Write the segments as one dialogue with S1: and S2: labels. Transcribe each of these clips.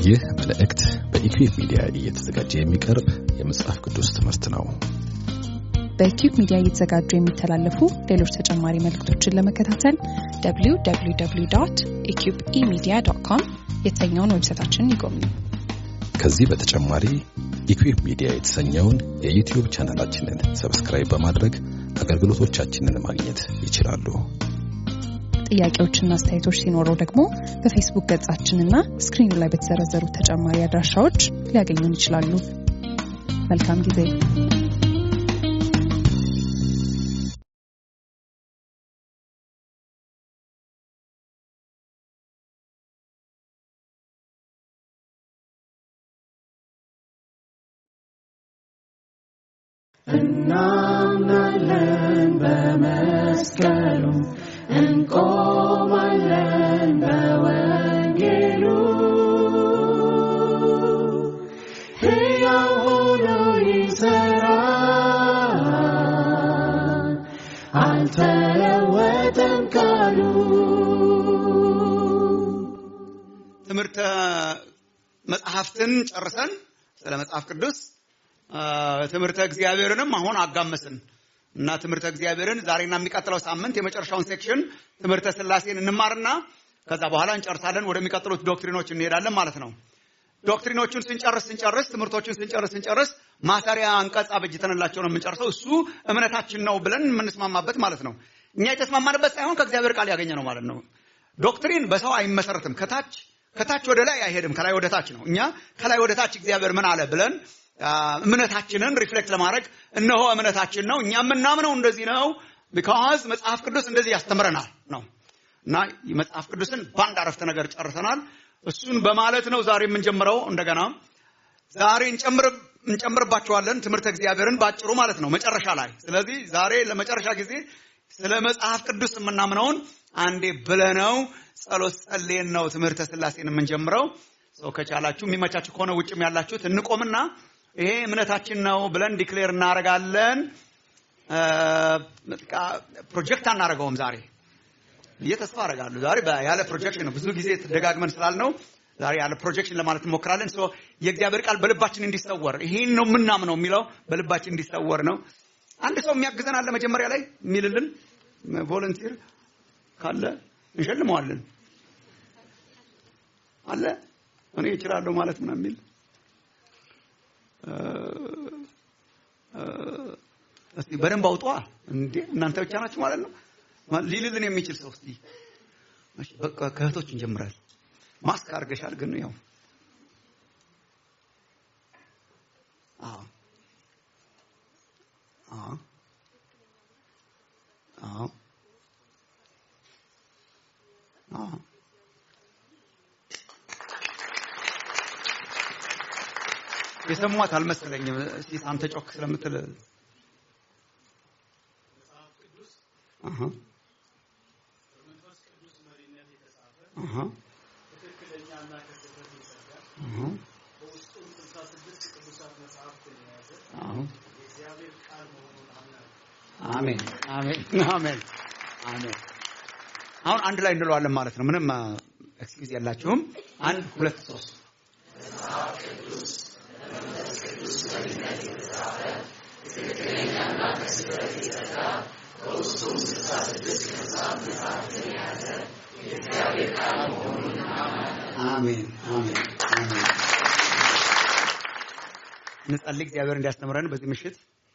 S1: ይህ መልእክት በኢኩዌብ ሚዲያ እየተዘጋጀ የሚቀርብ የመጽሐፍ ቅዱስ ትምህርት ነው።
S2: በኪዩብ ሚዲያ እየተዘጋጁ የሚተላለፉ ሌሎች ተጨማሪ መልእክቶችን ለመከታተል www ኢኪዩብ ኢሚዲያ ዶት ኮም የተሰኘውን ዌብሳይታችንን ይጎብኙ።
S1: ከዚህ በተጨማሪ ኢኩዌብ ሚዲያ የተሰኘውን የዩቲዩብ ቻናላችንን ሰብስክራይብ በማድረግ አገልግሎቶቻችንን ማግኘት ይችላሉ።
S2: ጥያቄዎችና አስተያየቶች ሲኖረው ደግሞ በፌስቡክ ገጻችንና ስክሪኑ ላይ በተዘረዘሩ ተጨማሪ አድራሻዎች ሊያገኙን ይችላሉ። መልካም ጊዜ።
S3: እናምናለን በመስቀሉ እንቆማለን በወንጌሉ ሕያው ሆኖ ይሠራል አልተለወጠም ቃሉ
S4: ትምህርተ መጽሐፍትን ጨርሰን ስለ መጽሐፍ ቅዱስ ትምህርተ እግዚአብሔርንም አሁን አጋመስን እና ትምህርተ እግዚአብሔርን ዛሬና የሚቀጥለው ሳምንት የመጨረሻውን ሴክሽን ትምህርተ ስላሴን እንማርና ከዛ በኋላ እንጨርሳለን። ወደሚቀጥሉት ዶክትሪኖች እንሄዳለን ማለት ነው። ዶክትሪኖቹን ስንጨርስ ስንጨርስ ትምህርቶቹን ስንጨርስ ስንጨርስ ማሰሪያ አንቀጽ አበጅተንላቸው ነው የምንጨርሰው። እሱ እምነታችን ነው ብለን የምንስማማበት ማለት ነው። እኛ የተስማማንበት ሳይሆን ከእግዚአብሔር ቃል ያገኘ ነው ማለት ነው። ዶክትሪን በሰው አይመሰረትም። ከታች ከታች ወደ ላይ አይሄድም። ከላይ ወደ ታች ነው። እኛ ከላይ ወደ ታች እግዚአብሔር ምን አለ ብለን እምነታችንን ሪፍሌክት ለማድረግ እነሆ እምነታችን ነው እኛ የምናምነው እንደዚህ ነው ቢካዝ መጽሐፍ ቅዱስ እንደዚህ ያስተምረናል ነው እና መጽሐፍ ቅዱስን በአንድ አረፍተ ነገር ጨርሰናል እሱን በማለት ነው ዛሬ የምንጀምረው እንደገና ዛሬ እንጨምርባቸዋለን ትምህርተ እግዚአብሔርን ባጭሩ ማለት ነው መጨረሻ ላይ ስለዚህ ዛሬ ለመጨረሻ ጊዜ ስለ መጽሐፍ ቅዱስ የምናምነውን አንዴ ብለነው ጸሎት ጸልየን ነው ትምህርተ ስላሴን የምንጀምረው ሰው ከቻላችሁ የሚመቻችሁ ከሆነ ውጭም ያላችሁት እንቆምና ይሄ እምነታችን ነው ብለን ዲክሌር እናደርጋለን። ፕሮጀክት አናደርገውም ዛሬ ብዬ ተስፋ አደርጋለሁ። ዛሬ ያለ ፕሮጀክሽን ነው። ብዙ ጊዜ ተደጋግመን ስላልነው ዛሬ ያለ ፕሮጀክሽን ለማለት እንሞክራለን። ሶ የእግዚአብሔር ቃል በልባችን እንዲሰወር ይሄን ነው የምናምነው የሚለው በልባችን እንዲሰወር ነው። አንድ ሰው የሚያግዘን አለ መጀመሪያ ላይ የሚልልን ቮለንቲር ካለ እንሸልመዋለን። አለ እኔ እችላለሁ ማለት ምናምን የሚል እስቲ በደንብ አውጧ እንዴ እናንተ ብቻ ናችሁ ማለት ነው ሊልልን የሚችል ሰው እስቲ በቃ ከእህቶች እንጀምራል ማስክ አድርገሻል ግን ያው አዎ አዎ አዎ አዎ የሰሟት አልመሰለኝም። እስቲ አንተ ጮክ ስለምትል አሃ አሃ
S3: ትክክለኛና ከስህተት የጸዳ
S4: አሃ
S3: በውስጡም ስልሳ ስድስት ቅዱሳት መጽሐፍትን የያዘ
S4: አዎ
S3: የእግዚአብሔር ቃል መሆኑን አምናለሁ።
S4: አሜን አሜን አሜን አሜን። አሁን አንድ ላይ እንለዋለን ማለት ነው። ምንም ኤክስኪውዝ የላችሁም። አንድ ሁለት ሶስት አሜን አሜን አሜን። እንጸልይ። እግዚአብሔር እንዲያስተምረን በዚህ ምሽት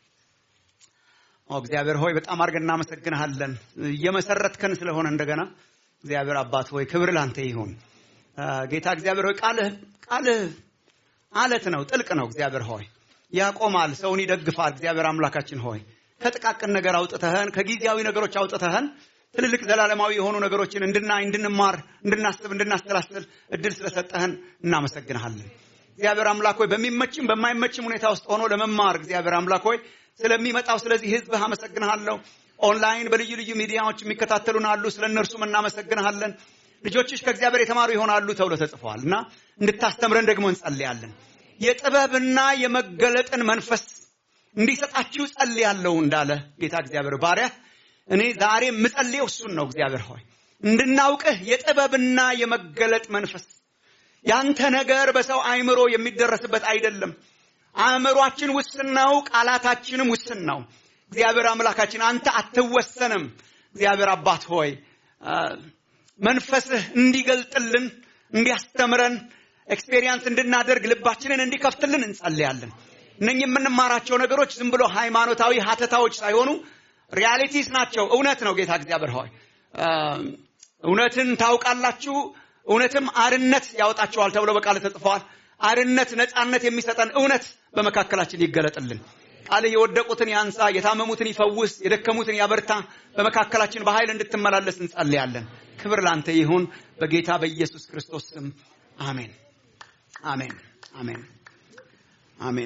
S4: ኦ እግዚአብሔር ሆይ በጣም አድርገን እናመሰግንሃለን እየመሰረትከን ስለሆነ እንደገና እግዚአብሔር አባት ሆይ ክብር ላንተ ይሁን። ጌታ እግዚአብሔር ሆይ ቃልህ ቃልህ አለት ነው፣ ጥልቅ ነው። እግዚአብሔር ሆይ ያቆማል፣ ሰውን ይደግፋል። እግዚአብሔር አምላካችን ሆይ ከጥቃቅን ነገር አውጥተህን፣ ከጊዜያዊ ነገሮች አውጥተህን ትልልቅ ዘላለማዊ የሆኑ ነገሮችን እንድናይ፣ እንድንማር፣ እንድናስብ፣ እንድናሰላስል እድል ስለሰጠህን እናመሰግንሃለን። እግዚአብሔር አምላክ ሆይ በሚመችም በማይመችም ሁኔታ ውስጥ ሆኖ ለመማር እግዚአብሔር አምላክ ሆይ ስለሚመጣው ስለዚህ ህዝብህ አመሰግንሃለሁ። ኦንላይን በልዩ ልዩ ሚዲያዎች የሚከታተሉን አሉ። ስለ እነርሱም እናመሰግንሃለን። ልጆችሽ ከእግዚአብሔር የተማሩ ይሆናሉ ተብሎ ተጽፏል እና እንድታስተምረን ደግሞ እንጸልያለን። የጥበብና የመገለጥን መንፈስ እንዲሰጣችሁ ጸልያለሁ እንዳለ ጌታ እግዚአብሔር ባሪያ እኔ ዛሬ የምጸልየው እሱን ነው። እግዚአብሔር ሆይ እንድናውቅህ የጥበብና የመገለጥ መንፈስ ያንተ ነገር በሰው አእምሮ የሚደረስበት አይደለም። አእምሯችን ውስን ነው፣ ቃላታችንም ውስን ነው። እግዚአብሔር አምላካችን አንተ አትወሰንም። እግዚአብሔር አባት ሆይ መንፈስህ እንዲገልጥልን እንዲያስተምረን ኤክስፔሪየንስ እንድናደርግ ልባችንን እንዲከፍትልን እንጸልያለን። እነኚህ የምንማራቸው ነገሮች ዝም ብሎ ሃይማኖታዊ ሀተታዎች ሳይሆኑ ሪያሊቲስ ናቸው። እውነት ነው። ጌታ እግዚአብሔር ሆይ እውነትን ታውቃላችሁ፣ እውነትም አርነት ያወጣችኋል ተብሎ በቃል ተጽፈዋል። አርነት፣ ነፃነት የሚሰጠን እውነት በመካከላችን ይገለጥልን። ቃል የወደቁትን ያንሳ፣ የታመሙትን ይፈውስ፣ የደከሙትን ያበርታ። በመካከላችን በኃይል እንድትመላለስ እንጸልያለን። ክብር ላንተ ይሁን በጌታ በኢየሱስ ክርስቶስ ስም አሜን፣ አሜን፣ አሜን፣ አሜን።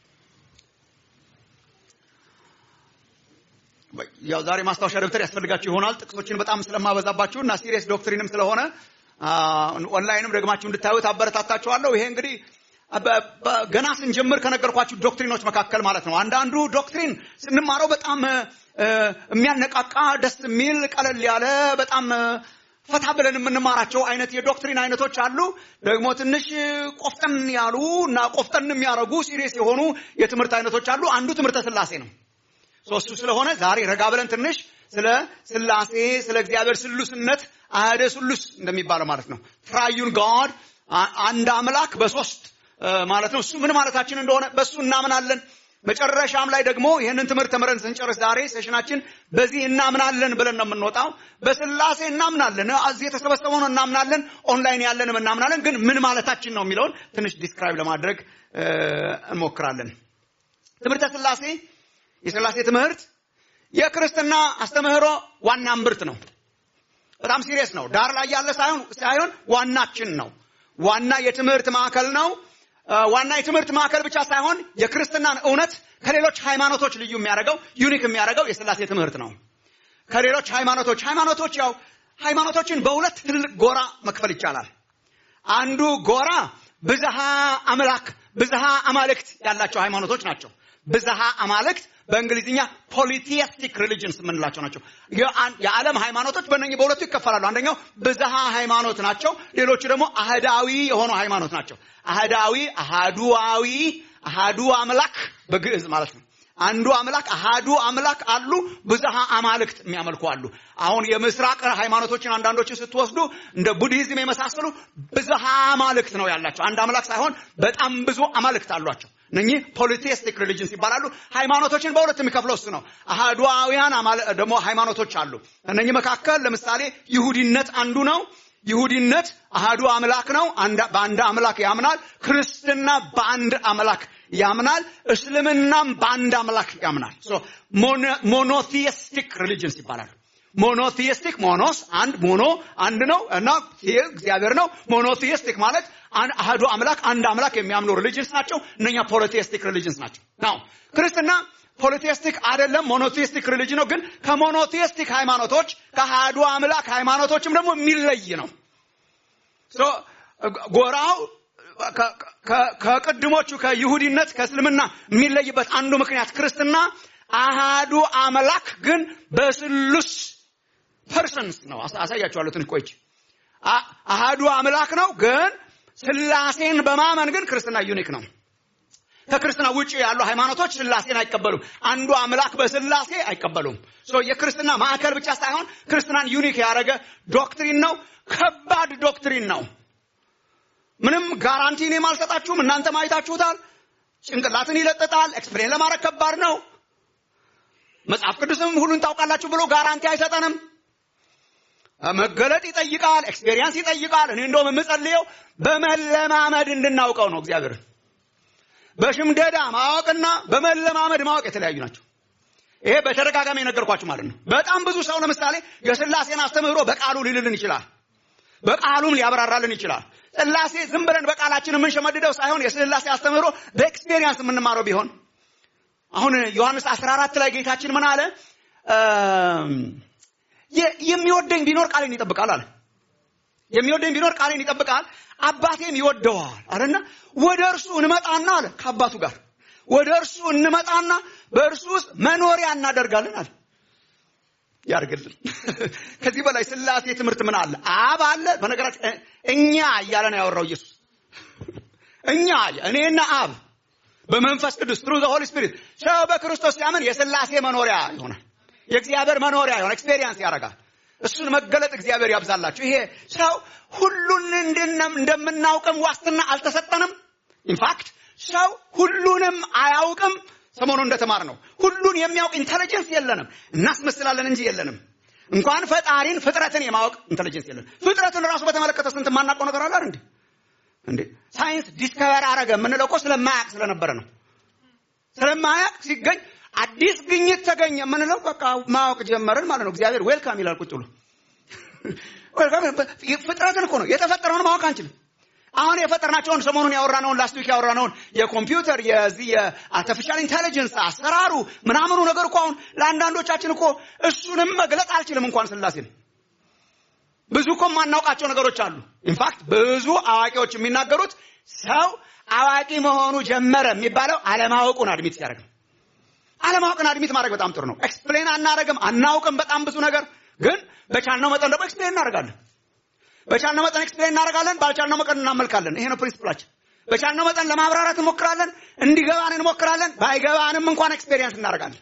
S4: ያው ዛሬ ማስታወሻ ደብተር ያስፈልጋችሁ ይሆናል። ጥቅሶችን በጣም ስለማበዛባችሁ እና ሲሪየስ ዶክትሪንም ስለሆነ ኦንላይንም ደግማችሁ እንድታዩት አበረታታችኋለሁ። ይሄ እንግዲህ ገና ስንጀምር ከነገርኳችሁ ዶክትሪኖች መካከል ማለት ነው። አንዳንዱ ዶክትሪን ስንማረው በጣም የሚያነቃቃ ደስ የሚል ቀለል ያለ በጣም ፈታ ብለን የምንማራቸው አይነት የዶክትሪን አይነቶች አሉ። ደግሞ ትንሽ ቆፍጠን ያሉ እና ቆፍጠን የሚያደርጉ ሲሪየስ የሆኑ የትምህርት አይነቶች አሉ። አንዱ ትምህርተ ስላሴ ነው። ሶስቱ ስለሆነ ዛሬ ረጋ ብለን ትንሽ ስለ ስላሴ ስለ እግዚአብሔር ስሉስነት አህደ ስሉስ እንደሚባለው ማለት ነው ትራዩን ጋድ አንድ አምላክ በሶስት ማለት ነው። እሱ ምን ማለታችን እንደሆነ በእሱ እናምናለን። መጨረሻም ላይ ደግሞ ይህንን ትምህርት ተምረን ስንጨርስ ዛሬ ሴሽናችን በዚህ እናምናለን ብለን ነው የምንወጣው። በስላሴ እናምናለን፣ እዚህ የተሰበሰበውን እናምናለን፣ ኦንላይን ያለንም እናምናለን። ግን ምን ማለታችን ነው የሚለውን ትንሽ ዲስክራይብ ለማድረግ እንሞክራለን። ትምህርተ ስላሴ የስላሴ ትምህርት የክርስትና አስተምህሮ ዋና እምብርት ነው። በጣም ሲሪየስ ነው። ዳር ላይ ያለ ሳይሆን ሳይሆን ዋናችን ነው። ዋና የትምህርት ማዕከል ነው። ዋና የትምህርት ማዕከል ብቻ ሳይሆን የክርስትናን እውነት ከሌሎች ሃይማኖቶች ልዩ የሚያደርገው ዩኒክ የሚያደርገው የስላሴ ትምህርት ነው። ከሌሎች ሃይማኖቶች ሃይማኖቶች ያው ሃይማኖቶችን በሁለት ትልቅ ጎራ መክፈል ይቻላል። አንዱ ጎራ ብዝሃ አምላክ ብዝሃ አማልክት ያላቸው ሃይማኖቶች ናቸው። ብዝሃ አማልክት በእንግሊዝኛ ፖሊቲስቲክ ሪሊጅንስ የምንላቸው ናቸው። የዓለም ሃይማኖቶች በእነኝህ በሁለቱ ይከፈላሉ። አንደኛው ብዝሃ ሃይማኖት ናቸው። ሌሎቹ ደግሞ አህዳዊ የሆኑ ሃይማኖት ናቸው። አህዳዊ፣ አሃዱዋዊ፣ አሃዱ አምላክ በግዕዝ ማለት ነው። አንዱ አምላክ አሃዱ አምላክ አሉ። ብዝሃ አማልክት የሚያመልኩ አሉ። አሁን የምስራቅ ሃይማኖቶችን አንዳንዶችን ስትወስዱ እንደ ቡድሂዝም የመሳሰሉ ብዝሃ አማልክት ነው ያላቸው። አንድ አምላክ ሳይሆን በጣም ብዙ አማልክት አሏቸው። እነኚህ ፖሊቴስቲክ ሪሊጅንስ ይባላሉ። ሃይማኖቶችን በሁለት የሚከፍለው እሱ ነው። አሃዱአውያን ደግሞ ሃይማኖቶች አሉ። እነኚህ መካከል ለምሳሌ ይሁዲነት አንዱ ነው። ይሁዲነት አሃዱ አምላክ ነው፣ በአንድ አምላክ ያምናል። ክርስትና በአንድ አምላክ ያምናል። እስልምናም በአንድ አምላክ ያምናል። ሞኖቲስቲክ ሪሊጅንስ ይባላሉ። ሞኖቲስቲክ ሞኖስ አንድ ሞኖ አንድ ነው እና እግዚአብሔር ነው። ሞኖቲስቲክ ማለት አህዱ አምላክ አንድ አምላክ የሚያምኑ ሪሊጅንስ ናቸው። እነኛ ፖሊቴስቲክ ሪሊጅንስ ናቸው። ናው ክርስትና ፖሊቴስቲክ አይደለም፣ ሞኖቲስቲክ ሪሊጅን ነው። ግን ከሞኖቲስቲክ ሃይማኖቶች ከአህዱ አምላክ ሃይማኖቶችም ደግሞ የሚለይ ነው። ጎራው ከቅድሞቹ ከይሁዲነት ከእስልምና የሚለይበት አንዱ ምክንያት ክርስትና አሃዱ አምላክ ግን በስሉስ ፐርሰንስ ነው። አሳያችኋለሁ ትንሽ ቆይቼ። አሃዱ አምላክ ነው ግን ስላሴን በማመን ግን ክርስትና ዩኒክ ነው። ከክርስትና ውጭ ያሉ ሃይማኖቶች ስላሴን አይቀበሉም። አንዱ አምላክ በስላሴ አይቀበሉም። የክርስትና ማዕከል ብቻ ሳይሆን ክርስትናን ዩኒክ ያደረገ ዶክትሪን ነው። ከባድ ዶክትሪን ነው። ምንም ጋራንቲ እኔም አልሰጣችሁም። እናንተ ማየታችሁታል። ጭንቅላትን ይለጥጣል። ኤክስፕሌን ለማድረግ ከባድ ነው። መጽሐፍ ቅዱስም ሁሉን ታውቃላችሁ ብሎ ጋራንቲ አይሰጠንም። መገለጥ ይጠይቃል። ኤክስፔሪየንስ ይጠይቃል። እኔ እንደውም የምጸልየው በመለማመድ እንድናውቀው ነው እግዚአብሔር በሽምደዳ ማወቅና በመለማመድ ማወቅ የተለያዩ ናቸው። ይሄ በተደጋጋሚ የነገርኳችሁ ማለት ነው። በጣም ብዙ ሰው ለምሳሌ የስላሴን አስተምህሮ በቃሉ ሊልልን ይችላል። በቃሉም ሊያብራራልን ይችላል። ስላሴ ዝም ብለን በቃላችን የምንሸመድደው ሳይሆን የስላሴ አስተምህሮ በኤክስፔሪየንስ የምንማረው ቢሆን አሁን ዮሐንስ 14 ላይ ጌታችን ምን አለ? የሚወደኝ ቢኖር ቃሌን ይጠብቃል አለ። የሚወደኝ ቢኖር ቃሌን ይጠብቃል፣ አባቴም ይወደዋል አለና ወደ እርሱ እንመጣና አለ ከአባቱ ጋር ወደ እርሱ እንመጣና በእርሱ ውስጥ መኖሪያ እናደርጋለን አለ። ያርግልን። ከዚህ በላይ ስላሴ ትምህርት ምን አለ? አብ አለ። በነገራችን እኛ እያለ ነው ያወራው ኢየሱስ። እኛ እኔና አብ በመንፈስ ቅዱስ ትሩ ሆሊ ስፒሪት ሰው በክርስቶስ ሲያምን የስላሴ መኖሪያ ይሆናል። የእግዚአብሔር መኖሪያ ይሆናል። ኤክስፔሪየንስ ያደርጋል። እሱን መገለጥ እግዚአብሔር ያብዛላችሁ። ይሄ ሰው ሁሉን እንደምናውቅም ዋስትና አልተሰጠንም። ኢንፋክት ሰው ሁሉንም አያውቅም። ሰሞኑ እንደተማር ነው ሁሉን የሚያውቅ ኢንቴሊጀንስ የለንም። እናስመስላለን እንጂ የለንም። እንኳን ፈጣሪን ፍጥረትን የማወቅ ኢንቴሊጀንስ የለንም። ፍጥረትን ራሱ በተመለከተ ስንት የማናውቀው ነገር አለ እንዴ? እንዴ ሳይንስ ዲስከቨር አረገ የምንለው እኮ ስለማያውቅ ስለነበረ ነው። ስለማያውቅ ሲገኝ አዲስ ግኝት ተገኘ የምንለው በቃ ማወቅ ጀመርን ማለት ነው። እግዚአብሔር ዌልካም ይላል ቁጭ ብሎ። ፍጥረትን እኮ ነው የተፈጠረውን ማወቅ አንችልም። አሁን የፈጠርናቸውን ሰሞኑን ያወራነውን ላስት ዊክ ያወራነውን የኮምፒውተር የዚህ የአርቲፊሻል ኢንቴሊጀንስ አሰራሩ ምናምኑ ነገር እኮ አሁን ለአንዳንዶቻችን እኮ እሱንም መግለጽ አልችልም እንኳን ስላሴን ብዙ እኮ የማናውቃቸው ነገሮች አሉ። ኢንፋክት ብዙ አዋቂዎች የሚናገሩት ሰው አዋቂ መሆኑ ጀመረ የሚባለው አለማወቁን አድሚት ሲያደርግ ነው። አለማወቅን አድሚት ማድረግ በጣም ጥሩ ነው። ኤክስፕሌን አናደርግም፣ አናውቅም በጣም ብዙ ነገር ግን በቻልነው መጠን ደግሞ ኤክስፕሌን እናደርጋለን። በቻልነው መጠን ኤክስፕሌን እናደርጋለን፣ ባልቻልነው መጠን እናመልካለን። ይሄ ነው ፕሪንሲፕላችን። በቻልነው መጠን ለማብራራት እንሞክራለን፣ እንዲገባን እንሞክራለን። ባይገባንም እንኳን ኤክስፔሪየንስ እናደርጋለን።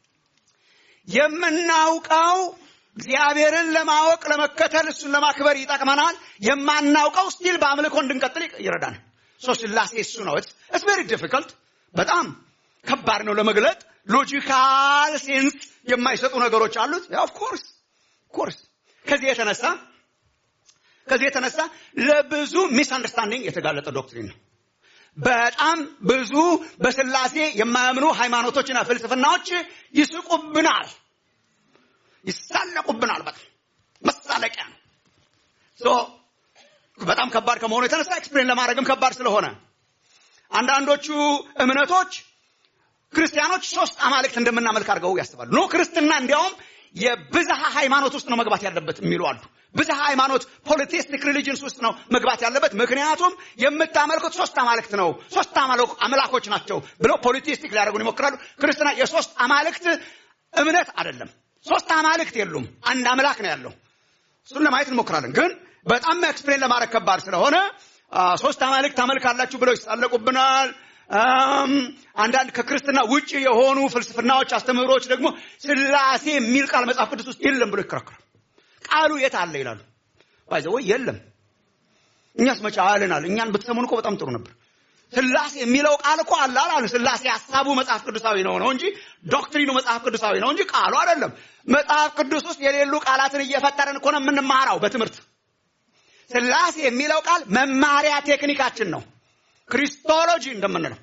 S4: የምናውቀው እግዚአብሔርን ለማወቅ ለመከተል እሱን ለማክበር ይጠቅመናል። የማናውቀው ስቲል በአምልኮ እንድንቀጥል ይረዳናል። ሶ ስላሴ እሱ ነው። ኢትስ ቬሪ ዲፊከልት በጣም ከባድ ነው ለመግለጥ። ሎጂካል ሴንስ የማይሰጡ ነገሮች አሉት። ኦፍ ኮርስ ኮርስ ከዚህ የተነሳ ከዚህ የተነሳ ለብዙ ሚስ አንደርስታንዲንግ የተጋለጠ ዶክትሪን ነው። በጣም ብዙ በስላሴ የማያምኑ ሃይማኖቶችና ፍልስፍናዎች ይስቁብናል፣ ይሳለቁብናል። በጣም መሳለቂያ ነው። ሶ በጣም ከባድ ከመሆኑ የተነሳ ኤክስፕሌን ለማድረግም ከባድ ስለሆነ አንዳንዶቹ እምነቶች ክርስቲያኖች ሶስት አማልክት እንደምናመልክ አድርገው ያስባሉ። ኖ ክርስትና እንዲያውም የብዝሃ ሃይማኖት ውስጥ ነው መግባት ያለበት የሚሉ አሉ። ብዝሃ ሃይማኖት ፖሊቴስቲክ ሪሊጅንስ ውስጥ ነው መግባት ያለበት፣ ምክንያቱም የምታመልኩት ሶስት አማልክት ነው፣ ሶስት አምላኮች ናቸው ብለው ፖሊቴስቲክ ሊያደርጉን ይሞክራሉ። ክርስትና የሶስት አማልክት እምነት አይደለም። ሶስት አማልክት የሉም፣ አንድ አምላክ ነው ያለው። እሱን ለማየት እንሞክራለን። ግን በጣም ኤክስፕሌን ለማድረግ ከባድ ስለሆነ ሶስት አማልክት ታመልካላችሁ ብለው ይሳለቁብናል። አንዳንድ ከክርስትና ውጭ የሆኑ ፍልስፍናዎች፣ አስተምህሮዎች ደግሞ ስላሴ የሚል ቃል መጽሐፍ ቅዱስ ውስጥ የለም ብሎ ይከራከራል። ቃሉ የት አለ ይላሉ። ባይዘ ወይ የለም። እኛስ መቼ አለናል? እኛን ብትሰሙን እኮ በጣም ጥሩ ነበር። ስላሴ የሚለው ቃል እኮ አለ አላሉ። ስላሴ ሀሳቡ መጽሐፍ ቅዱሳዊ ነው ነው እንጂ ዶክትሪኑ መጽሐፍ ቅዱሳዊ ነው እንጂ ቃሉ አይደለም። መጽሐፍ ቅዱስ ውስጥ የሌሉ ቃላትን እየፈጠረን እኮ ነው የምንማራው በትምህርት። ስላሴ የሚለው ቃል መማሪያ ቴክኒካችን ነው። ክሪስቶሎጂ እንደምንለው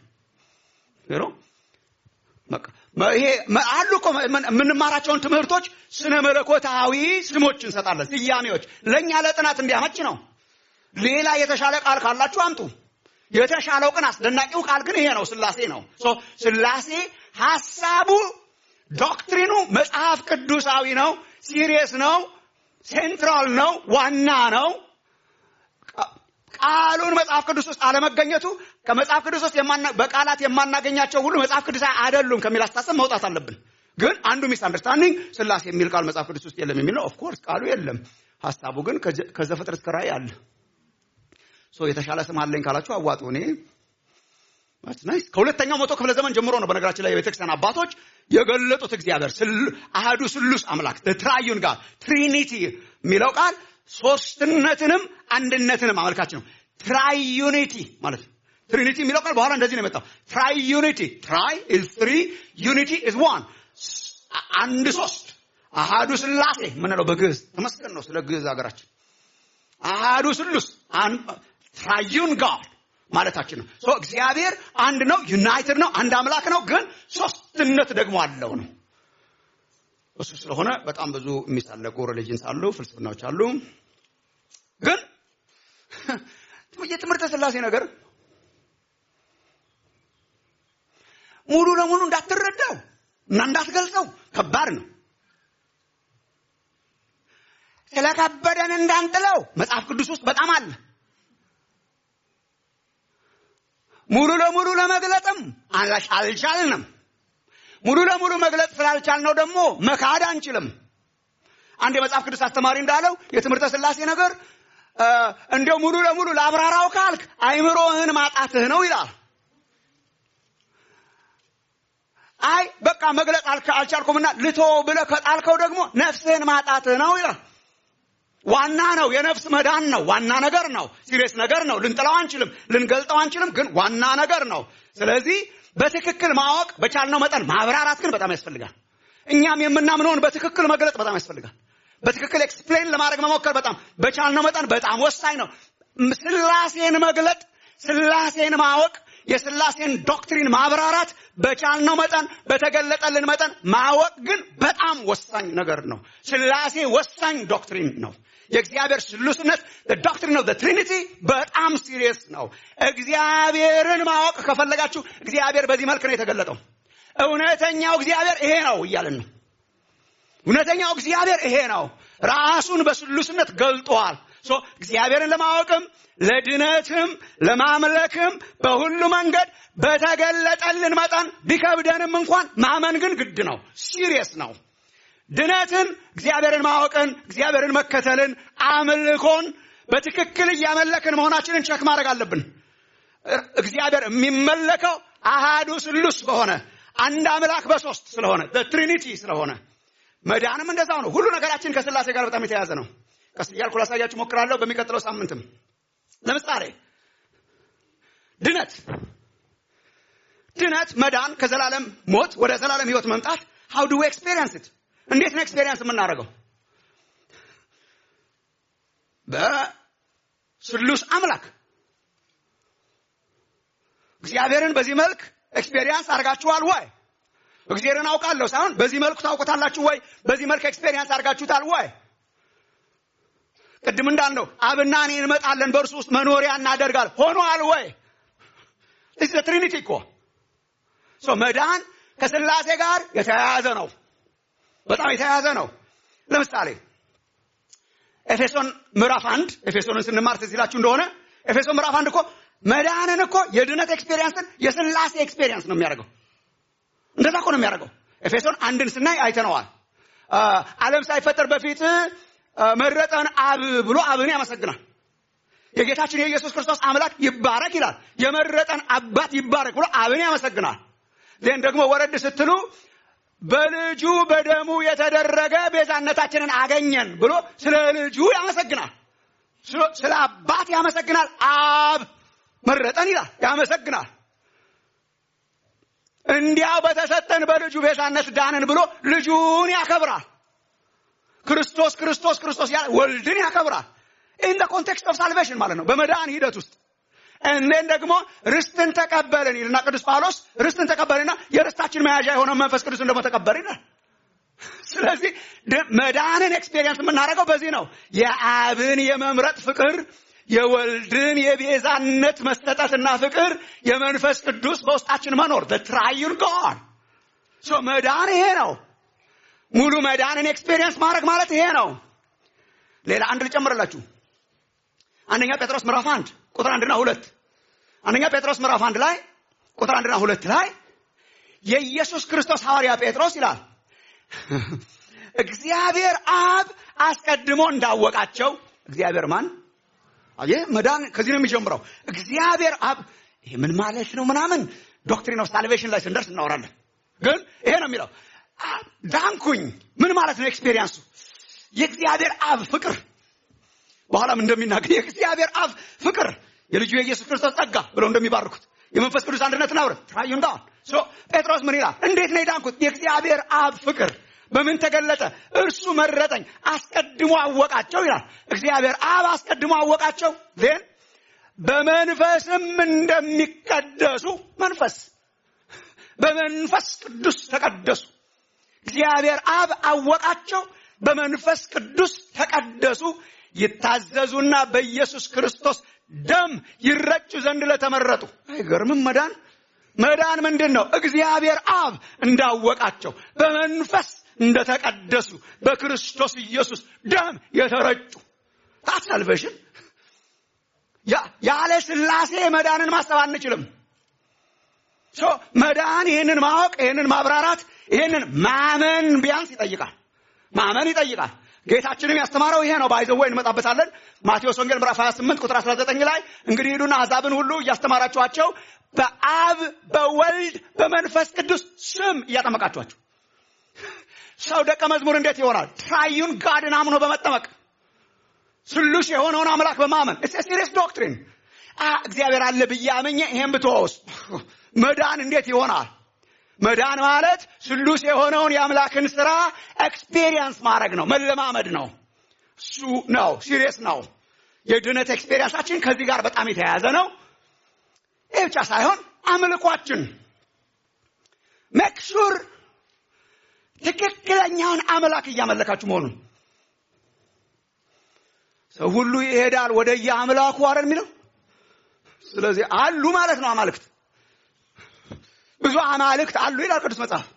S4: ይሄ አሉ እኮ የምንማራቸውን ትምህርቶች ስነ መለኮታዊ ስሞች እንሰጣለን፣ ስያሜዎች ለእኛ ለጥናት እንዲያመች ነው። ሌላ የተሻለ ቃል ካላችሁ አምጡ። የተሻለው ግን አስደናቂው ቃል ግን ይሄ ነው፣ ስላሴ ነው። ስላሴ ሀሳቡ ዶክትሪኑ መጽሐፍ ቅዱሳዊ ነው፣ ሲሪየስ ነው፣ ሴንትራል ነው፣ ዋና ነው። ቃሉን መጽሐፍ ቅዱስ ውስጥ አለመገኘቱ ከመጽሐፍ ቅዱስ ውስጥ በቃላት የማናገኛቸው ሁሉ መጽሐፍ ቅዱሳዊ አይደሉም ከሚል አስተሳሰብ መውጣት አለብን። ግን አንዱ ሚስ አንደርስታንዲንግ ስላሴ የሚል ቃል መጽሐፍ ቅዱስ ውስጥ የለም የሚል ነው። ኦፍኮርስ ቃሉ የለም፣ ሀሳቡ ግን ከዘፍጥረት እስከ ራእይ አለ። የተሻለ ስም አለኝ ካላችሁ አዋጡ። እኔ ናይስ ከሁለተኛው መቶ ክፍለ ዘመን ጀምሮ ነው በነገራችን ላይ የቤተክርስቲያን አባቶች የገለጡት እግዚአብሔር አህዱ ስሉስ አምላክ ትራዩን ጋር ትሪኒቲ የሚለው ቃል ሶስትነትንም አንድነትንም አመልካች ነው። ትራዩኒቲ ማለት ነው። ትሪኒቲ የሚለው ቃል በኋላ እንደዚህ ነው የመጣው። ትራዩኒቲ ትራይ ኢዝ ትሪ ዩኒቲ ኢዝ ዋን አንድ ሶስት አሃዱ ስላሴ ምንለው በግዕዝ ተመስገን ነው። ስለ ግዕዝ ሀገራችን አሃዱ ስሉስ ትራዩን ጋር ማለታችን ነው። እግዚአብሔር አንድ ነው፣ ዩናይትድ ነው፣ አንድ አምላክ ነው። ግን ሶስትነት ደግሞ አለው ነው። እሱ ስለሆነ በጣም ብዙ የሚሳለቁ ሪሊጅንስ አሉ፣ ፍልስፍናዎች አሉ። ግን የትምህርተ ስላሴ ነገር ሙሉ ለሙሉ እንዳትረዳው እና እንዳትገልጸው ከባድ ነው። ስለከበደን እንዳንጥለው መጽሐፍ ቅዱስ ውስጥ በጣም አለ። ሙሉ ለሙሉ ለመግለጥም አልቻልንም። ሙሉ ለሙሉ መግለጥ ስላልቻልነው ደግሞ መካድ አንችልም። አንድ የመጽሐፍ ቅዱስ አስተማሪ እንዳለው የትምህርተ ስላሴ ነገር እንዲያው ሙሉ ለሙሉ ለአብራራው ካልክ አይምሮህን ማጣትህ ነው ይላል። አይ በቃ መግለጽ አልቻልኩምና ልቶ ብለህ ከጣልከው ደግሞ ነፍስህን ማጣትህ ነው ይላል። ዋና ነው። የነፍስ መዳን ነው። ዋና ነገር ነው። ሲሪየስ ነገር ነው። ልንጥለው አንችልም፣ ልንገልጠው አንችልም፣ ግን ዋና ነገር ነው። ስለዚህ በትክክል ማወቅ በቻልነው መጠን ማብራራት ግን በጣም ያስፈልጋል። እኛም የምናምነውን በትክክል መግለጽ በጣም ያስፈልጋል። በትክክል ኤክስፕሌን ለማድረግ መሞከር በጣም በቻልነው መጠን በጣም ወሳኝ ነው። ስላሴን መግለጥ፣ ስላሴን ማወቅ፣ የስላሴን ዶክትሪን ማብራራት በቻልነው መጠን በተገለጠልን መጠን ማወቅ ግን በጣም ወሳኝ ነገር ነው። ስላሴ ወሳኝ ዶክትሪን ነው። የእግዚአብሔር ስሉስነት ዶክትሪን ኦፍ ትሪኒቲ በጣም ሲሪየስ ነው። እግዚአብሔርን ማወቅ ከፈለጋችሁ እግዚአብሔር በዚህ መልክ ነው የተገለጠው። እውነተኛው እግዚአብሔር ይሄ ነው እያልን ነው። እውነተኛው እግዚአብሔር ይሄ ነው። ራሱን በስሉስነት ገልጧል። እግዚአብሔርን ለማወቅም ለድነትም ለማምለክም በሁሉ መንገድ በተገለጠልን መጠን ቢከብደንም እንኳን ማመን ግን ግድ ነው። ሲሪየስ ነው። ድነትን፣ እግዚአብሔርን ማወቅን፣ እግዚአብሔርን መከተልን፣ አምልኮን በትክክል እያመለክን መሆናችንን ቸክ ማድረግ አለብን። እግዚአብሔር የሚመለከው አሃዱ ስሉስ በሆነ አንድ አምላክ በሶስት ስለሆነ ትሪኒቲ ስለሆነ መዳንም እንደዛው ነው። ሁሉ ነገራችን ከስላሴ ጋር በጣም የተያያዘ ነው። ቀስ እያልኩ ላሳያችሁ ሞክራለሁ። በሚቀጥለው ሳምንትም ለምሳሌ ድነት ድነት መዳን ከዘላለም ሞት ወደ ዘላለም ህይወት መምጣት ሀው ዱ ኤክስፔሪንስ ኢት እንዴት ነው ኤክስፔሪንስ የምናደርገው? በስሉስ አምላክ እግዚአብሔርን በዚህ መልክ ኤክስፔሪንስ አድርጋችኋል ወይ? እግዚአብሔርን አውቃለሁ ሳይሆን በዚህ መልኩ ታውቁታላችሁ ወይ? በዚህ መልክ ኤክስፔሪንስ አድርጋችሁታል ወይ? ቅድም እንዳልነው አብና እኔ እንመጣለን በእርሱ ውስጥ መኖሪያ እናደርጋል ሆኗል ወይ? ትሪኒቲ እኮ መዳን ከስላሴ ጋር የተያያዘ ነው። በጣም የተያያዘ ነው። ለምሳሌ ኤፌሶን ምዕራፍ አንድ ኤፌሶንን ስንማር ትዝ ይላችሁ እንደሆነ ኤፌሶን ምዕራፍ አንድ እኮ መዳንን እኮ የድነት ኤክስፔሪንስን የስላሴ ኤክስፔሪንስ ነው የሚያደርገው። እንደዛ እኮ ነው የሚያደርገው። ኤፌሶን አንድን ስናይ አይተነዋል። ዓለም ሳይፈጠር በፊት መረጠን አብ ብሎ አብን ያመሰግናል። የጌታችን የኢየሱስ ክርስቶስ አምላክ ይባረክ ይላል። የመረጠን አባት ይባረክ ብሎ አብን ያመሰግናል። ዜን ደግሞ ወረድ ስትሉ በልጁ በደሙ የተደረገ ቤዛነታችንን አገኘን ብሎ ስለ ልጁ ያመሰግናል። ስለ አባት ያመሰግናል። አብ መረጠን ይላል፣ ያመሰግናል። እንዲያው በተሰጠን በልጁ ቤዛነት ዳንን ብሎ ልጁን ያከብራል። ክርስቶስ ክርስቶስ ክርስቶስ ያለ ወልድን ያከብራል። ኢን ኮንቴክስት ኦፍ ሳልቬሽን ማለት ነው፣ በመዳን ሂደት ውስጥ እኔን ደግሞ ርስትን ተቀበልን ይልና ቅዱስ ጳውሎስ ርስትን ተቀበልና የርስታችን መያዣ የሆነው መንፈስ ቅዱስን ደግሞ ተቀበልን ይላል። ስለዚህ መዳንን ኤክስፔሪየንስ የምናደርገው በዚህ ነው። የአብን የመምረጥ ፍቅር፣ የወልድን የቤዛነት መሰጠትና ፍቅር፣ የመንፈስ ቅዱስ በውስጣችን መኖር ትራዩን ጋር መዳን ይሄ ነው። ሙሉ መዳንን ኤክስፔሪየንስ ማድረግ ማለት ይሄ ነው። ሌላ አንድ ልጨምርላችሁ። አንደኛ ጴጥሮስ ምዕራፍ አንድ ቁጥር አንድና ሁለት አንደኛ ጴጥሮስ ምዕራፍ አንድ ላይ ቁጥር አንድና ሁለት ላይ የኢየሱስ ክርስቶስ ሐዋርያ ጴጥሮስ ይላል እግዚአብሔር አብ አስቀድሞ እንዳወቃቸው እግዚአብሔር ማን ይህ መዳን ከዚህ ነው የሚጀምረው እግዚአብሔር አብ ይሄ ምን ማለት ነው ምናምን ዶክትሪን ኦፍ ሳልቬሽን ላይ ስንደርስ እናወራለን ግን ይሄ ነው የሚለው ዳንኩኝ ምን ማለት ነው ኤክስፔሪንሱ የእግዚአብሔር አብ ፍቅር በኋላም እንደሚናገር የእግዚአብሔር አብ ፍቅር የልጁ የኢየሱስ ክርስቶስ ጸጋ ብለው እንደሚባርኩት የመንፈስ ቅዱስ አንድነትን አብረ ትራዩ እንዳሁን ጴጥሮስ ምን ይላል እንዴት ነው የዳንኩት የእግዚአብሔር አብ ፍቅር በምን ተገለጠ እርሱ መረጠኝ አስቀድሞ አወቃቸው ይላል እግዚአብሔር አብ አስቀድሞ አወቃቸው ዜን በመንፈስም እንደሚቀደሱ መንፈስ በመንፈስ ቅዱስ ተቀደሱ እግዚአብሔር አብ አወቃቸው በመንፈስ ቅዱስ ተቀደሱ ይታዘዙና በኢየሱስ ክርስቶስ ደም ይረጩ ዘንድ ለተመረጡ አይገርምም መዳን መዳን ምንድን ነው እግዚአብሔር አብ እንዳወቃቸው በመንፈስ እንደተቀደሱ በክርስቶስ ኢየሱስ ደም የተረጩ ታሳልቬሽን ያለ ስላሴ መዳንን ማሰብ አንችልም መዳን ይህንን ማወቅ ይህንን ማብራራት ይህንን ማመን ቢያንስ ይጠይቃል ማመን ይጠይቃል ጌታችንም ያስተማረው ይሄ ነው። ባይዘው እንመጣበታለን። ማቴዎስ ወንጌል ምዕራፍ 28 ቁጥር 19 ላይ እንግዲህ ሂዱና አሕዛብን ሁሉ እያስተማራችኋቸው በአብ በወልድ በመንፈስ ቅዱስ ስም እያጠመቃችኋቸው። ሰው ደቀ መዝሙር እንዴት ይሆናል? ትራዩን ጋድን አምኖ በመጠመቅ ስሉስ የሆነውን አምላክ በማመን ሲሪየስ ዶክትሪን። እግዚአብሔር አለ ብዬ አመኘ ይሄን ብትወስ መዳን እንዴት ይሆናል? መዳን ማለት ስሉስ የሆነውን የአምላክን ስራ ኤክስፔሪየንስ ማድረግ ነው፣ መለማመድ ነው። እሱ ነው ሲሪየስ ነው። የድነት ኤክስፔሪየንሳችን ከዚህ ጋር በጣም የተያያዘ ነው። ይህ ብቻ ሳይሆን አምልኳችን ሜክሹር ትክክለኛውን አምላክ እያመለካችሁ መሆኑን ሰው ሁሉ ይሄዳል ወደ የአምላኩ አይደል የሚለው። ስለዚህ አሉ ማለት ነው አማልክት ብዙ አማልክት አሉ ይላል ቅዱስ መጽሐፍ።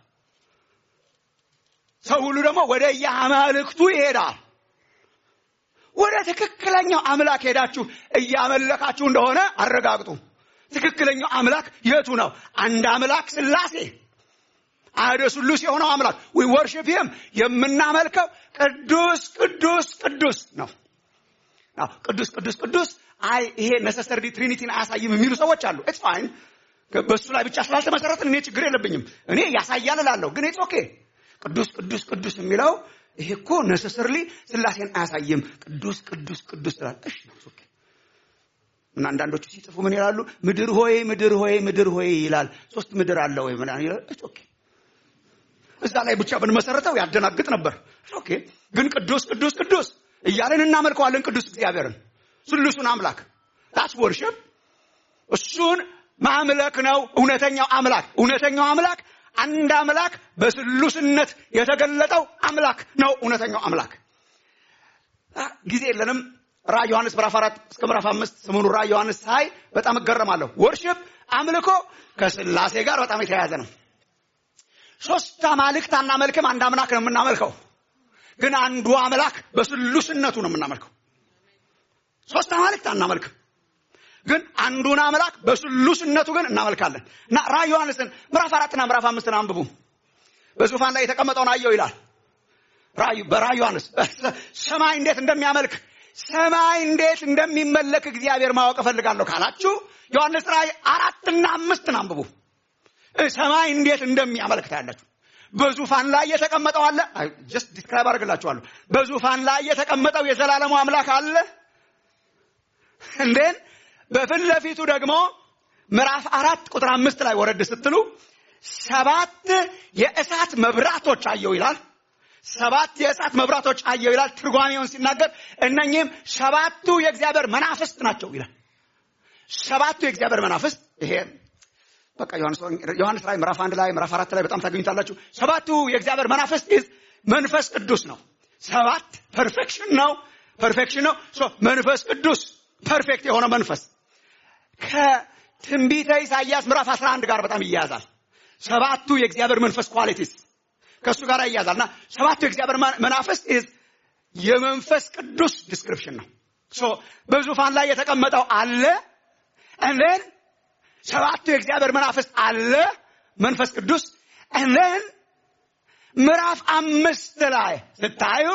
S4: ሰው ሁሉ ደግሞ ወደ የአማልክቱ ይሄዳል። ወደ ትክክለኛው አምላክ ሄዳችሁ እያመለካችሁ እንደሆነ አረጋግጡ። ትክክለኛው አምላክ የቱ ነው? አንድ አምላክ ስላሴ አህደ ስሉስ የሆነው አምላክ ዊ ወርሺፕ ሂም የምናመልከው ቅዱስ ቅዱስ ቅዱስ ነው። አዎ ቅዱስ ቅዱስ ቅዱስ አይ ይሄ ነሰሰሪ ትሪኒቲን አያሳይም የሚሉ ሰዎች አሉ። ኢትስ ፋይን በሱ ላይ ብቻ ስላልተመሰረትን እኔ ችግር የለብኝም። እኔ ያሳያል እላለሁ፣ ግን ኢትስ ኦኬ። ቅዱስ ቅዱስ ቅዱስ የሚለው ይሄ እኮ ነሰሰርሊ ስላሴን አያሳይም። ቅዱስ ቅዱስ ቅዱስ ስላል እሺ ኦኬ። እና አንዳንዶቹ ሲጽፉ ምን ይላሉ? ምድር ሆይ ምድር ሆይ ምድር ሆይ ይላል። ሶስት ምድር አለ ወይ ምናምን ይላል። ኢትስ ኦኬ። እዛ ላይ ብቻ ብንመሰረተው ያደናግጥ ነበር። ኦኬ። ግን ቅዱስ ቅዱስ ቅዱስ እያለን እናመልከዋለን ቅዱስ እግዚአብሔርን ስሉሱን አምላክ ታስ ወርሽፕ እሱን ማምለክ ነው እውነተኛው አምላክ እውነተኛው አምላክ አንድ አምላክ በስሉስነት የተገለጠው አምላክ ነው እውነተኛው አምላክ ጊዜ የለንም ራእይ ዮሐንስ ምዕራፍ አራት እስከ ምዕራፍ አምስት ስሙኑ ራእይ ዮሐንስ ሳይ በጣም እገረማለሁ ወርሽፕ አምልኮ ከስላሴ ጋር በጣም የተያያዘ ነው ሶስት አማልክት አናመልክም አንድ አምላክ ነው የምናመልከው ግን አንዱ አምላክ በስሉስነቱ ነው የምናመልከው ሶስት አማልክት አናመልክም ግን አንዱን አምላክ በስሉስነቱ ግን እናመልካለን እና ራእይ ዮሐንስን ምዕራፍ አራትና ምዕራፍ አምስትን አንብቡ በዙፋን ላይ የተቀመጠውን አየው ይላል ራእዩ በራእይ ዮሐንስ ሰማይ እንዴት እንደሚያመልክ ሰማይ እንዴት እንደሚመለክ እግዚአብሔር ማወቅ እፈልጋለሁ ካላችሁ ዮሐንስ ራእይ አራትና አምስትን አንብቡ ሰማይ እንዴት እንደሚያመልክ ታያላችሁ በዙፋን ላይ የተቀመጠው አለ ጀስት ዲስክራይብ አድርግላችኋለሁ በዙፋን ላይ የተቀመጠው የዘላለሙ አምላክ አለ እንዴን በፊት ለፊቱ ደግሞ ምዕራፍ አራት ቁጥር አምስት ላይ ወረድ ስትሉ ሰባት የእሳት መብራቶች አየው ይላል ሰባት የእሳት መብራቶች አየው ይላል ትርጓሜውን ሲናገር እነኚህም ሰባቱ የእግዚአብሔር መናፍስት ናቸው ይላል ሰባቱ የእግዚአብሔር መናፍስት ይሄ በቃ ዮሐንስ ላይ ምዕራፍ አንድ ላይ ምዕራፍ አራት ላይ በጣም ታገኙታላችሁ ሰባቱ የእግዚአብሔር መናፍስት መንፈስ ቅዱስ ነው ሰባት ፐርፌክሽን ነው ፐርፌክሽን ነው መንፈስ ቅዱስ ፐርፌክት የሆነ መንፈስ ከትንቢተ ኢሳይያስ ምዕራፍ 11 ጋር በጣም ይያያዛል ሰባቱ የእግዚአብሔር መንፈስ ኳሊቲስ ከእሱ ጋር ይያዛል እና ሰባቱ የእግዚአብሔር መናፍስት የመንፈስ ቅዱስ ዲስክሪፕሽን ነው በዙፋን ላይ የተቀመጠው አለ እንን ሰባቱ የእግዚአብሔር መናፍስት አለ መንፈስ ቅዱስ እንን ምዕራፍ አምስት ላይ ስታዩ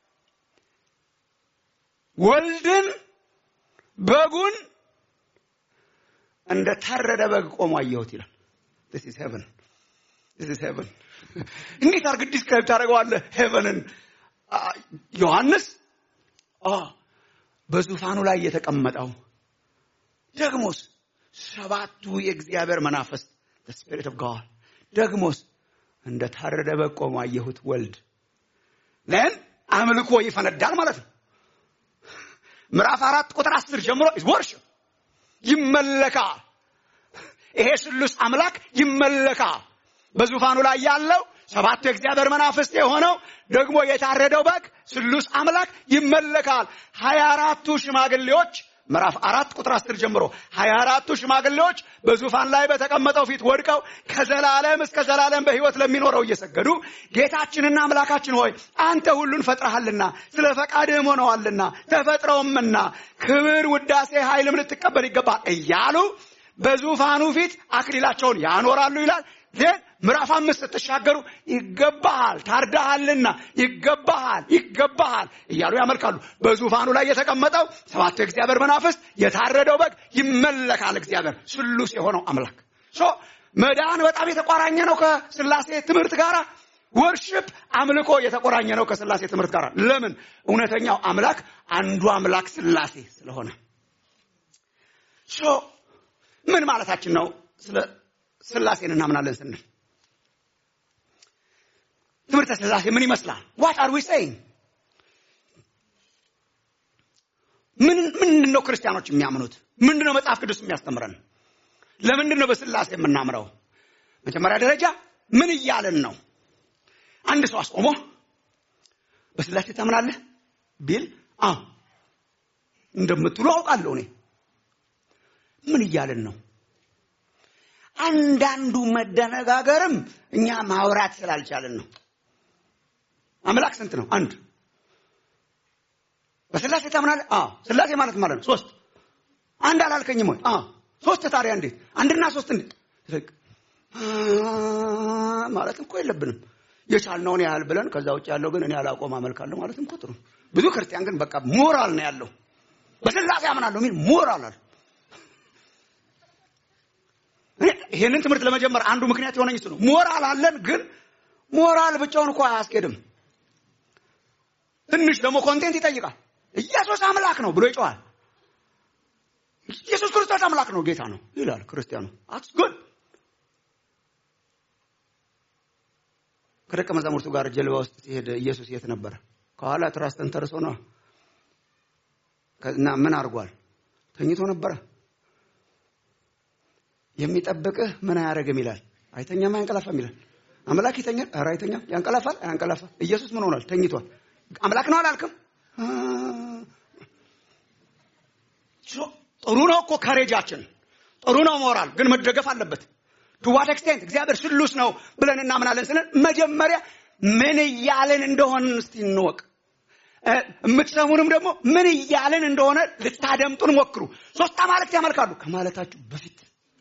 S4: ወልድን በጉን እንደ ታረደ በግ ቆሞ አየሁት ይላል this is heaven this is heaven እንዴት አርግ ዲስክራይብ ታደርገዋለህ ሄቨንን ዮሐንስ በዙፋኑ ላይ የተቀመጠው ደግሞስ ሰባቱ የእግዚአብሔር መናፍስት ስፒሪት ኦፍ ጋድ ደግሞስ እንደ ታረደ በግ ቆሞ አየሁት ወልድ ለን አምልኮ ይፈነዳል ማለት ነው ምዕራፍ አራት ቁጥር አስር ጀምሮ ወርሽፕ ይመለካል ይሄ ስሉስ አምላክ ይመለካል በዙፋኑ ላይ ያለው ሰባቱ የእግዚአብሔር መናፍስት የሆነው ደግሞ የታረደው በግ ስሉስ አምላክ ይመለካል ሀያ አራቱ ሽማግሌዎች ምዕራፍ አራት ቁጥር አስር ጀምሮ ሀያ አራቱ ሽማግሌዎች በዙፋን ላይ በተቀመጠው ፊት ወድቀው ከዘላለም እስከ ዘላለም በሕይወት ለሚኖረው እየሰገዱ ጌታችንና አምላካችን ሆይ አንተ ሁሉን ፈጥረሃልና ስለ ፈቃድህም ሆነዋልና ተፈጥረውምና ክብር፣ ውዳሴ፣ ኃይልም ልትቀበል ይገባል እያሉ በዙፋኑ ፊት አክሊላቸውን ያኖራሉ ይላል። ግን ምዕራፍ አምስት ስትሻገሩ ይገባሃል፣ ታርዳሃልና ይገባሃል፣ ይገባሃል እያሉ ያመልካሉ። በዙፋኑ ላይ የተቀመጠው ሰባቱ የእግዚአብሔር መናፍስት የታረደው በግ ይመለካል። እግዚአብሔር ስሉስ የሆነው አምላክ ሶ መዳን በጣም የተቆራኘ ነው ከስላሴ ትምህርት ጋር። ወርሽፕ አምልኮ የተቆራኘ ነው ከስላሴ ትምህርት ጋር። ለምን? እውነተኛው አምላክ አንዱ አምላክ ስላሴ ስለሆነ። ሶ ምን ማለታችን ነው? ስለ ስላሴን እናምናለን ስንል ትምህርተ ስላሴ ምን ይመስላል? ዋት አር ዊ ሴይንግ? ምን ምንድን ነው ክርስቲያኖች የሚያምኑት? ምንድን ነው መጽሐፍ ቅዱስ የሚያስተምረን? ለምንድን ነው በስላሴ የምናምረው? መጀመሪያ ደረጃ ምን እያለን ነው? አንድ ሰው አስቆሞ በስላሴ ታምናለህ ቢል አዎ እንደምትሉ አውቃለሁ እኔ። ምን እያለን ነው? አንዳንዱ መደነጋገርም እኛ ማውራት ስላልቻለን ነው። አምላክ ስንት ነው? አንድ። በስላሴ ታምናለህ? አዎ። ስላሴ ማለት ማለት ነው ሶስት። አንድ አላልከኝም ወይ? አዎ። ሶስት ታዲያ እንዴት? አንድና ሶስት እንዴት? ማለት እኮ የለብንም የቻልነውን ያህል ብለን ከዛ ውጭ ያለው ግን እኔ አላቆም አመልካለሁ ማለትም እኮ ጥሩ። ብዙ ክርስቲያን ግን በቃ ሞራል ነው ያለው። በስላሴ አምናለሁ የሚል ሞራል አለ። ይሄንን ትምህርት ለመጀመር አንዱ ምክንያት የሆነኝ እሱ ነው። ሞራል አለን፣ ግን ሞራል ብቻውን እኮ አያስኬድም። ትንሽ ደግሞ ኮንቴንት ይጠይቃል። ኢየሱስ አምላክ ነው ብሎ ይጮሃል። ኢየሱስ ክርስቶስ አምላክ ነው ጌታ ነው ይላል ክርስቲያኑ። አትስ ጉድ ከደቀ መዛሙርቱ ጋር ጀልባ ውስጥ ሲሄድ ኢየሱስ የት ነበረ? ከኋላ ትራስ ተንተርሶ ነው እና ምን አድርጓል? ተኝቶ ነበረ። የሚጠብቅህ ምን አያደርግም ይላል። አይተኛም አያንቀላፋም ይላል። አምላክ ይተኛል? ኧረ አይተኛም። ያንቀላፋል? አያንቀላፋ። ኢየሱስ ምን ሆኗል? ተኝቷል። አምላክ ነው አላልክም? ጥሩ ነው እኮ ከሬጃችን ጥሩ ነው ሞራል፣ ግን መደገፍ አለበት። ቱ ዋት ኤክስቴንት እግዚአብሔር ስሉስ ነው ብለን እናምናለን ስንል መጀመሪያ ምን እያልን እንደሆን እስቲ እንወቅ። የምትሰሙንም ደግሞ ምን እያልን እንደሆነ ልታደምጡን ሞክሩ። ሶስት አማልክት ያመልካሉ ከማለታችሁ በፊት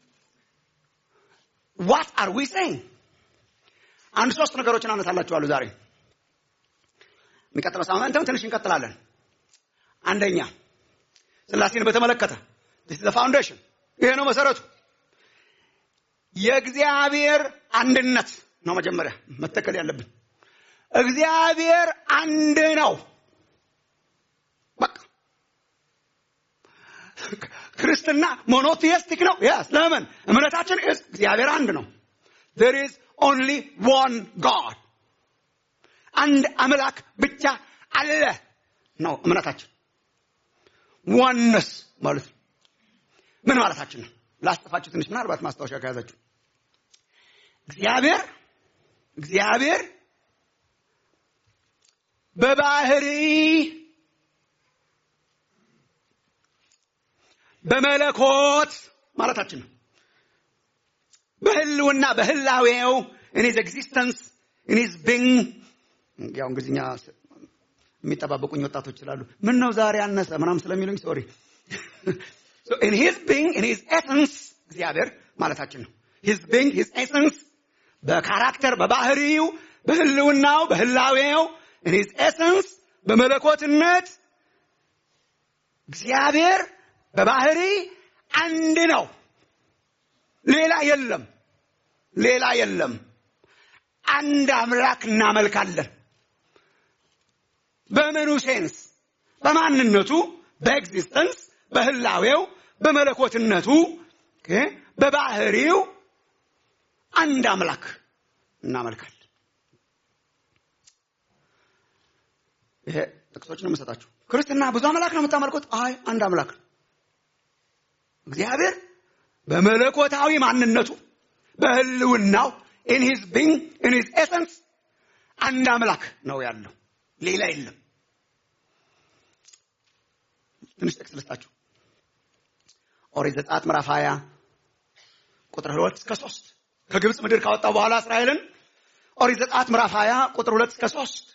S4: ዋት አር ዊ ሴይንግ? አንድ ሶስት ነገሮችን አነሳላችኋለሁ ዛሬ። የሚቀጥለው ሳምንትም ትንሽ እንቀጥላለን። አንደኛ ስላሴን በተመለከተ ፋውንዴሽን ይሄ ነው መሰረቱ። የእግዚአብሔር አንድነት ነው መጀመሪያ መተከል ያለብን። እግዚአብሔር አንድ ነው። በቃ ክርስትና ሞኖቲስቲክ ነው። ያስ ለምን እምነታችን እግዚአብሔር አንድ ነው። there is only one god አንድ አምላክ ብቻ አለ ነው እምነታችን። ዋነስ ማለት ነው። ምን ማለታችን ነው? ላስጠፋችሁ ትንሽ ምናልባት ማስታወሻ ከያዛችሁ እግዚአብሔር እግዚአብሔር በባህሪ በመለኮት ማለታችን ነው። በህልውና በህላዌው ኢኒዝ ኤግዚስተንስ ኢኒዝ ቢንግ ያው እንግሊዝኛ የሚጠባበቁኝ ወጣቶች ስላሉ ምን ነው ዛሬ አነሰ ምናም ስለሚሉኝ ሶሪ ኢን ሂዝ ቢንግ ኢን ሂዝ ኤሰንስ እግዚአብሔር ማለታችን ነው። ሂዝ ቢንግ ሂዝ ኤሰንስ በካራክተር በባህሪው በህልውናው በህላዌው ኢን ሂዝ ኤሰንስ በመለኮትነት እግዚአብሔር በባህሪ አንድ ነው። ሌላ የለም፣ ሌላ የለም። አንድ አምላክ እናመልካለን። በምኑ ሴንስ? በማንነቱ፣ በኤግዚስተንስ፣ በህላዌው፣ በመለኮትነቱ፣ በባህሪው አንድ አምላክ እናመልካለን። ይሄ ጥቅሶች ነው የምሰጣችሁ። ክርስትና ብዙ አምላክ ነው የምታመልኩት? አይ አንድ አምላክ ነው። እግዚአብሔር በመለኮታዊ ማንነቱ በህልውናው ኢን ሂዝ ቢንግ ኢን ሂዝ ኤሰንስ አንድ አምላክ ነው ያለው፣ ሌላ የለም። ትንሽ ጥቅስ ልስጣችሁ። ኦሪት ዘጸአት ምዕራፍ 20 ቁጥር 2 እስከ 3 ከግብፅ ምድር ካወጣው በኋላ እስራኤልን ኦሪት ዘጸአት ምዕራፍ 20 ቁጥር 2 እስከ 3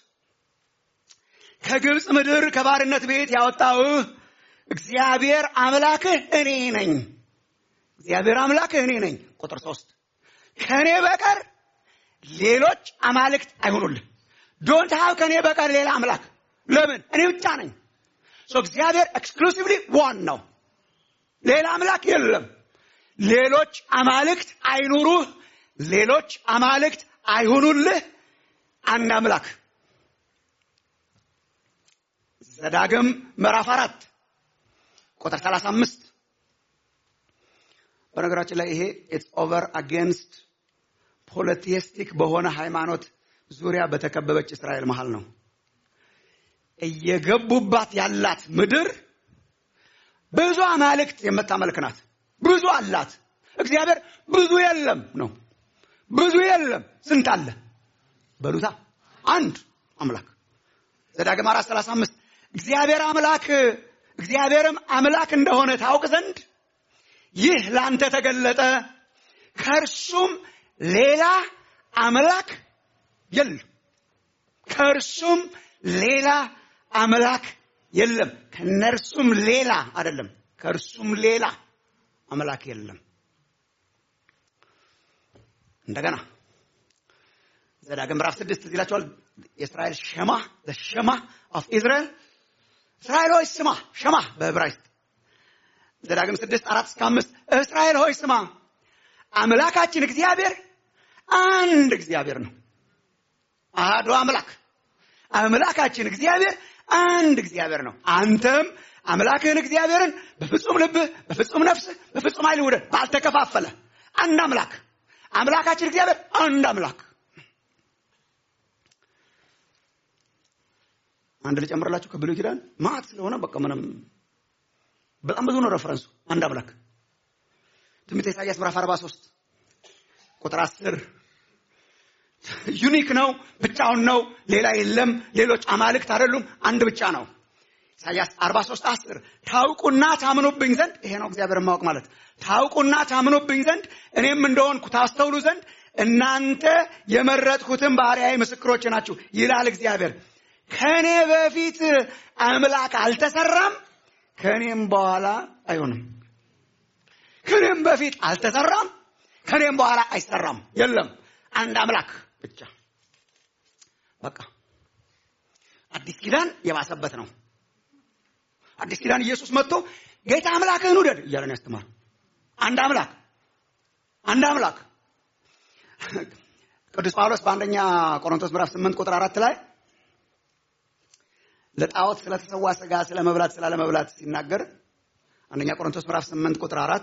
S4: ከግብፅ ምድር ከባርነት ቤት ያወጣውህ እግዚአብሔር አምላክህ እኔ ነኝ። እግዚአብሔር አምላክህ እኔ ነኝ። ቁጥር ሶስት ከእኔ በቀር ሌሎች አማልክት አይሆኑልህ። ዶንት ሃቭ ከኔ በቀር ሌላ አምላክ። ለምን? እኔ ብቻ ነኝ። ሶ እግዚአብሔር ኤክስክሉሲቭሊ ዋን ነው። ሌላ አምላክ የለም። ሌሎች አማልክት አይኑሩህ፣ ሌሎች አማልክት አይሁኑልህ። አንድ አምላክ። ዘዳግም ምዕራፍ አራት ቁጥር 35 በነገራችን ላይ ይሄ ኢትስ ኦቨር አጌንስት ፖለቲስቲክ በሆነ ሃይማኖት ዙሪያ በተከበበች እስራኤል መሃል ነው። እየገቡባት ያላት ምድር ብዙ አማልክት የምታመልክ ናት። ብዙ አላት። እግዚአብሔር ብዙ የለም ነው። ብዙ የለም። ስንት አለ በሉታ? አንድ አምላክ። ዘዳግም አራት ሰላሳ አምስት እግዚአብሔር አምላክ እግዚአብሔርም አምላክ እንደሆነ ታውቅ ዘንድ ይህ ለአንተ ተገለጠ፣ ከእርሱም ሌላ አምላክ የለም። ከእርሱም ሌላ አምላክ የለም። ከነርሱም ሌላ አይደለም፣ ከእርሱም ሌላ አምላክ የለም። እንደገና ዘዳግም ምዕራፍ ስድስት እዚህ ይላቸዋል። የእስራኤል ሸማ ሸማ ኦፍ ኢዝራኤል እስራኤል ሆይ ስማ፣ ሸማ በዕብራይስጥ ዘዳግም ስድስት አራት እስከ አምስት እስራኤል ሆይ ስማ፣ አምላካችን እግዚአብሔር አንድ እግዚአብሔር ነው። አሐዱ አምላክ አምላካችን እግዚአብሔር አንድ እግዚአብሔር ነው። አንተም አምላክህን እግዚአብሔርን በፍጹም ልብህ፣ በፍጹም ነፍስህ፣ በፍጹም ኃይል ውደድ። ባልተከፋፈለ አንድ አምላክ አምላካችን እግዚአብሔር አንድ አምላክ። አንድ ልጨምርላችሁ ከብሉይ ኪዳን ማዕት ስለሆነ በቃ ምንም በጣም ብዙ ነው ረፈረንሱ። አንድ አምላክ ትንቢተ ኢሳይያስ ምዕራፍ 43 ቁጥር 10 ዩኒክ ነው፣ ብቻውን ነው፣ ሌላ የለም፣ ሌሎች አማልክት አይደሉም፣ አንድ ብቻ ነው። ኢሳይያስ 43 10 ታውቁና ታምኑብኝ ዘንድ ይሄ ነው እግዚአብሔር ማወቅ ማለት ታውቁና ታምኑብኝ ዘንድ እኔም እንደሆንኩ ታስተውሉ ዘንድ እናንተ የመረጥኩትን ባሪያዬ ምስክሮች ናችሁ ይላል እግዚአብሔር። ከኔ በፊት አምላክ አልተሰራም፣ ከኔም በኋላ አይሆንም። ከኔም በፊት አልተሰራም፣ ከኔም በኋላ አይሰራም። የለም አንድ አምላክ ብቻ። በቃ አዲስ ኪዳን የባሰበት ነው። አዲስ ኪዳን ኢየሱስ መጥቶ ጌታ አምላክህን ውደድ እያለ ነው ያስተማር። አንድ አምላክ አንድ አምላክ። ቅዱስ ጳውሎስ በአንደኛ ቆሮንቶስ ምዕራፍ 8 ቁጥር አራት ላይ ለጣዖት ስለተሰዋ ስጋ ስለ መብላት ስላለ መብላት ሲናገር አንደኛ ቆሮንቶስ ምዕራፍ 8 ቁጥር አራት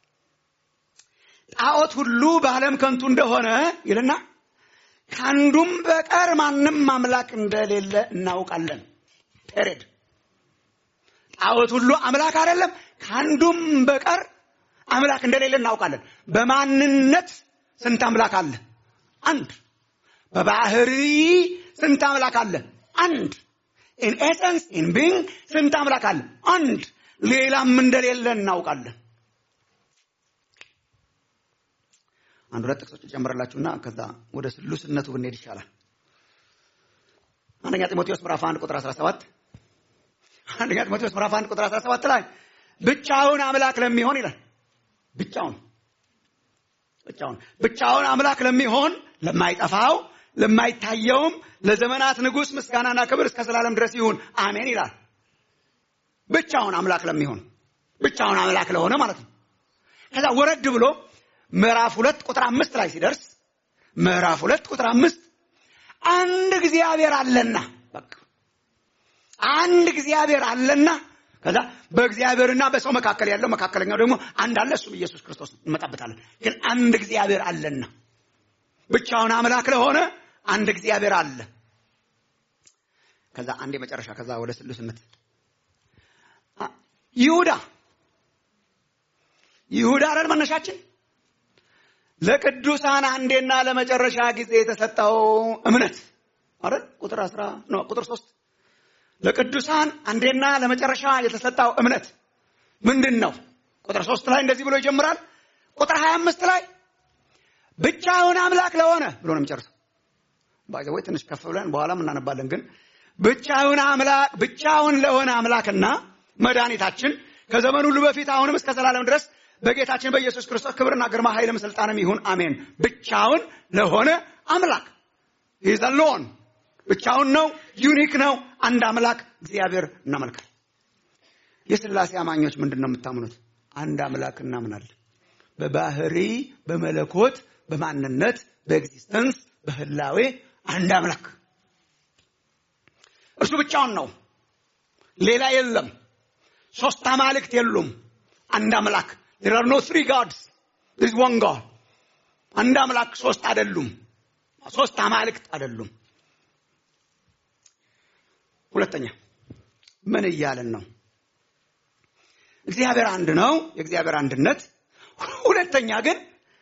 S4: ጣዖት ሁሉ በዓለም ከንቱ እንደሆነ ይልና ከአንዱም በቀር ማንም አምላክ እንደሌለ እናውቃለን። ፔሬድ ጣዖት ሁሉ አምላክ አይደለም። ከአንዱም በቀር አምላክ እንደሌለ እናውቃለን። በማንነት ስንት አምላክ አለ? አንድ። በባህሪ ስንት አምላክ አለ? አንድ። ኢን ኤሰንስ ኢን ቢንግ ስንት አምላክ አለ? አንድ። ሌላም እንደሌለ እናውቃለን። አንድ ሁለት ጥቅሶች ጨምርላችሁና ከዛ ወደ ስሉስነቱ ብንሄድ ይሻላል። አንደኛ ጢሞቴዎስ ምዕራፍ 1 ቁጥር 17 አንደኛ ጢሞቴዎስ ምዕራፍ 1 ቁጥር 17 ላይ ብቻውን አምላክ ለሚሆን ይላል። ብቻውን ብቻውን ብቻውን አምላክ ለሚሆን ለማይጠፋው ለማይታየውም ለዘመናት ንጉሥ ምስጋናና ክብር እስከ ዘላለም ድረስ ይሁን አሜን ይላል። ብቻውን አምላክ ለሚሆን ብቻውን አምላክ ለሆነ ማለት ነው። ከዛ ወረድ ብሎ ምዕራፍ ሁለት ቁጥር አምስት ላይ ሲደርስ ምዕራፍ ሁለት ቁጥር አምስት አንድ እግዚአብሔር አለና በቃ አንድ እግዚአብሔር አለና ከዛ በእግዚአብሔርና በሰው መካከል ያለው መካከለኛው ደግሞ አንድ አለ፣ እሱም ኢየሱስ ክርስቶስ እንመጣበታለን። ግን አንድ እግዚአብሔር አለና ብቻውን አምላክ ለሆነ አንድ እግዚአብሔር አለ። ከዛ አንድ የመጨረሻ ከዛ ወደ ስሉስነት ይሁዳ ይሁዳ አይደል መነሻችን ለቅዱሳን አንዴና ለመጨረሻ ጊዜ የተሰጠው እምነት አይደል ቁጥር 10 ነው ቁጥር 3 ለቅዱሳን አንዴና ለመጨረሻ የተሰጠው እምነት ምንድን ነው? ቁጥር 3 ላይ እንደዚህ ብሎ ይጀምራል። ቁጥር 25 ላይ ብቻውን አምላክ ለሆነ ብሎ ነው የሚጨርሰው። ባይዘው ትንሽ ከፍ ብለን በኋላም እናነባለን። ግን ብቻውን አምላክ ብቻውን ለሆነ አምላክና መድኃኒታችን ከዘመን ሁሉ በፊት አሁንም እስከ ዘላለም ድረስ በጌታችን በኢየሱስ ክርስቶስ ክብርና ግርማ ኃይልም ስልጣንም ይሁን አሜን። ብቻውን ለሆነ አምላክ ይህ ሎን ብቻውን ነው፣ ዩኒክ ነው። አንድ አምላክ እግዚአብሔር እናመልካል። የስላሴ አማኞች ምንድን ነው የምታምኑት? አንድ አምላክ እናምናለን። በባህሪ በመለኮት በማንነት በኤግዚስተንስ በህላዌ አንድ አምላክ እርሱ ብቻውን ነው። ሌላ የለም። ሶስት አማልክት የሉም። አንድ አምላክ there are no three gods there is one god አንድ አምላክ ሶስት አይደሉም። ሶስት አማልክት አይደሉም። ሁለተኛ ምን እያለን ነው? እግዚአብሔር አንድ ነው፣ የእግዚአብሔር አንድነት። ሁለተኛ ግን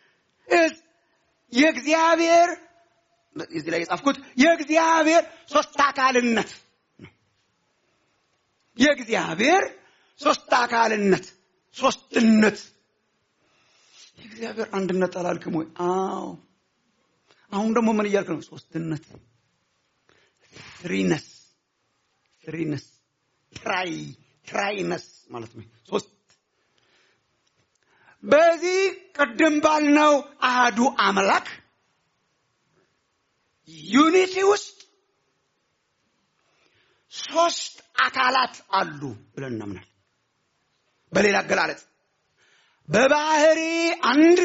S4: የእግዚአብሔር እዚህ ላይ የጻፍኩት የእግዚአብሔር ሶስት አካልነት ነው። የእግዚአብሔር ሶስት አካልነት ሶስትነት። የእግዚአብሔር አንድነት አላልክም ወይ? አዎ። አሁን ደግሞ ምን እያልክ ነው? ሶስትነት፣ ትሪነስ፣ ትሪነስ፣ ትራይ ትራይነስ ማለት ነው። ሶስት በዚህ ቅድም ባልነው አህዱ አምላክ ዩኒቲ ውስጥ ሶስት አካላት አሉ ብለን እናምናል። በሌላ አገላለጽ በባህሪ አንድ፣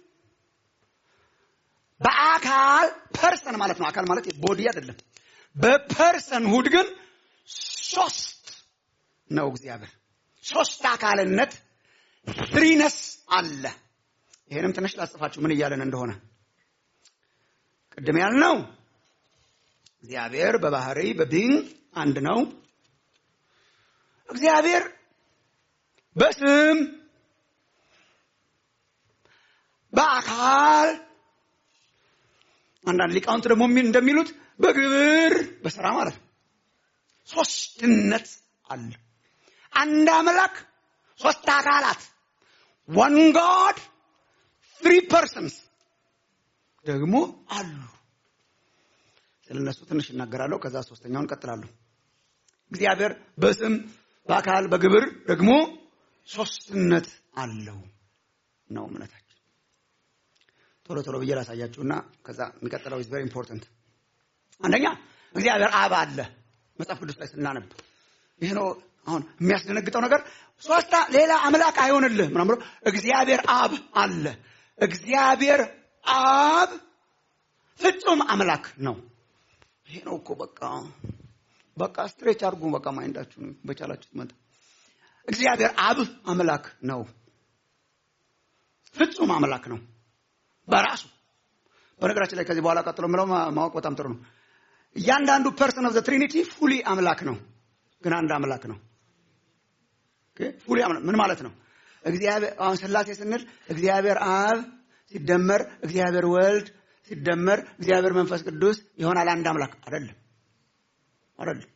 S4: በአካል ፐርሰን ማለት ነው። አካል ማለት ቦዲ አይደለም። በፐርሰን ሁድ ግን ሶስት ነው እግዚአብሔር። ሶስት አካልነት ትሪነስ አለ። ይሄንም ትንሽ ላጽፋችሁ ምን እያለን እንደሆነ ቅድም ያልነው እግዚአብሔር በባህሪ በቢንግ አንድ ነው። እግዚአብሔር በስም በአካል አንዳንድ ሊቃውንት ደግሞ እንደሚሉት በግብር በስራ ማለት ነው። ሶስትነት አለ። አንድ አምላክ ሶስት አካላት ዋን ጋድ ትሪ ፐርሰንስ ደግሞ አሉ። ስለ እነሱ ትንሽ እናገራለሁ። ከዛ ሶስተኛውን ቀጥላለሁ። እግዚአብሔር በስም በአካል በግብር ደግሞ ሶስትነት አለው ነው እምነታችን። ቶሎ ቶሎ ብዬ ላሳያችሁና ከዛ የሚቀጥለው ኢዝ ቬሪ ኢምፖርታንት። አንደኛ እግዚአብሔር አብ አለ። መጽሐፍ ቅዱስ ላይ ስናነብ ይህ ነው አሁን የሚያስደነግጠው ነገር። ሶስታ ሌላ አምላክ አይሆንልህ ምናምን ብሎ እግዚአብሔር አብ አለ። እግዚአብሔር አብ ፍጹም አምላክ ነው። ይሄ ነው እኮ በቃ በቃ ስትሬች አድርጉ። በቃ ማይንዳችሁ በቻላችሁት መጠን እግዚአብሔር አብ አምላክ ነው። ፍጹም አምላክ ነው በራሱ። በነገራችን ላይ ከዚህ በኋላ ቀጥሎ የምለው ማወቅ በጣም ጥሩ ነው። እያንዳንዱ ፐርሰን ኦፍ ዘ ትሪኒቲ ፉሊ አምላክ ነው፣ ግን አንድ አምላክ ነው። ፉሊ አምላክ ምን ማለት ነው? እግዚአብሔር አሁን ስላሴ ስንል እግዚአብሔር አብ ሲደመር እግዚአብሔር ወልድ ሲደመር እግዚአብሔር መንፈስ ቅዱስ ይሆናል አንድ አምላክ አይደለም፣ አይደለም።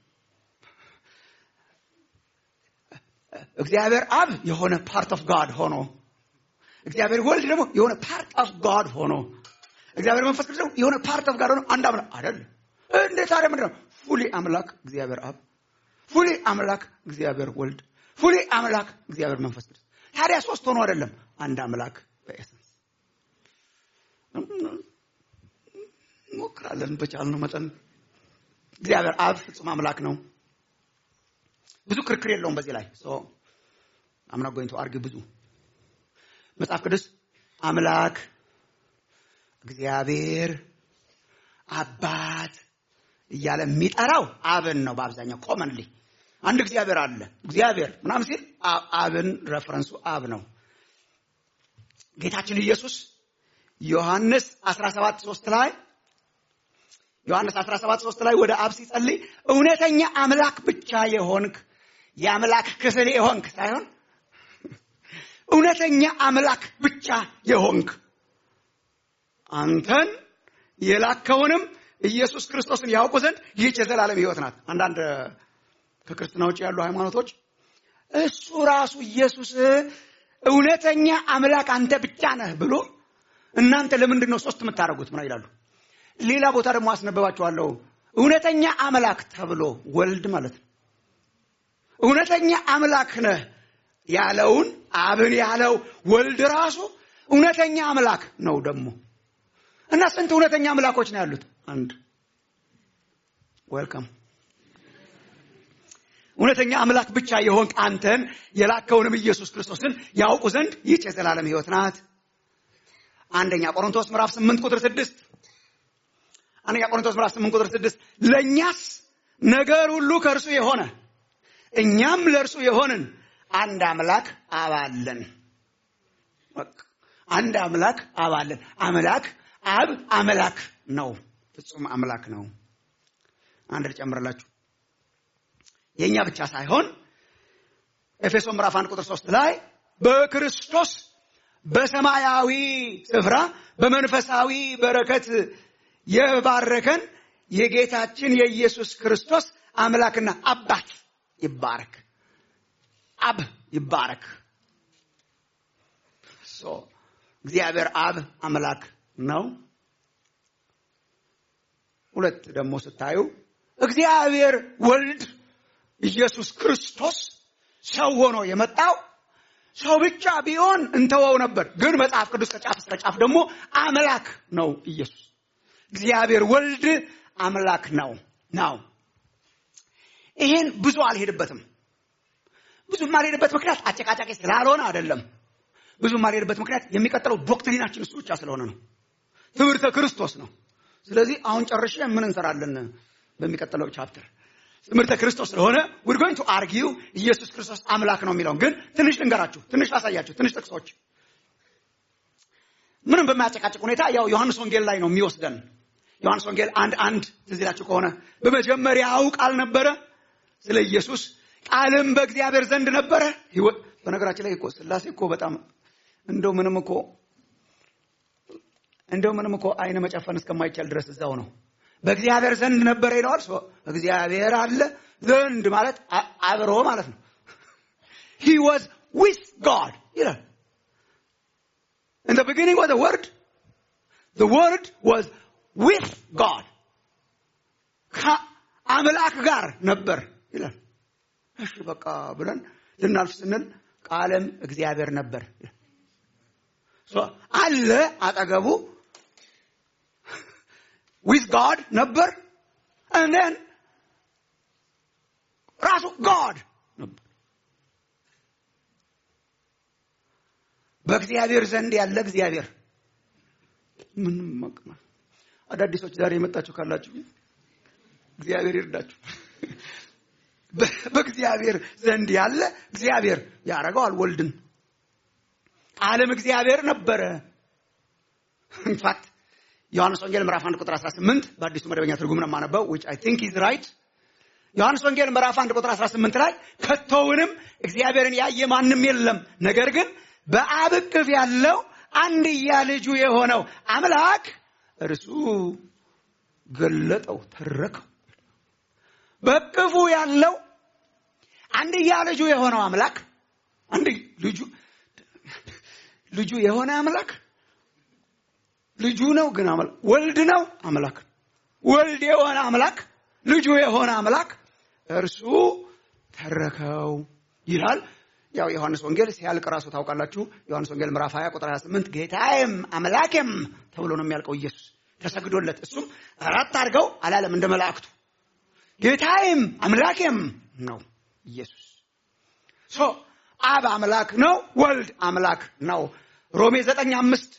S4: እግዚአብሔር አብ የሆነ ፓርት ኦፍ ጋድ ሆኖ እግዚአብሔር ወልድ ደግሞ የሆነ ፓርት ኦፍ ጋድ ሆኖ እግዚአብሔር መንፈስ ቅዱስ ደግሞ የሆነ ፓርት ኦፍ ጋድ ሆኖ አንድ አምላክ አይደለም። እንዴት ታዲያ ምንድን ነው? ፉሊ አምላክ እግዚአብሔር አብ፣ ፉሊ አምላክ እግዚአብሔር ወልድ፣ ፉሊ አምላክ እግዚአብሔር መንፈስ ቅዱስ። ታዲያ ሶስት ሆኖ አይደለም፣ አንድ አምላክ በኤሰንስ ሞክራለን በቻልነው መጠን። እግዚአብሔር አብ ፍጹም አምላክ ነው። ብዙ ክርክር የለውም በዚህ ላይ አምና ጎኝቶ አርግ ብዙ መጽሐፍ ቅዱስ አምላክ እግዚአብሔር አባት እያለ የሚጠራው አብን ነው። በአብዛኛው ኮመንሊ አንድ እግዚአብሔር አለ እግዚአብሔር ምናምን ሲል አብን ረፈረንሱ አብ ነው። ጌታችን ኢየሱስ ዮሐንስ 17 3 ላይ ዮሐንስ 17 3 ላይ ወደ አብ ሲጸልይ እውነተኛ አምላክ ብቻ የሆንክ የአምላክ ክፍል የሆንክ ሳይሆን እውነተኛ አምላክ ብቻ የሆንክ አንተን የላከውንም ኢየሱስ ክርስቶስን ያውቁ ዘንድ ይህች የዘላለም ሕይወት ናት። አንዳንድ ከክርስትና ውጭ ያሉ ሃይማኖቶች እሱ ራሱ ኢየሱስ እውነተኛ አምላክ አንተ ብቻ ነህ ብሎ እናንተ ለምንድን ነው ሶስት የምታደርጉት? ምን ይላሉ? ሌላ ቦታ ደግሞ አስነበባቸዋለሁ። እውነተኛ አምላክ ተብሎ ወልድ ማለት ነው። እውነተኛ አምላክ ነህ ያለውን አብን ያለው ወልድ ራሱ እውነተኛ አምላክ ነው። ደግሞ እና ስንት እውነተኛ አምላኮች ነው ያሉት? አንድ ዌልካም እውነተኛ አምላክ ብቻ የሆንክ አንተን የላከውንም ኢየሱስ ክርስቶስን ያውቁ ዘንድ ይህች የዘላለም ሕይወት ናት። አንደኛ ቆሮንቶስ ምዕራፍ 8 ቁጥር 6 አንደኛ ቆሮንቶስ ምዕራፍ 8 ቁጥር 6 ለእኛስ ነገር ሁሉ ከእርሱ የሆነ እኛም ለእርሱ የሆንን አንድ አምላክ አባለን። አንድ አምላክ አባለን። አምላክ አብ አምላክ ነው፣ ፍጹም አምላክ ነው። አንድ ልጨምርላችሁ የእኛ ብቻ ሳይሆን ኤፌሶን ምዕራፍ 1 ቁጥር 3 ላይ በክርስቶስ በሰማያዊ ስፍራ በመንፈሳዊ በረከት የባረከን የጌታችን የኢየሱስ ክርስቶስ አምላክና አባት ይባረክ። አብ ይባረክ። እግዚአብሔር አብ አምላክ ነው። ሁለት ደግሞ ስታዩ እግዚአብሔር ወልድ ኢየሱስ ክርስቶስ ሰው ሆኖ የመጣው ሰው ብቻ ቢሆን እንተወው ነበር። ግን መጽሐፍ ቅዱስ ከጫፍ እስከ ጫፍ ደግሞ አምላክ ነው ኢየሱስ። እግዚአብሔር ወልድ አምላክ ነው ነው። ይሄን ብዙ አልሄድበትም። ብዙ የማልሄድበት ምክንያት አጨቃጫቂ ስላልሆነ አይደለም። ብዙ የማልሄድበት ምክንያት የሚቀጥለው ዶክትሪናችን እሱ ብቻ ስለሆነ ነው። ትምህርተ ክርስቶስ ነው። ስለዚህ አሁን ጨርሼ ምን እንሰራለን በሚቀጥለው ቻፕተር ትምህርተ ክርስቶስ ስለሆነ we're going to argue ኢየሱስ ክርስቶስ አምላክ ነው የሚለውን ግን ትንሽ ልንገራችሁ፣ ትንሽ ላሳያችሁ፣ ትንሽ ጥቅሶች ምንም በማያጨቃጭቅ ሁኔታ ያው ዮሐንስ ወንጌል ላይ ነው የሚወስደን። ዮሐንስ ወንጌል አንድ አንድ ትዝ ይላችሁ ከሆነ በመጀመሪያው ቃል ነበረ፣ ስለ ኢየሱስ ቃልም በእግዚአብሔር ዘንድ ነበረ። ህይወት በነገራችን ላይ እኮ ስላሴ እኮ በጣም እንደው ምንም እኮ እንደው ምንም እኮ አይነ መጨፈን እስከማይቻል ድረስ እዛው ነው። በእግዚአብሔር ዘንድ ነበረ ይለዋል። እግዚአብሔር አለ ዘንድ ማለት አብሮ ማለት ነው። he was with God ይላል። in the beginning was the word the word was with God ከአምላክ ጋር ነበር ይላል። እሺ በቃ ብለን ልናልፍ ስንል ቃልም እግዚአብሔር ነበር አለ አጠገቡ with God ነበር and then ራሱ God ነበር። በእግዚአብሔር ዘንድ ያለ እግዚአብሔር ምንም ማቅማ አዳዲሶች ዛሬ የመጣችሁ ካላችሁ እግዚአብሔር ይርዳችሁ። በእግዚአብሔር ዘንድ ያለ እግዚአብሔር ያደረገዋል ወልድን ቃልም እግዚአብሔር ነበረ ኢንፋክት ዮሐንስ ወንጌል ምዕራፍ 1 ቁጥር 18 በአዲሱ መደበኛ ትርጉም ነው የማነበው which I think is right ዮሐንስ ወንጌል ምዕራፍ 1 ቁጥር 18 ላይ ከቶውንም እግዚአብሔርን ያየ ማንም የለም ነገር ግን በአብ እቅፍ ያለው አንድያ ልጁ የሆነው አምላክ እርሱ ገለጠው ተረከው በእቅፉ ያለው አንድያ ልጁ የሆነው አምላክ አንድ ልጁ ልጁ የሆነ አምላክ ልጁ ነው ግን አምላክ ወልድ ነው አምላክ ወልድ የሆነ አምላክ ልጁ የሆነ አምላክ እርሱ ተረከው ይላል። ያው ዮሐንስ ወንጌል ሲያልቅ ራሱ ታውቃላችሁ። ዮሐንስ ወንጌል ምዕራፍ 20 ቁጥር 28 ጌታዬም አምላኬም ተብሎ ነው የሚያልቀው ኢየሱስ ተሰግዶለት፣ እሱም አራት አድርገው አላለም እንደ መላእክቱ ጌታዬም አምላኬም ነው ኢየሱስ። ሶ አብ አምላክ ነው፣ ወልድ አምላክ ነው። ሮሜ ዘጠኝ አምስት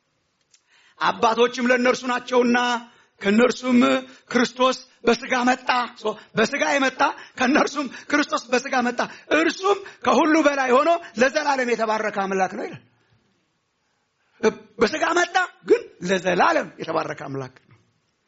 S4: አባቶችም ለእነርሱ ናቸውና ከእነርሱም ክርስቶስ በስጋ መጣ። በስጋ የመጣ ከእነርሱም ክርስቶስ በስጋ መጣ። እርሱም ከሁሉ በላይ ሆኖ ለዘላለም የተባረከ አምላክ ነው ይላል። በስጋ መጣ፣ ግን ለዘላለም የተባረከ አምላክ ነው።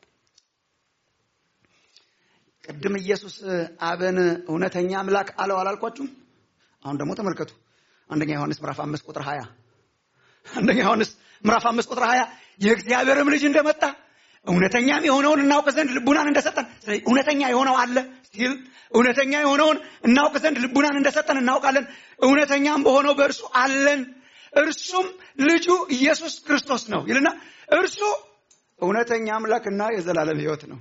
S4: ቅድም ኢየሱስ አብን እውነተኛ አምላክ አለው አላልኳችሁም? አሁን ደግሞ ተመልከቱ። አንደኛ ዮሐንስ ምዕራፍ አምስት ቁጥር ሀያ አንደኛ ዮሐንስ ምዕራፍ አምስት ቁጥር ሀያ የእግዚአብሔርም ልጅ እንደመጣ እውነተኛም የሆነውን እናውቅ ዘንድ ልቡናን እንደሰጠን። ስለዚህ እውነተኛ የሆነው አለ ስቲል እውነተኛ የሆነውን እናውቅ ዘንድ ልቡናን እንደሰጠን እናውቃለን። እውነተኛም በሆነው በእርሱ አለን። እርሱም ልጁ ኢየሱስ ክርስቶስ ነው ይልና እርሱ እውነተኛ አምላክና የዘላለም ሕይወት ነው።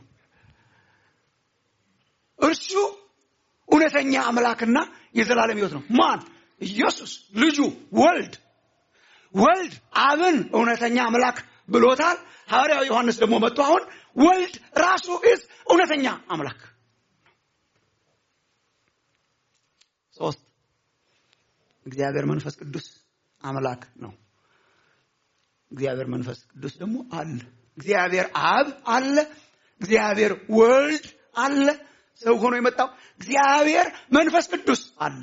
S4: እርሱ እውነተኛ አምላክና የዘላለም ሕይወት ነው። ማን? ኢየሱስ ልጁ ወልድ ወልድ አብን እውነተኛ አምላክ ብሎታል። ሐዋርያው ዮሐንስ ደግሞ መጥቶ አሁን ወልድ ራሱ ኢዝ እውነተኛ አምላክ። ሶስት እግዚአብሔር መንፈስ ቅዱስ አምላክ ነው። እግዚአብሔር መንፈስ ቅዱስ ደግሞ አለ። እግዚአብሔር አብ አለ። እግዚአብሔር ወልድ አለ። ሰው ሆኖ የመጣው እግዚአብሔር መንፈስ ቅዱስ አለ።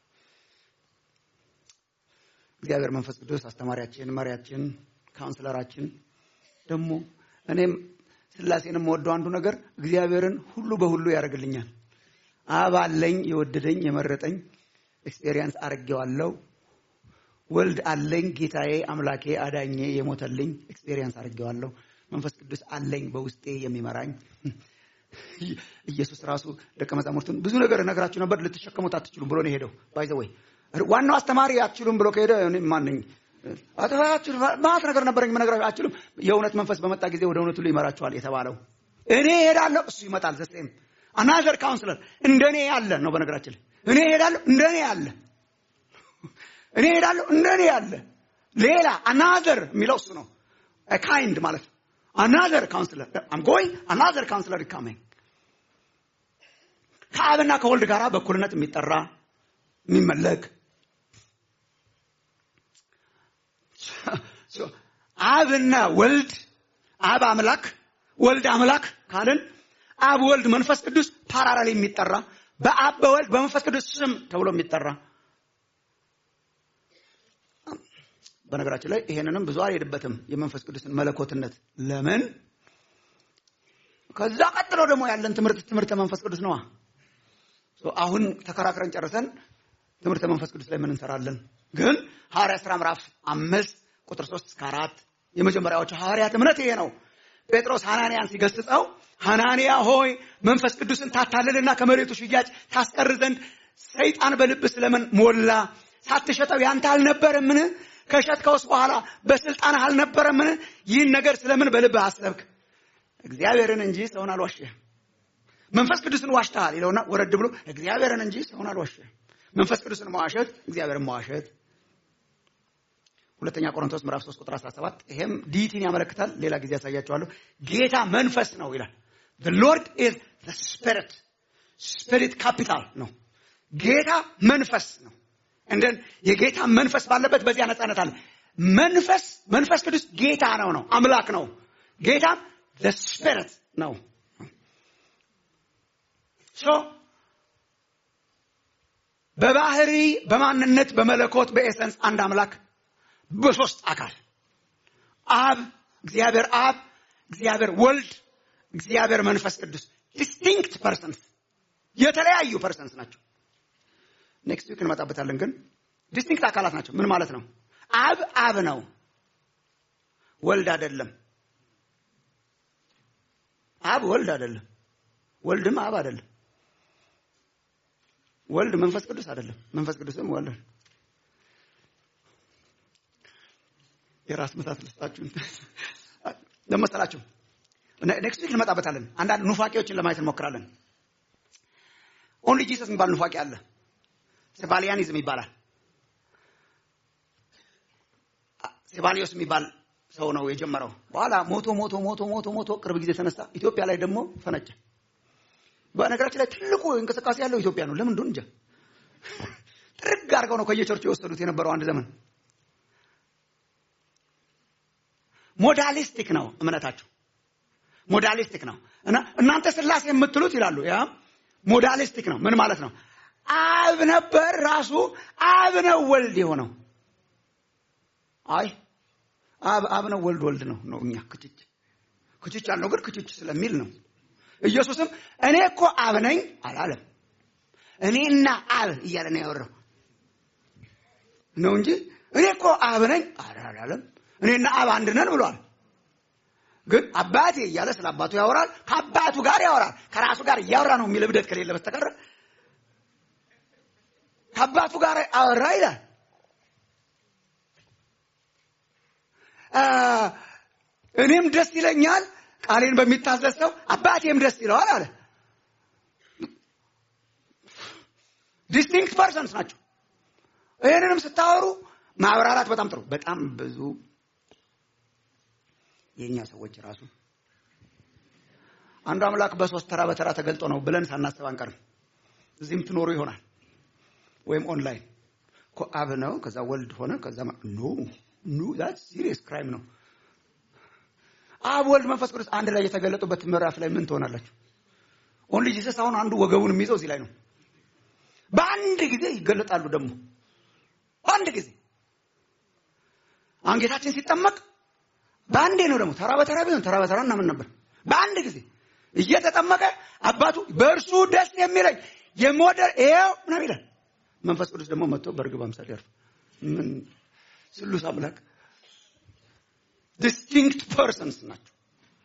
S4: እግዚአብሔር መንፈስ ቅዱስ አስተማሪያችን፣ መሪያችን፣ ካውንስለራችን ደግሞ እኔም ስላሴንም ወደው አንዱ ነገር እግዚአብሔርን ሁሉ በሁሉ ያደርግልኛል። አብ አለኝ፣ የወደደኝ የመረጠኝ ኤክስፔሪየንስ አድርጌዋለሁ። ወልድ አለኝ፣ ጌታዬ፣ አምላኬ፣ አዳኜ የሞተልኝ ኤክስፔሪየንስ አድርጌዋለሁ። መንፈስ ቅዱስ አለኝ በውስጤ የሚመራኝ ኢየሱስ ራሱ ደቀ መዛሙርቱን ብዙ ነገር እነግራችሁ ነበር ልትሸከሙት አትችሉም ብሎ ነው የሄደው። ባይ ዘ ወይ ዋናው አስተማሪ አትችሉም ብሎ ከሄደ እኔ ማን ነኝ? ማት ነገር ነበረኝ የምነግራችሁ አትችሉም። የእውነት መንፈስ በመጣ ጊዜ ወደ እውነት ሁሉ ይመራችኋል የተባለው እኔ እሄዳለሁ፣ እሱ ይመጣል። ዘሴም አናዘር ካውንስለር እንደኔ ያለ ነው። በነገራችን ላይ እኔ እሄዳለሁ፣ እንደኔ ያለ እኔ እሄዳለሁ፣ እንደኔ ያለ ሌላ አናዘር የሚለው እሱ ነው። ካይንድ ማለት ነው። አናዘር ካውንስለር አም ጎይንግ አናዘር ካውንስለር ካሚንግ ከአብና ከወልድ ጋር በእኩልነት የሚጠራ የሚመለክ አብና ወልድ አብ አምላክ ወልድ አምላክ ካልን አብ ወልድ መንፈስ ቅዱስ ፓራራል የሚጠራ በአብ በወልድ በመንፈስ ቅዱስ ስም ተብሎ የሚጠራ በነገራችን ላይ ይሄንንም ብዙ አልሄድበትም የመንፈስ ቅዱስን መለኮትነት ለምን ከዛ ቀጥሎ ደግሞ ያለን ትምህርት ትምህርተ መንፈስ ቅዱስ ነዋ አሁን ተከራክረን ጨርሰን ትምህርተ መንፈስ ቅዱስ ላይ ምን እንሰራለን ግን ሐዋርያ ሥራ ምዕራፍ አምስት ቁጥር ሶስት እስከ አራት የመጀመሪያዎቹ ሐዋርያት እምነት ይሄ ነው ጴጥሮስ ሐናንያን ሲገስጸው ሐናንያ ሆይ መንፈስ ቅዱስን ታታልልና ከመሬቱ ሽያጭ ታስቀር ዘንድ ሰይጣን በልብ ስለምን ሞላ ሳትሸጠው ያንተ አልነበረምን ከሸጥከውስ በኋላ በስልጣንህ አልነበረምን ይህን ነገር ስለምን በልብህ አሰብክ እግዚአብሔርን እንጂ ሰውን አልዋሸህም መንፈስ ቅዱስን ዋሽተሃል ይለውና ወረድ ብሎ እግዚአብሔርን እንጂ ሰውን አልዋሸህም መንፈስ ቅዱስን መዋሸት እግዚአብሔርን መዋሸት ሁለተኛ ቆሮንቶስ ምዕራፍ 3 ቁጥር 17 ይሄም ዲቲን ያመለክታል ሌላ ጊዜ ያሳያቸዋለሁ ጌታ መንፈስ ነው ይላል the lord is the spirit spirit capital ነው ጌታ መንፈስ ነው እንደን የጌታ መንፈስ ባለበት በዚያ ነፃነት አለ መንፈስ መንፈስ ቅዱስ ጌታ ነው ነው አምላክ ነው ጌታም the spirit ነው ሶ በባህሪ በማንነት በመለኮት በኤሰንስ አንድ አምላክ በሶስት አካል አብ እግዚአብሔር አብ እግዚአብሔር ወልድ እግዚአብሔር መንፈስ ቅዱስ ዲስቲንክት ፐርሰንስ የተለያዩ ፐርሰንስ ናቸው ኔክስት ዊክ እንመጣበታለን ግን ዲስቲንክት አካላት ናቸው ምን ማለት ነው አብ አብ ነው ወልድ አይደለም አብ ወልድ አይደለም ወልድም አብ አይደለም ወልድ መንፈስ ቅዱስ አይደለም መንፈስ ቅዱስም ወልድ የራስ ምታት ልስጣችሁ ለመሰላችሁ ኔክስት ዊክ እንመጣበታለን አንዳንድ ኑፋቄዎችን ለማየት እንሞክራለን ኦንሊ ጂሰስ የሚባል ኑፋቄ አለ ሴባሊያኒዝም ይባላል ሴባሊዮስ የሚባል ሰው ነው የጀመረው በኋላ ሞቶ ሞቶ ሞቶ ሞቶ ሞቶ ቅርብ ጊዜ ተነሳ ኢትዮጵያ ላይ ደግሞ ፈነጨ በነገራችን ላይ ትልቁ እንቅስቃሴ ያለው ኢትዮጵያ ነው ለምን እንደሆነ እንጃ ጥርግ አድርገው ነው ከየቸርቹ የወሰዱት የነበረው አንድ ዘመን ሞዳሊስቲክ ነው እምነታቸው ሞዳሊስቲክ ነው እና እናንተ ስላሴ የምትሉት ይላሉ ያ ሞዳሊስቲክ ነው ምን ማለት ነው አብ ነበር ራሱ አብ ነው ወልድ የሆነው አይ አብ አብ ነው ወልድ ወልድ ነው ነው እኛ ክችች ክችች ያልነው ግን ክችች ስለሚል ነው ኢየሱስም እኔ እኮ አብ ነኝ አላለም እኔና አብ እያለ ነው ያወራው ነው እንጂ እኔ እኮ አብ ነኝ አላለም እኔና አብ አንድ ነን ብሏል ግን አባቴ እያለ ስለ አባቱ ያወራል ከአባቱ ጋር ያወራል ከራሱ ጋር እያወራ ነው የሚል እብደት ከሌለ በስተቀር ከአባቱ ጋር አወራ ይላል እኔም ደስ ይለኛል ቃሌን በሚታዘዝ ሰው አባቴም ደስ ይለዋል አለ ዲስቲንክት ፐርሰንስ ናቸው ይህንንም ስታወሩ ማብራራት በጣም ጥሩ በጣም ብዙ የእኛ ሰዎች ራሱ አንዱ አምላክ በሶስት ተራ በተራ ተገልጦ ነው ብለን ሳናስብ አንቀርም። እዚህም ትኖሩ ይሆናል ወይም ኦንላይን እኮ አብ ነው፣ ከዛ ወልድ ሆነ፣ ከዛ ኖ ኖ ዛት ሲሪየስ ክራይም ነው። አብ ወልድ መንፈስ ቅዱስ አንድ ላይ የተገለጡበት ምዕራፍ ላይ ምን ትሆናላችሁ? ኦንሊ ጂሰስ አሁን አንዱ ወገቡን የሚይዘው እዚህ ላይ ነው። በአንድ ጊዜ ይገለጣሉ። ደግሞ በአንድ ጊዜ አሁን ጌታችን ሲጠመቅ በአንዴ ነው። ደግሞ ተራ በተራ ቢሆን ተራ በተራ እናምን ነበር። በአንድ ጊዜ እየተጠመቀ አባቱ በእርሱ ደስ የሚለኝ የሞደር ይኸው ምናምን ይላል። መንፈስ ቅዱስ ደግሞ መጥቶ በእርግብ አምሳል ያርፍ። ምን ስሉስ አምላክ ዲስቲንክት ፐርሰንስ ናቸው።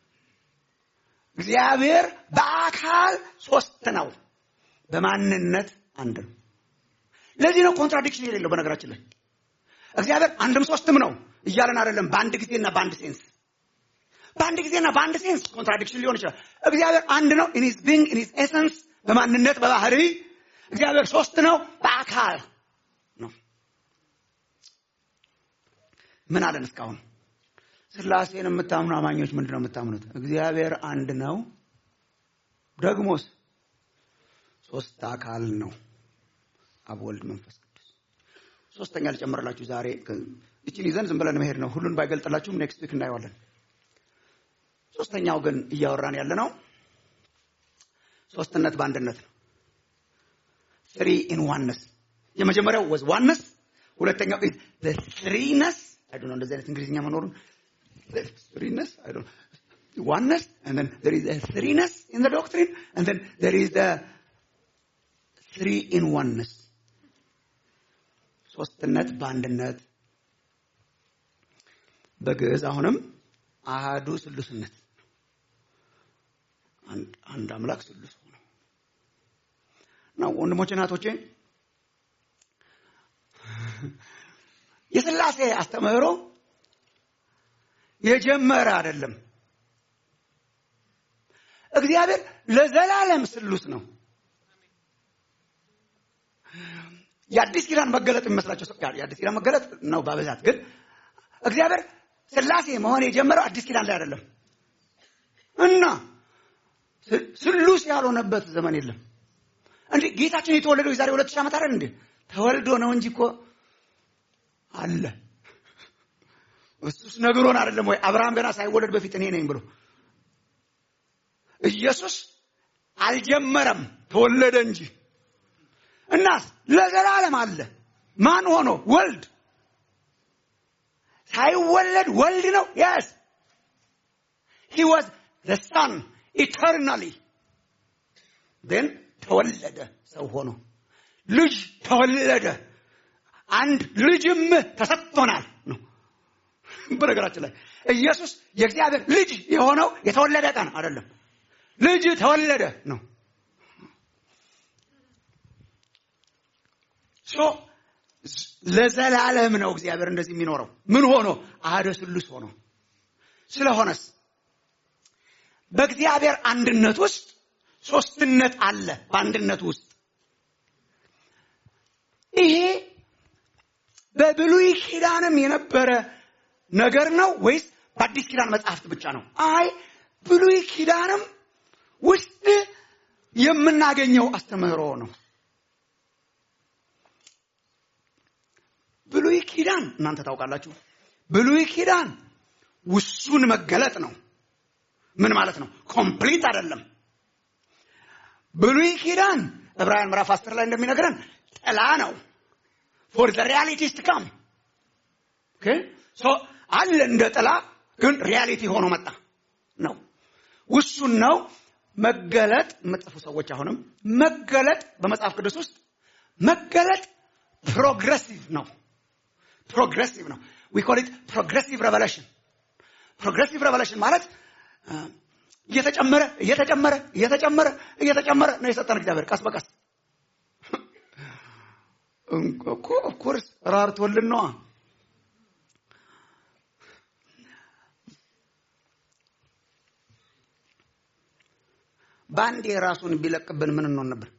S4: እግዚአብሔር በአካል ሶስት ነው፣ በማንነት አንድ ነው። ለዚህ ነው ኮንትራዲክሽን የሌለው። በነገራችን ላይ እግዚአብሔር አንድም ሶስትም ነው እያለን አይደለም። በአንድ ጊዜና በአንድ ሴንስ በአንድ ጊዜና በአንድ ሴንስ ኮንትራዲክሽን ሊሆን ይችላል። እግዚአብሔር አንድ ነው ኢን ሂዝ ቢንግ ኢን ሂዝ ኤሰንስ በማንነት በባህሪ እግዚአብሔር ሶስት ነው በአካል ነው። ምን አለን እስካሁን? ስላሴን የምታምኑ አማኞች ምንድን ነው የምታምኑት? እግዚአብሔር አንድ ነው፣ ደግሞስ ሶስት አካል ነው። አብ፣ ወልድ፣ መንፈስ ቅዱስ። ሶስተኛ ልጨምርላችሁ ዛሬ እችን ይዘን ዝም ብለን መሄድ ነው። ሁሉን ባይገልጥላችሁም ኔክስት ዊክ እናየዋለን። ሶስተኛው ግን እያወራን ያለ ነው ሶስትነት በአንድነት ነው። ትሪ ኢን ዋንነስ። የመጀመሪያው ወዝ ዋንነስ፣ ሁለተኛው ኢዝ ዘ ትሪነስ። አይ ዶንት ኖ እንደዚህ አይነት እንግሊዝኛ መኖሩን ትሪነስ አይ ዶንት ዋንነስ and then there is a threeness in the doctrine and then there is the three in oneness ሶስትነት በአንድነት በግዕዝ አሁንም አሃዱ ስሉስነት አንድ አምላክ ስሉስ ሆኖ ነው። ወንድሞቼ እናቶቼ የሥላሴ አስተምህሮ የጀመረ አይደለም። እግዚአብሔር ለዘላለም ስሉስ ነው። የአዲስ ኪዳን መገለጥ የሚመስላቸው ሰው የአዲስ ኪዳን መገለጥ ነው በብዛት ግን እግዚአብሔር ሥላሴ መሆን የጀመረው አዲስ ኪዳን ላይ አይደለም እና ስሉስ ያልሆነበት ዘመን የለም። እንዴ ጌታችን የተወለደው የዛሬ ሁለት ሺህ ዓመት አይደል እንዴ? ተወልዶ ነው እንጂ እኮ አለ። እሱስ ነግሮን አይደለም ወይ? አብርሃም ገና ሳይወለድ በፊት እኔ ነኝ ብሎ ኢየሱስ አልጀመረም፣ ተወለደ እንጂ እናስ ለዘላለም አለ። ማን ሆኖ? ወልድ ሳይወለድ ወልድ ነው። የስ ሂ ዋዝ ዘ ሳን ኢተርናሊ ን ተወለደ ሰው ሆኖ ልጅ ተወለደ። አንድ ልጅም ተሰጥቶናል ነው። በነገራችን ላይ ኢየሱስ የእግዚአብሔር ልጅ የሆነው የተወለደ ቀን አይደለም፣ ልጅ ተወለደ ነው። ለዘላለም ነው እግዚአብሔር እንደዚህ የሚኖረው። ምን ሆኖ? አሐደ ስሉስ ሆኖ። ስለሆነስ በእግዚአብሔር አንድነት ውስጥ ሶስትነት አለ። በአንድነት ውስጥ ይሄ በብሉይ ኪዳንም የነበረ ነገር ነው ወይስ በአዲስ ኪዳን መጽሐፍት ብቻ ነው? አይ ብሉይ ኪዳንም ውስጥ የምናገኘው አስተምህሮ ነው። ብሉይ ኪዳን እናንተ ታውቃላችሁ። ብሉይ ኪዳን ውሱን መገለጥ ነው። ምን ማለት ነው? ኮምፕሊት አይደለም። ብሉይ ኪዳን ዕብራውያን ምዕራፍ አስር ላይ እንደሚነግረን ጥላ ነው ፎር ዘ ሪያሊቲስ ቱ ካም አለ እንደ ጥላ ግን ሪያሊቲ ሆኖ መጣ ነው። ውሱን ነው። መገለጥ የምጽፉ ሰዎች አሁንም መገለጥ በመጽሐፍ ቅዱስ ውስጥ መገለጥ ፕሮግረሲቭ ነው። ፕሮግረሲቭ ነው። ዊ ኮል ኢት ፕሮግረሲቭ ሬቨሌሽን። ፕሮግረሲቭ ሬቨሌሽን ማለት እየተጨመረ እየተጨመረ እየተጨመረ እየተጨመረ ነው የሰጠን እግዚአብሔር ቀስ በቀስ እኮ ኦፍኮርስ ራርቶልን ነዋ። በአንዴ ራሱን ቢለቅብን ምን እንሆን ነበር?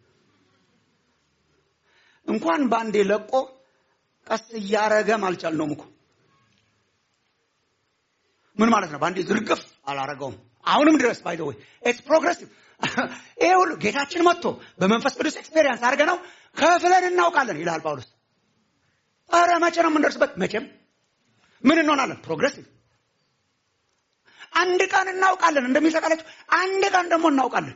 S4: እንኳን በአንዴ ለቆ ቀስ እያረገም አልቻልነውም እኮ ምን ማለት ነው? በአንዴ ዝርግፍ አላረገውም። አሁንም ድረስ ባይ ወይ ኢትስ ፕሮግሬሲቭ። ይሄ ሁሉ ጌታችን መጥቶ በመንፈስ ቅዱስ ኤክስፔሪየንስ አድርገ ነው ከፍለን እናውቃለን ይላል ጳውሎስ። ኧረ መቼ ነው የምንደርስበት? መቼም ምን እንሆናለን? ፕሮግሬሲቭ። አንድ ቀን እናውቃለን እንደሚሰቃላችሁ፣ አንድ ቀን ደግሞ እናውቃለን።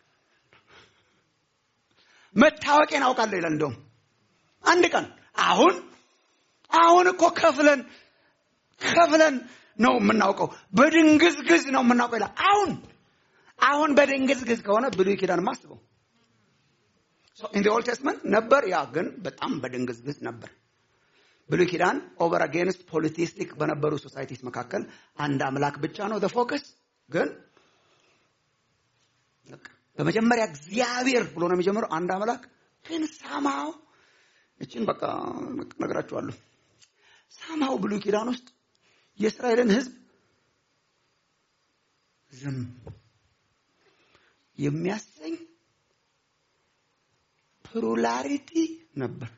S4: መታወቂያ እናውቃለሁ ይላል። እንደውም አንድ ቀን አሁን አሁን እኮ ከፍለን ከፍለን ነው የምናውቀው፣ በድንግዝግዝ ነው የምናውቀው ይላል። አሁን አሁን በድንግዝግዝ ከሆነ ብሉይ ኪዳን ማስበው ኢን ኦልድ ቴስትመንት ነበር፣ ያ ግን በጣም በድንግዝግዝ ነበር። ብሉይ ኪዳን ኦቨር አጌንስት ፖሊቲስቲክ በነበሩ ሶሳይቲስ መካከል አንድ አምላክ ብቻ ነው ፈோከስ። ግን በመጀመሪያ እግዚአብሔር ብሎ ነው የሚጀምረው አንድ አምላክ ግን ሳማው እችን በቃ ነግራችኋለሁ። ሳማው ብሉይ ኪዳን ውስጥ የእስራኤልን ሕዝብ ዝም የሚያሰኝ ፕሉራሊቲ ነበር።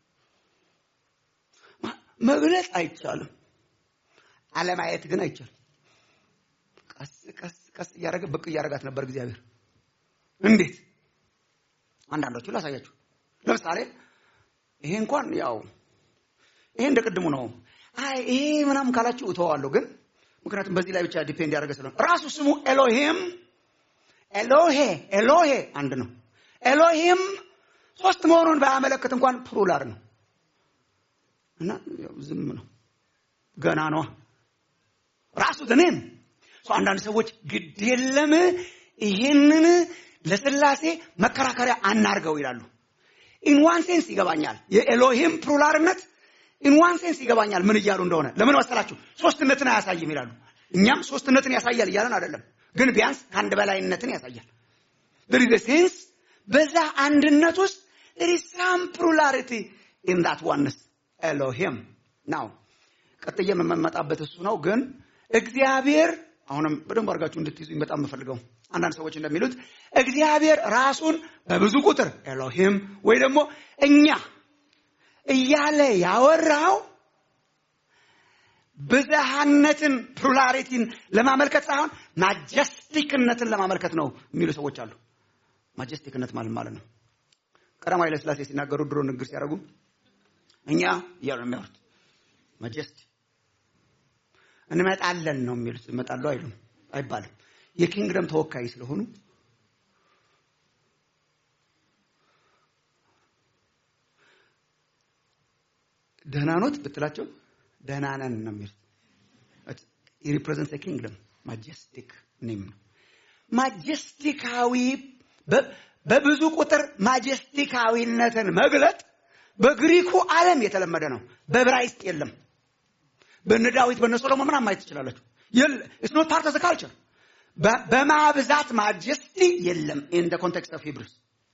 S4: መግለጽ አይቻልም፣ አለማየት ግን አይቻልም። ቀስ ቀስ ቀስ እያደረገ ብቅ እያደረጋት ነበር እግዚአብሔር። እንዴት? አንዳንዶቹ ላሳያችሁ። ለምሳሌ ይሄ እንኳን ያው ይሄ እንደ ቅድሙ ነው። አይ ይሄ ምናምን ካላችሁ እተዋለሁ፣ ግን ምክንያቱም በዚህ ላይ ብቻ ዲፔንድ ያደረገ ስለሆነ ራሱ ስሙ ኤሎሂም ኤሎሄ ኤሎሄ አንድ ነው። ኤሎሂም ሶስት መሆኑን ባያመለክት እንኳን ፕሉራል ነው እና ዝም ነው ገና ነዋ ራሱ ዘኔም አንዳንድ ሰዎች ግድ የለም ይሄንን ለስላሴ መከራከሪያ አናርገው ይላሉ። ኢን ዋን ሴንስ ይገባኛል። የኤሎሂም ፕሉራልነት ኢን ዋን ሴንስ ይገባኛል ምን እያሉ እንደሆነ። ለምን መሰላችሁ? ሶስትነትን አያሳይም ይላሉ። እኛም ሶስትነትን ያሳያል እያለን አይደለም፣ ግን ቢያንስ ከአንድ በላይነትን ያሳያል። there is a sense በዛ አንድነት ውስጥ there is some plurality in that oneness ኤሎሂም ናው ቀጥዬ የምመጣበት እሱ ነው። ግን እግዚአብሔር አሁንም በደንብ አድርጋችሁ እንድትይዙኝ በጣም የምፈልገው አንዳንድ ሰዎች እንደሚሉት እግዚአብሔር ራሱን በብዙ ቁጥር ኤሎሂም ወይ ደግሞ እኛ እያለ ያወራው ብዝሃነትን ፕሉራሊቲን ለማመልከት ሳይሆን ማጀስቲክነትን ለማመልከት ነው የሚሉ ሰዎች አሉ። ማጀስቲክነት ማለት ማለት ነው ቀዳማዊ ኃይለ ሥላሴ ሲናገሩ ድሮ ንግግር ሲያደርጉ እኛ እያሉ የሚያወሩት ማጀስቲ እንመጣለን ነው የሚሉት። ይመጣሉ አይሉም አይባልም። የኪንግደም ተወካይ ስለሆኑ ደህና ኖት ብትላቸው ደህና ነን ነው የሚሉት። ሪፕሬዘንት ኪንግደም ማጀስቲክ ኔም ነው። ማጀስቲካዊ በብዙ ቁጥር ማጀስቲካዊነትን መግለጥ በግሪኩ ዓለም የተለመደ ነው። በዕብራይስጥ የለም። በነ ዳዊት በነ ሶሎሞን ምናምን ማየት ትችላላችሁ። ኢትስ ኖት ፓርት ኦፍ ዘ ካልቸር። በማብዛት ማጀስቲ የለም። ኢን ደ ኮንቴክስት ኦፍ ሂብሩስ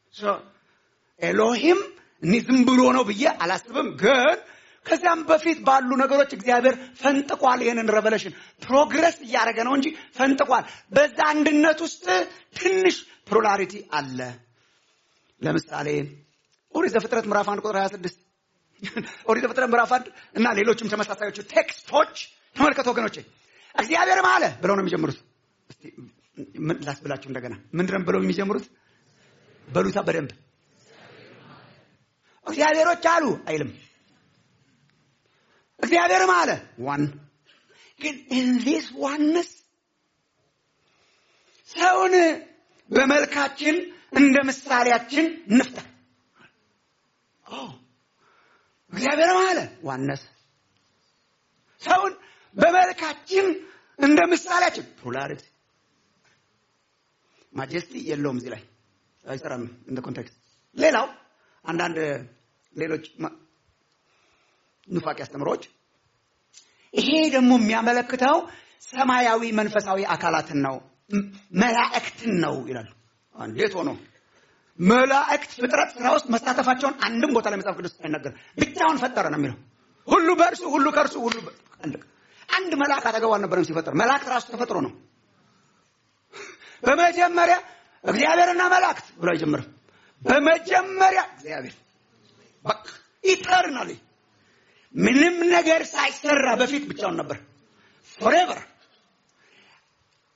S4: ኤሎሂም እኔ ዝም ብሎ ነው ብዬ አላስብም። ግን ከዚያም በፊት ባሉ ነገሮች እግዚአብሔር ፈንጥቋል። ይህንን ሬቨሌሽን ፕሮግረስ እያደረገ ነው እንጂ ፈንጥቋል። በዛ አንድነት ውስጥ ትንሽ ፕሉራሊቲ አለ። ለምሳሌ ኦሪት ዘፍጥረት ምዕራፍ 1 ቁጥር 26 ኦሪት ዘፍጥረት ምዕራፍ 1 እና ሌሎችም ተመሳሳዮቹ ቴክስቶች ተመልከቱ ወገኖቼ። እግዚአብሔርም አለ ብለው ነው የሚጀምሩት። እስቲ ምን ላስብላችሁ እንደገና ምንድነው ብለው የሚጀምሩት? በሉታ በደንብ እግዚአብሔሮች አሉ አይልም። እግዚአብሔርም አለ ዋን ግን ኢን ዚስ ዋንስ ሰውን በመልካችን እንደ ምሳሌያችን እንፍጠር እግዚአብሔርም አለ ዋነስ ሰውን በመልካችን እንደ ምሳሌያችን ፕሉራሊቲ ማጀስቲ የለውም እዚህ ላይ አይሰራም እንደ ኮንቴክስት ሌላው አንዳንድ ሌሎች ኑፋቂ አስተምሮች ይሄ ደግሞ የሚያመለክተው ሰማያዊ መንፈሳዊ አካላትን ነው መላእክትን ነው ይላሉ እንዴት ሆኖ መላእክት ፍጥረት ስራ ውስጥ መሳተፋቸውን አንድም ቦታ ላይ መጽሐፍ ቅዱስ አይናገርም። ብቻውን ፈጠረ ነው የሚለው። ሁሉ በእርሱ ሁሉ ከእርሱ ሁሉ አንድ መልአክ አጠገቡ አልነበረም ሲፈጠር። መላእክት ራሱ ተፈጥሮ ነው። በመጀመሪያ እግዚአብሔርና መላእክት ብሎ አይጀምርም። በመጀመሪያ እግዚአብሔር በቃ ኢተርናሊ ምንም ነገር ሳይሰራ በፊት ብቻውን ነበር። ፎሬቨር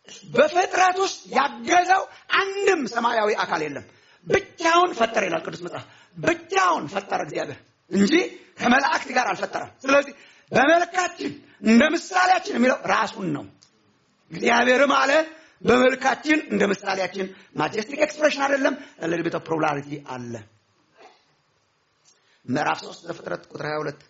S4: በፍጥረት ውስጥ ያገዘው አንድም ሰማያዊ አካል የለም። ብቻውን ፈጠረ ይላል ቅዱስ መጽሐፍ። ብቻውን ፈጠረ እግዚአብሔር እንጂ ከመላእክት ጋር አልፈጠረም። ስለዚህ በመልካችን እንደ ምሳሌያችን የሚለው ራሱን ነው። እግዚአብሔርም አለ በመልካችን እንደ ምሳሌያችን ማጀስቲክ ኤክስፕሬሽን አይደለም። ለልቤት ፕሮላሪቲ አለ። ምዕራፍ 3 ዘፍጥረት ቁጥር 22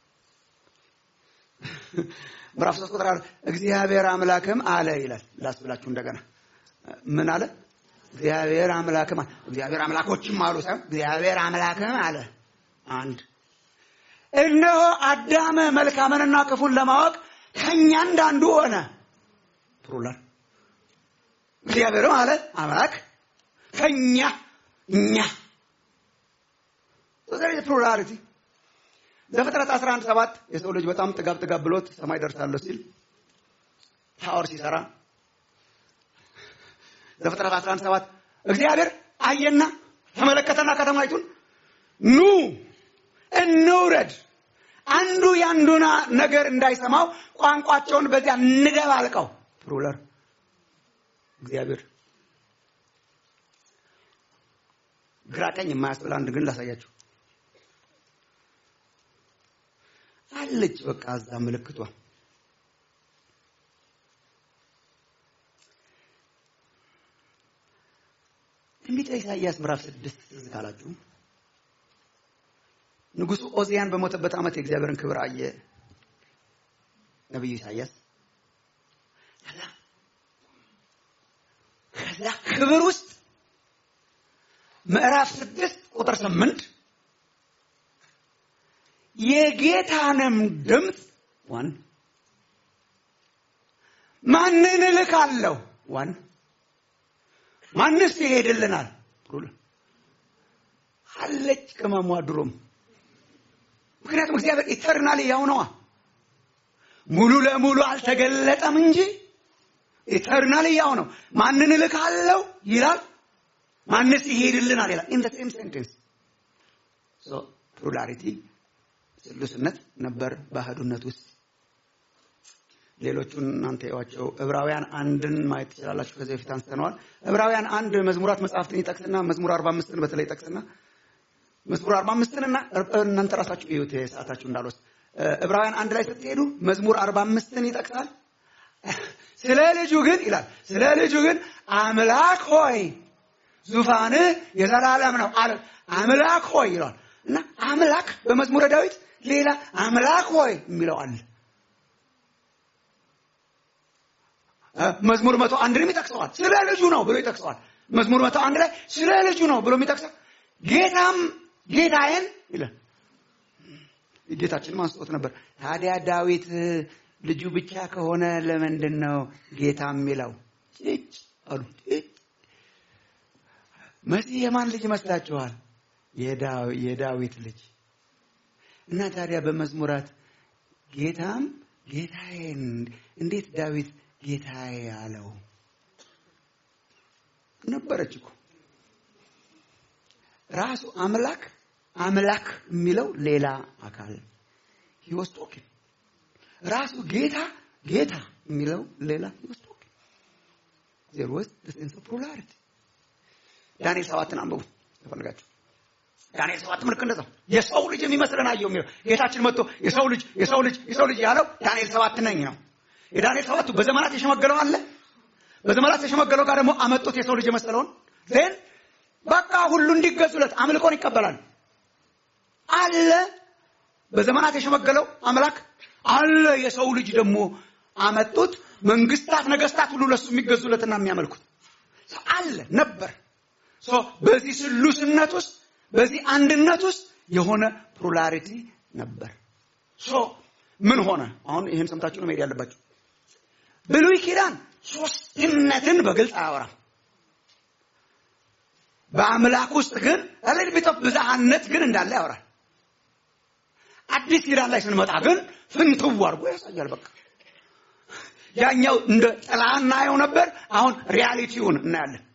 S4: ምዕራፍ 3 ቁጥር 22 እግዚአብሔር አምላክም አለ ይላል። ላስብላችሁ እንደገና ምን አለ? እግዚአብሔር አምላክም አለ። እግዚአብሔር አምላኮችም አሉ ሳይሆን እግዚአብሔር አምላክም አለ። አንድ እነሆ አዳም መልካምንና ክፉን ለማወቅ ከኛ እንዳንዱ ሆነ። ፕሉራል እግዚአብሔርም አለ አምላክ ከኛ እኛ ፕሉራሊቲ ዘፍጥረት 11 ሰባት የሰው ልጅ በጣም ጥጋብ ጥጋብ ብሎት ሰማይ ደርሳለሁ ሲል ታወር ሲሰራ ዘፍጥረት 11 ሰባት እግዚአብሔር አየና ተመለከተና ከተማይቱን ኑ እንውረድ አንዱ የአንዱና ነገር እንዳይሰማው ቋንቋቸውን በዚያ እንደባልቀው ፕሉራል እግዚአብሔር ግራ ቀኝ የማያስብል አንድ ግን ላሳያችሁ አለች። በቃ እዛ ምልክቷ ትንቢተ ኢሳይያስ ምዕራፍ ስድስት ትዝ ካላችሁ ንጉሡ ኦዚያን በሞተበት ዓመት የእግዚአብሔርን ክብር አየ ነቢዩ ኢሳይያስ። ከዛ ከዛ ክብር ውስጥ ምዕራፍ ስድስት ቁጥር ስምንት የጌታንም ድምፅ ዋን ማንን እልካለሁ ዋን ማንስ ይሄድልናል አለች ቅመሟ ድሮም ምክንያቱም እግዚአብሔር ኢተርናል ያው ነዋ ሙሉ ለሙሉ አልተገለጠም እንጂ ኢተርናል ያው ነው ማንን እልካለሁ ይላል ማንስ ይሄድልናል ይላል ኢን ሴም ሴንቴንስ ፕሉራሊቲ ስሉስነት ነበር በአህዱነት ውስጥ ሌሎቹን እናንተ ያዋቸው ዕብራውያን አንድን ማየት ትችላላችሁ ከዚህ በፊት አንስተነዋል ዕብራውያን አንድ መዝሙራት መጽሐፍትን ይጠቅስና መዝሙር አርባ አምስትን በተለይ ይጠቅስና መዝሙር አርባ አምስትን እና እናንተ ራሳችሁ እዩት ሰዓታችሁ እንዳልወስድ ዕብራውያን አንድ ላይ ስትሄዱ መዝሙር አርባ አምስትን ይጠቅሳል ስለ ልጁ ግን ይላል ስለ ልጁ ግን አምላክ ሆይ ዙፋንህ የዘላለም ነው አለ አምላክ ሆይ ይለዋል እና አምላክ በመዝሙረ ዳዊት ሌላ አምላክ ሆይ የሚለው አለ መዝሙር መቶ አንድንም ይጠቅሰዋል ስለ ልጁ ነው ብሎ ይጠቅሰዋል መዝሙር መቶ አንድ ላይ ስለ ልጁ ነው ብሎ የሚጠቅሰው ጌታም ጌታዬን ይላል ጌታችንም አንስቶት ነበር ታዲያ ዳዊት ልጁ ብቻ ከሆነ ለምንድን ነው ጌታ የሚለው ጭጭ አሉ መሲህ የማን ልጅ ይመስላችኋል የዳዊት ልጅ እና ታዲያ በመዝሙራት ጌታም ጌታዬን እንዴት ዳዊት ጌታዬ አለው ነበረች እኮ ራሱ አምላክ አምላክ የሚለው ሌላ አካል ሂወስ ቶኪን ራሱ ጌታ ጌታ የሚለው ሌላ ሂወስ ቶኪን ዜር ወስ ሴንስ ኦፍ ፕሉራሊቲ ዳንኤል ሰባትን አንብቡ ተፈልጋችሁ ዳንኤል ሰባት ምልክ እንደዛው የሰው ልጅ የሚመስለን አየው የሚለው ጌታችን መጥቶ የሰው ልጅ የሰው ልጅ የሰው ልጅ ያለው ዳንኤል ሰባት ነኝ ነው የዳንኤል ሰባቱ በዘመናት የሸመገለው አለ በዘመናት የሸመገለው ጋር ደግሞ አመጡት የሰው ልጅ የመሰለውን ዜን በቃ ሁሉ እንዲገዙለት አምልኮን ይቀበላል አለ በዘመናት የሸመገለው አምላክ አለ የሰው ልጅ ደግሞ አመጡት መንግስታት ነገስታት ሁሉ ለሱ የሚገዙለትና የሚያመልኩት አለ ነበር በዚህ ስሉስነት ውስጥ በዚህ አንድነት ውስጥ የሆነ ፕሉራሊቲ ነበር ምን ሆነ አሁን ይህን ሰምታችሁ ነው መሄድ ያለባችሁ ብሉይ ኪዳን ሶስትነትን በግልጽ አያወራም በአምላክ ውስጥ ግን ለልቢቶፍ ብዝሃነት ግን እንዳለ ያወራል አዲስ ኪዳን ላይ ስንመጣ ግን ፍንትው አድርጎ ያሳያል በቃ ያኛው እንደ ጥላ እናየው ነበር አሁን ሪያሊቲውን እናያለን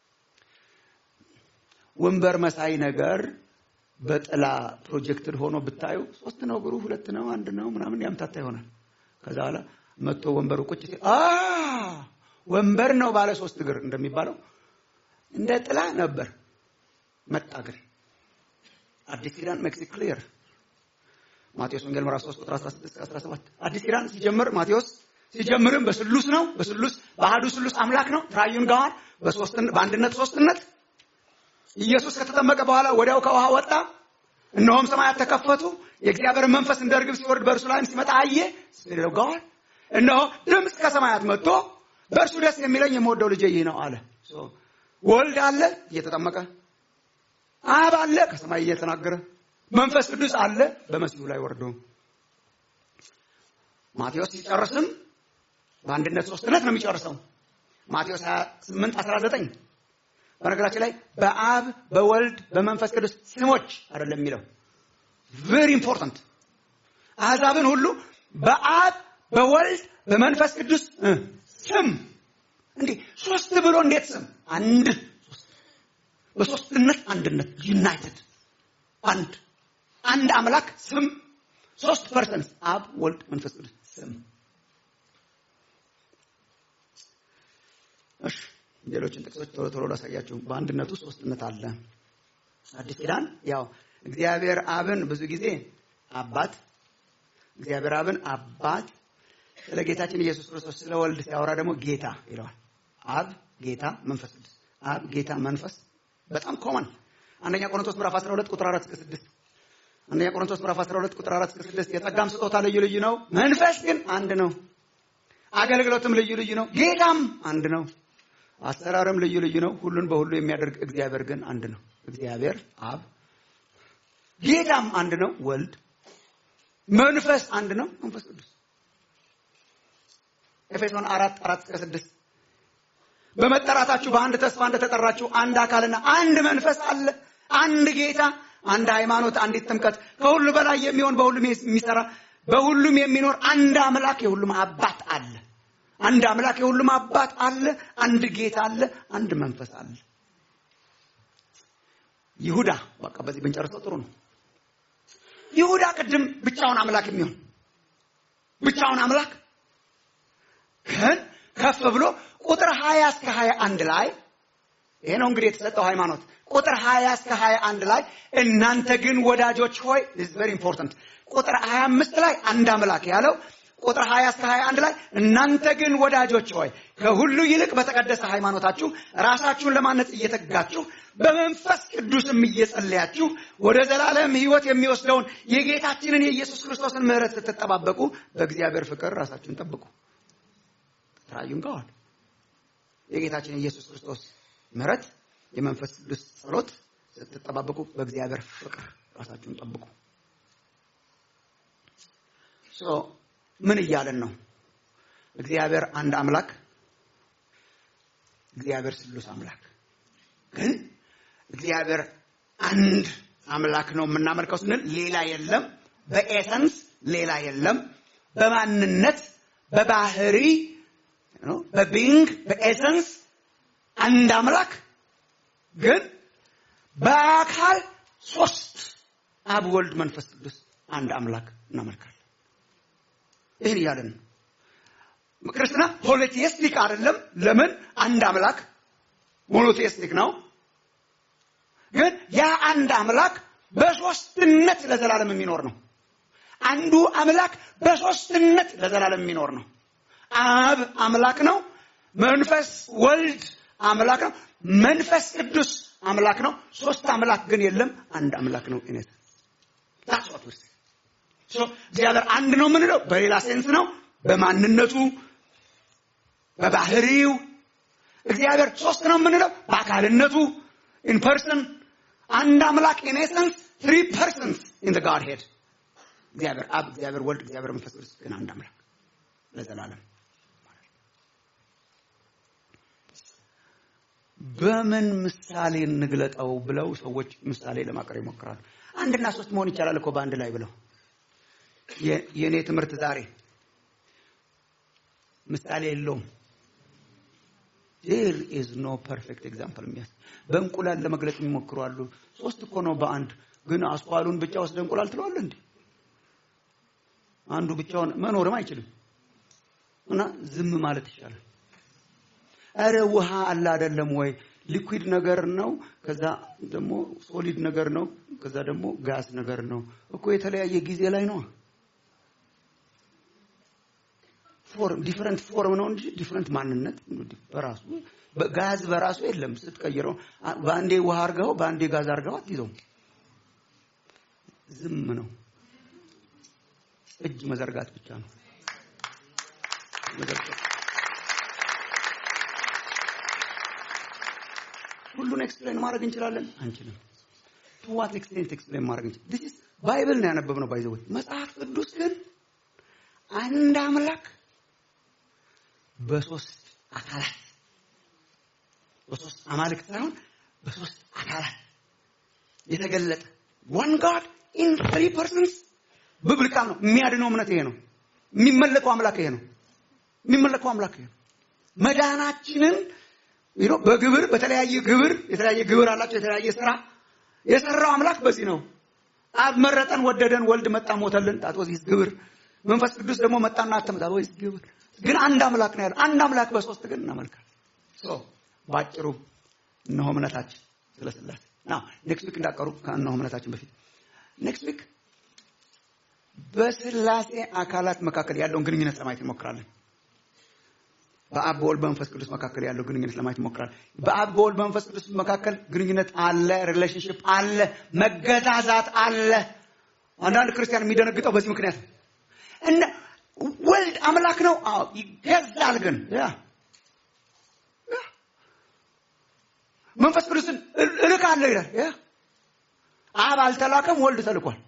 S4: ወንበር መሳይ ነገር በጥላ ፕሮጀክትድ ሆኖ ብታዩ ሶስት ነው እግሩ ሁለት ነው አንድ ነው ምናምን ያምታታ ይሆናል ከዛ በኋላ መጥቶ ወንበሩ ቁጭ ሲል ወንበር ነው ባለ ሶስት እግር እንደሚባለው እንደ ጥላ ነበር። መጣ ግን አዲስ ኪዳን ሜክስ ክሊር ማቴዎስ ወንጌል ምዕራፍ 3 ቁጥር 16 17 አዲስ ኪዳን ሲጀምር ማቴዎስ ሲጀምርም በስሉስ ነው። በስሉስ በአሐዱ ስሉስ አምላክ ነው። ትራዩን ጋር በሶስትነት በአንድነት ሶስትነት ኢየሱስ ከተጠመቀ በኋላ ወዲያው ከውሃ ወጣ። እነሆም ሰማያት ተከፈቱ፣ የእግዚአብሔር መንፈስ እንደ ርግብ ሲወርድ በእርሱ ላይም ሲመጣ አየ። ስለው ጋር እነሆ ድምፅ ከሰማያት መጥቶ በእርሱ ደስ የሚለኝ የምወደው ልጄ ይህ ነው አለ። ወልድ አለ እየተጠመቀ፣ አብ አለ ከሰማይ እየተናገረ፣ መንፈስ ቅዱስ አለ በመሲሁ ላይ ወርዶ። ማቴዎስ ሲጨርስም በአንድነት ሶስትነት ነው የሚጨርሰው። ማቴዎስ 28 19 በነገራችን ላይ በአብ በወልድ በመንፈስ ቅዱስ ስሞች አይደለም የሚለው ቬሪ ኢምፖርታንት። አሕዛብን ሁሉ በአብ በወልድ በመንፈስ ቅዱስ ስም እንዲህ ሶስት ብሎ እንዴት ስም አንድ በሶስትነት አንድነት ዩናይትድ አንድ አንድ አምላክ ስም ሶስት ፐርሰንት አብ ወልድ መንፈስ ቅዱስ ስም እሺ ሌሎችን ጥቅሶች ቶሎ ቶሎ ላሳያችሁ። በአንድነቱ ሶስትነት አለ። አዲስ ኪዳን ያው እግዚአብሔር አብን ብዙ ጊዜ አባት እግዚአብሔር አብን አባት ስለ ጌታችን ኢየሱስ ክርስቶስ ስለ ወልድ ሲያወራ ደግሞ ጌታ ይለዋል። አብ ጌታ፣ መንፈስ ቅዱስ አብ ጌታ፣ መንፈስ በጣም ኮመን አንደኛ ቆሮንቶስ ምዕራፍ 12 ቁጥር 4 እስከ 6 አንደኛ ቆሮንቶስ ምዕራፍ 12 ቁጥር 4 እስከ 6 የጸጋም ስጦታ ልዩ ልዩ ነው፣ መንፈስ ግን አንድ ነው። አገልግሎትም ልዩ ልዩ ነው፣ ጌታም አንድ ነው። አሰራርም ልዩ ልዩ ነው፣ ሁሉን በሁሉ የሚያደርግ እግዚአብሔር ግን አንድ ነው። እግዚአብሔር አብ፣ ጌታም አንድ ነው፣ ወልድ፣ መንፈስ አንድ ነው፣ መንፈስ ቅዱስ። ኤፌሶን አራት አራት እስከ ስድስት በመጠራታችሁ በአንድ ተስፋ እንደተጠራችሁ አንድ አካልና አንድ መንፈስ አለ፣ አንድ ጌታ፣ አንድ ሃይማኖት፣ አንዲት ጥምቀት፣ ከሁሉ በላይ የሚሆን በሁሉም የሚሰራ በሁሉም የሚኖር አንድ አምላክ የሁሉም አባት አለ። አንድ አምላክ የሁሉም አባት አለ። አንድ ጌታ አለ። አንድ መንፈስ አለ። ይሁዳ በቃ በዚህ ብንጨርሰው ጥሩ ነው። ይሁዳ ቅድም ብቻውን አምላክ የሚሆን ብቻውን አምላክ ግን ከፍ ብሎ ቁጥር 20 እስከ 21 ላይ ይሄ ነው እንግዲህ የተሰጠው ሃይማኖት። ቁጥር 20 እስከ 21 ላይ እናንተ ግን ወዳጆች ሆይ ኢዝ ቬሪ ኢምፖርታንት። ቁጥር 25 ላይ አንድ አምላክ ያለው ቁጥር 20 እስከ 21 ላይ እናንተ ግን ወዳጆች ሆይ ከሁሉ ይልቅ በተቀደሰ ሃይማኖታችሁ ራሳችሁን ለማነጽ እየተጋችሁ በመንፈስ ቅዱስም እየጸለያችሁ ወደ ዘላለም ሕይወት የሚወስደውን የጌታችንን የኢየሱስ ክርስቶስን ምሕረት ስትጠባበቁ በእግዚአብሔር ፍቅር ራሳችሁን ጠብቁ። ትራዩን ጋዋል የጌታችን የኢየሱስ ክርስቶስ ምሕረት የመንፈስ ቅዱስ ጸሎት ስትጠባበቁ በእግዚአብሔር ፍቅር ራሳችሁን ጠብቁ። ምን እያለን ነው? እግዚአብሔር አንድ አምላክ፣ እግዚአብሔር ስሉስ አምላክ። ግን እግዚአብሔር አንድ አምላክ ነው የምናመልከው ስንል ሌላ የለም፣ በኤሰንስ ሌላ የለም፣ በማንነት በባህሪ በቢንግ በኤሰንስ አንድ አምላክ ግን በአካል ሶስት አብ፣ ወልድ፣ መንፈስ ቅዱስ አንድ አምላክ እናመልካለን። ይህን እያለን ነው። ክርስትና ፖሊቴስቲክ አይደለም። ለምን? አንድ አምላክ ሞኖቴስቲክ ነው። ግን ያ አንድ አምላክ በሶስትነት ለዘላለም የሚኖር ነው። አንዱ አምላክ በሶስትነት ለዘላለም የሚኖር ነው። አብ አምላክ ነው። መንፈስ ወልድ አምላክ ነው። መንፈስ ቅዱስ አምላክ ነው። ሶስት አምላክ ግን የለም። አንድ አምላክ ነው። እኔት ታስ ዋት ወርስ ሶ እግዚአብሔር አንድ ነው የምንለው በሌላ ሴንስ ነው። በማንነቱ በባህሪው እግዚአብሔር ሶስት ነው የምንለው በአካልነቱ ኢን ፐርሰን አንድ አምላክ ኢን ኤሰንስ ትሪ ፐርሰንስ ኢን ዘ ጋድ ሄድ እግዚአብሔር አብ፣ እግዚአብሔር ወልድ፣ እግዚአብሔር መንፈስ ቅዱስ ግን አንድ አምላክ ለዘላለም በምን ምሳሌ እንግለጠው ብለው ሰዎች ምሳሌ ለማቅረብ ይሞክራሉ። አንድና ሶስት መሆን ይቻላል እኮ በአንድ ላይ ብለው የእኔ ትምህርት ዛሬ ምሳሌ የለውም። ዜር ኢዝ ኖ ፐርፌክት ኤግዛምፕል የሚያስ በእንቁላል ለመግለጽ የሚሞክሩ አሉ። ሶስት እኮ ነው በአንድ ግን አስኳሉን ብቻ ወስደ እንቁላል ትለዋለህ እንዴ? አንዱ ብቻውን መኖርም አይችልም እና ዝም ማለት ይቻላል። ኧረ ውሃ አለ አይደለም ወይ ሊኩዊድ ነገር ነው ከዛ ደግሞ ሶሊድ ነገር ነው ከዛ ደግሞ ጋስ ነገር ነው እኮ የተለያየ ጊዜ ላይ ነው ፎርም ዲፈረንት ፎርም ነው እንጂ ዲፈረንት ማንነት በራሱ ጋዝ በራሱ የለም ስትቀይረው በአንዴ ውሃ አርገው በአንዴ ጋዝ አርገው አትይዘው ዝም ነው እጅ መዘርጋት ብቻ ነው መዘርጋት ሁሉን ኤክስፕሌን ማድረግ እንችላለን አንችልም ቱ ዋት ኤክስቴንት ኤክስፕሌን ማድረግ እንችላለን ዲስ ባይብል ነው ያነበብነው ባይዘው መጽሐፍ ቅዱስ ግን አንድ አምላክ በሶስት አካላት በሶስት አማልክት ሳይሆን በሶስት አካላት የተገለጠ ዋን ጋድ ኢን ትሪ ፐርሰንስ ብብልቃል ነው የሚያድነው እምነት ይሄ ነው የሚመለከው አምላክ ይሄ ነው የሚመለከው አምላክ ይሄ ነው መዳናችንን ይሮ በግብር በተለያየ ግብር የተለያየ ግብር አላቸው የተለያየ ስራ የሰራው አምላክ በዚህ ነው አብ መረጠን ወደደን ወልድ መጣ ሞተልን ጣት ወዚህ ግብር መንፈስ ቅዱስ ደግሞ መጣና አተመጣ ወይስ ግብር ግን አንድ አምላክ ነው ያለው አንድ አምላክ በሶስት ግን እናመልካለን ሶ ባጭሩ እነሆ እምነታችን ስለ ስላሴ ናው ኔክስት ዊክ እንዳቀሩ ከእነሆ እምነታችን በፊት ኔክስት ዊክ በስላሴ አካላት መካከል ያለውን ግንኙነት ለማየት እንሞክራለን በአብ በወልድ በመንፈስ ቅዱስ መካከል ያለው ግንኙነት ለማየት እንሞክራለን በአብ በወልድ በመንፈስ ቅዱስ መካከል ግንኙነት አለ ሪሌሽንሽፕ አለ መገዛዛት አለ አንዳንድ ክርስቲያን የሚደነግጠው በዚህ ምክንያት እና ወልድ አምላክ ነው አዎ ይገዛል ግን ያ መንፈስ ቅዱስን እልካለሁ ይላል ያ አብ አልተላከም ወልድ ተልኳል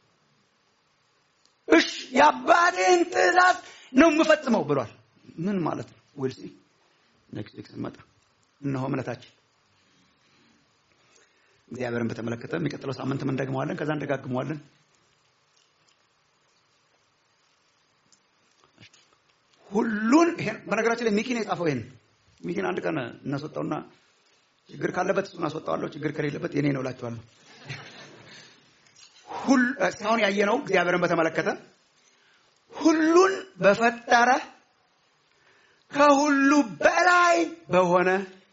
S4: እሽ የአባቴን ትእዛዝ ነው የምፈጽመው ብሏል ምን ማለት ነው ዊልሲ ኔክስት ዊክ ስንመጣ እነሆ እምነታችን እግዚአብሔርን በተመለከተ የሚቀጥለው ሳምንትም እንደግመዋለን ከዛ እንደጋግመዋለን ሁሉን ይሄን በነገራችን ላይ ሚኪን የጻፈው ይሄን ሚኪን አንድ ቀን እናስወጣውና ችግር ካለበት እሱን አስወጣዋለሁ ችግር ከሌለበት የኔ ነው እላችኋለሁ ሁሉ እስካሁን ያየነው እግዚአብሔርን በተመለከተ ሁሉን በፈጠረ ከሁሉ በላይ በሆነ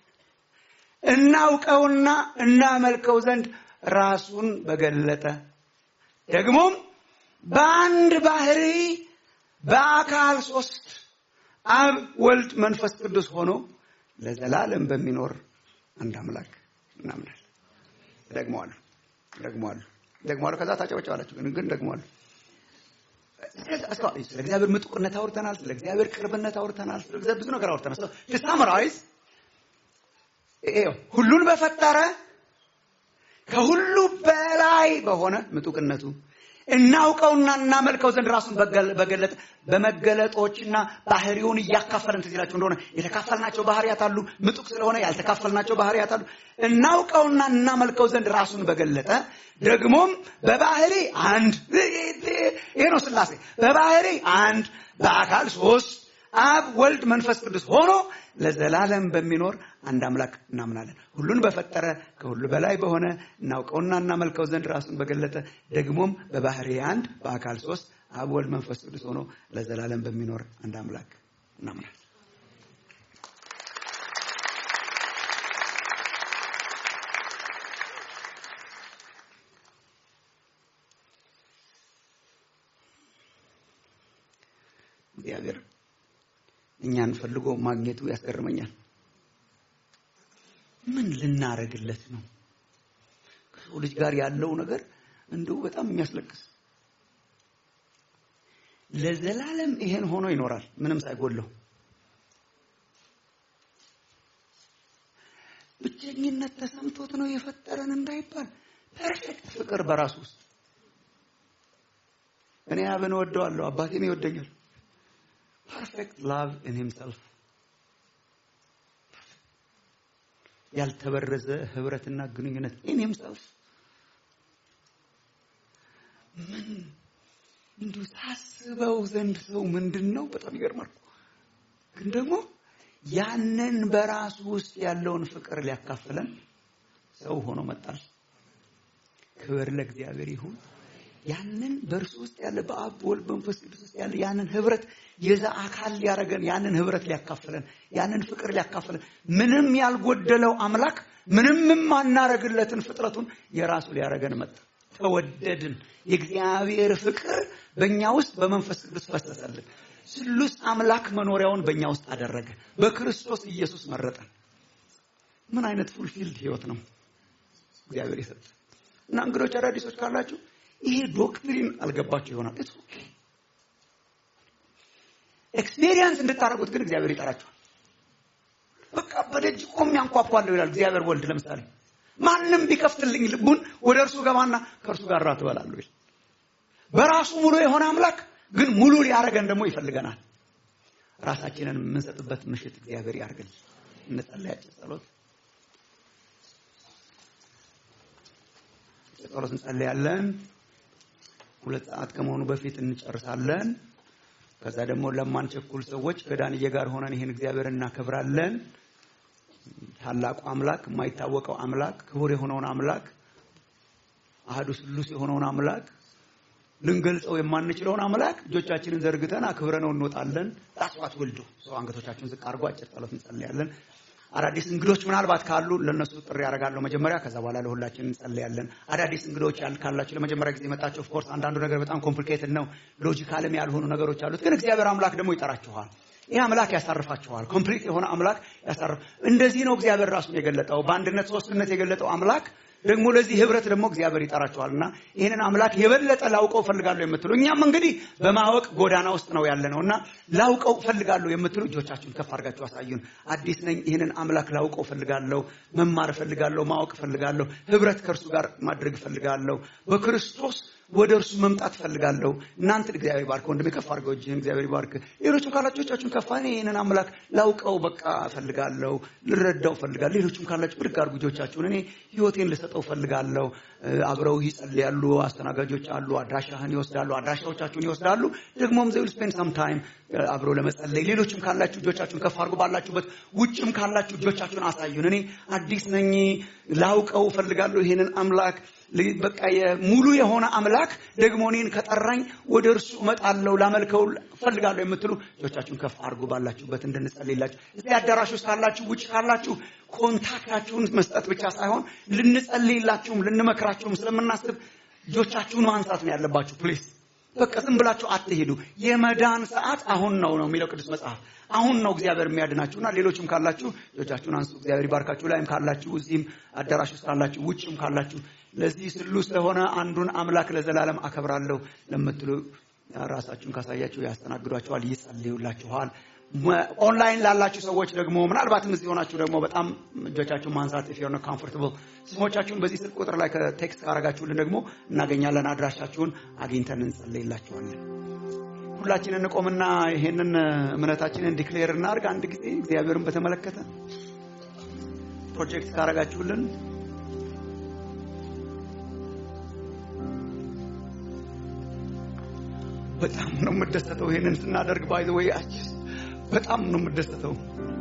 S4: እናውቀውና እናመልከው ዘንድ ራሱን በገለጠ ደግሞም በአንድ ባህሪ በአካል ሶስት አብ ወልድ መንፈስ ቅዱስ ሆኖ ለዘላለም በሚኖር አንድ አምላክ እናምናለን ደግመዋለሁ ደግመዋለሁ ደግመዋለሁ ከዛ ታጨበጨባላችሁ ግን ግን ደግመዋለሁ ስለ እግዚአብሔር ምጡቅነት አውርተናል ስለ እግዚአብሔር ቅርብነት አውርተናል ስለ እግዚአብሔር ብዙ ነገር አውርተናል ሳምራይዝ ሁሉን በፈጠረ ከሁሉ በላይ በሆነ ምጡቅነቱ እናውቀውና እናመልከው ዘንድ ራሱን በገለጠ በመገለጦችና ባህሪውን እያካፈለን ትዝ ይላችሁ እንደሆነ የተካፈልናቸው ባህሪያት አሉ ምጡቅ ስለሆነ ያልተካፈልናቸው ባህሪያት አሉ እናውቀውና እናመልከው ዘንድ ራሱን በገለጠ ደግሞም በባህሪ አንድ ይሄ ነው ስላሴ በባህሪ አንድ በአካል ሶስት አብ ወልድ መንፈስ ቅዱስ ሆኖ ለዘላለም በሚኖር አንድ አምላክ እናምናለን ሁሉን በፈጠረ ከሁሉ በላይ በሆነ እናውቀውና እናመልከው ዘንድ ራሱን በገለጠ ደግሞም በባህሪ አንድ በአካል ሶስት አብ ወልድ መንፈስ ቅዱስ ሆኖ ለዘላለም በሚኖር አንድ አምላክ እናምናለን እግዚአብሔር እኛን ፈልጎ ማግኘቱ ያስገርመኛል ምን ልናረግለት ነው ከሰው ልጅ ጋር ያለው ነገር እንዲሁ በጣም የሚያስለቅስ ለዘላለም ይሄን ሆኖ ይኖራል ምንም ሳይጎለው ብቸኝነት ተሰምቶት ነው የፈጠረን እንዳይባል ፐርፌክት ፍቅር በራሱ ውስጥ እኔ አብን ወደዋለሁ አባቴም ይወደኛል ፐርፌክት ላቭ ኢን ሂምሰልፍ ያልተበረዘ ህብረትና ግንኙነት ኢን ሂምሰልፍ ምን እንዲሁ ታስበው ዘንድ ሰው ምንድን ነው በጣም ይገርማል ግን ደግሞ ያንን በራሱ ውስጥ ያለውን ፍቅር ሊያካፍለን ሰው ሆኖ መጣል ክብር ለእግዚአብሔር ይሁን ያንን በእርሱ ውስጥ ያለ በአብ በወልድ በመንፈስ ቅዱስ ውስጥ ያለ ያንን ህብረት የዛ አካል ሊያደርገን ያንን ህብረት ሊያካፍለን ያንን ፍቅር ሊያካፍለን ምንም ያልጎደለው አምላክ ምንም የማናረግለትን ፍጥረቱን የራሱ ሊያደርገን መጣ። ተወደድን። የእግዚአብሔር ፍቅር በእኛ ውስጥ በመንፈስ ቅዱስ ፈሰሰልን። ስሉስ አምላክ መኖሪያውን በእኛ ውስጥ አደረገ። በክርስቶስ ኢየሱስ መረጠን። ምን አይነት ፉልፊልድ ህይወት ነው እግዚአብሔር የሰጠ እና እንግዶች አዳዲሶች ካላችሁ ይሄ ዶክትሪን አልገባችሁ ይሆናል። ኢትስ ኦኬ ኤክስፔሪየንስ እንድታደርጉት ግን እግዚአብሔር ይጠራችኋል። በቃ በደጅ ቆሜ አንኳኳለሁ ይላል እግዚአብሔር ወልድ። ለምሳሌ ማንም ቢከፍትልኝ ልቡን ወደ እርሱ ገባና ከእርሱ ጋር ራት እበላለሁ ይል በራሱ ሙሉ የሆነ አምላክ ግን ሙሉ ሊያደርገን ደግሞ ይፈልገናል። ራሳችንን የምንሰጥበት ምሽት እግዚአብሔር ያርግል። እንጸለያችን ጸሎት ጸሎት እንጸለያለን። ሁለት ሰዓት ከመሆኑ በፊት እንጨርሳለን። ከዛ ደግሞ ለማንቸኩል ሰዎች ከዳንዬ ጋር ሆነን ይህን እግዚአብሔር እናከብራለን። ታላቁ አምላክ፣ የማይታወቀው አምላክ፣ ክቡር የሆነውን አምላክ፣ አህዱ ስሉስ የሆነውን አምላክ፣ ልንገልጸው የማንችለውን አምላክ እጆቻችንን ዘርግተን አክብረነው እንወጣለን። ጣስዋት ወልዱ ሰው አንገቶቻችሁን ዝቅ አድርጎ አጭር ጸሎት እንጸልያለን። አዳዲስ እንግዶች ምናልባት ካሉ ለነሱ ጥሪ ያደርጋለሁ መጀመሪያ። ከዛ በኋላ ለሁላችን እንጸልያለን። አዳዲስ እንግዶች ያል ካላችሁ ለመጀመሪያ ጊዜ የመጣችሁ ኦፍኮርስ አንዳንዱ ነገር በጣም ኮምፕሊኬትድ ነው፣ ሎጂካልም ያልሆኑ ነገሮች አሉት። ግን እግዚአብሔር አምላክ ደግሞ ይጠራችኋል። ይህ አምላክ ያሳርፋችኋል። ኮምፕሊት የሆነ አምላክ ያሳርፍ። እንደዚህ ነው እግዚአብሔር ራሱን የገለጠው በአንድነት ሶስትነት የገለጠው አምላክ ደግሞ ለዚህ ህብረት ደግሞ እግዚአብሔር ይጠራችኋልና ይህንን አምላክ የበለጠ ላውቀው ፈልጋለሁ የምትሉ እኛም እንግዲህ በማወቅ ጎዳና ውስጥ ነው ያለ ነው እና ላውቀው ፈልጋለሁ የምትሉ እጆቻችሁን ከፍ አድርጋችሁ አሳዩን። አዲስ ነኝ፣ ይህንን አምላክ ላውቀው ፈልጋለሁ፣ መማር ፈልጋለሁ፣ ማወቅ ፈልጋለሁ፣ ህብረት ከእርሱ ጋር ማድረግ ፈልጋለሁ፣ በክርስቶስ ወደ እርሱ መምጣት ፈልጋለሁ። እናንተ እግዚአብሔር ባርክ። ወንድሜ ከፍ አድርገው እጅህን እግዚአብሔር ባርክ። ሌሎችም ካላችሁ እጆቻችሁን ከፍ እኔ ይህንን አምላክ ላውቀው በቃ ፈልጋለሁ፣ ልረዳው ፈልጋለሁ። ሌሎችም ካላችሁ ብድግ አድርጉ እጆቻችሁን። እኔ ህይወቴን ልሰጠው ፈልጋለሁ። አብረው ይጸልያሉ፣ አስተናጋጆች አሉ፣ አድራሻህን ይወስዳሉ፣ አድራሻዎቻችሁን ይወስዳሉ። ደግሞም ዘ ዊል ስፔንድ ሰም ታይም አብረው ለመጸለይ። ሌሎችም ካላችሁ እጆቻችሁን ከፍ አድርጉ ባላችሁበት። ውጭም ካላችሁ እጆቻችሁን አሳዩን። እኔ አዲስ ነኝ፣ ላውቀው ፈልጋለሁ ይህንን አምላክ በቃ ሙሉ የሆነ አምላክ ደግሞ እኔን ከጠራኝ ወደ እርሱ እመጣለሁ ላመልከው ፈልጋለሁ የምትሉ እጆቻችሁን ከፍ አድርጉ ባላችሁበት እንድንጸልይላችሁ። እዚህ አዳራሽ ውስጥ ካላችሁ፣ ውጭ ካላችሁ ኮንታክታችሁን መስጠት ብቻ ሳይሆን ልንጸልይላችሁም ልንመክራችሁም ስለምናስብ እጆቻችሁን ማንሳት ነው ያለባችሁ። ፕሊዝ በቃ ዝም ብላችሁ አትሄዱ። የመዳን ሰዓት አሁን ነው ነው የሚለው ቅዱስ መጽሐፍ። አሁን ነው እግዚአብሔር የሚያድናችሁና ሌሎችም ካላችሁ እጆቻችሁን አንሱ። እግዚአብሔር ይባርካችሁ። ላይም ካላችሁ፣ እዚህም አዳራሽ ውስጥ ካላችሁ፣ ውጭም ካላችሁ ለዚህ ስሉስ ለሆነ አንዱን አምላክ ለዘላለም አከብራለሁ ለምትሉ ራሳችሁን ካሳያችሁ ያስተናግዷችኋል፣ ይጸልዩላችኋል። ኦንላይን ላላችሁ ሰዎች ደግሞ ምናልባትም እዚህ ሆናችሁ ደግሞ በጣም እጆቻችሁን ማንሳት if you're not comfortable ስሞቻችሁን በዚህ ስልክ ቁጥር ላይ ከቴክስት ካረጋችሁልን ደግሞ እናገኛለን። አድራሻችሁን አግኝተን እንጸልይላችኋለን። ሁላችንን እንቆምና ይሄንን እምነታችንን ዲክሌር እናድርግ። አንድ ጊዜ እግዚአብሔርን በተመለከተ ፕሮጀክት ካረጋችሁልን በጣም ነው የምደሰተው። ይሄንን ስናደርግ ባይ ዘ ወይ በጣም ነው የምደሰተው።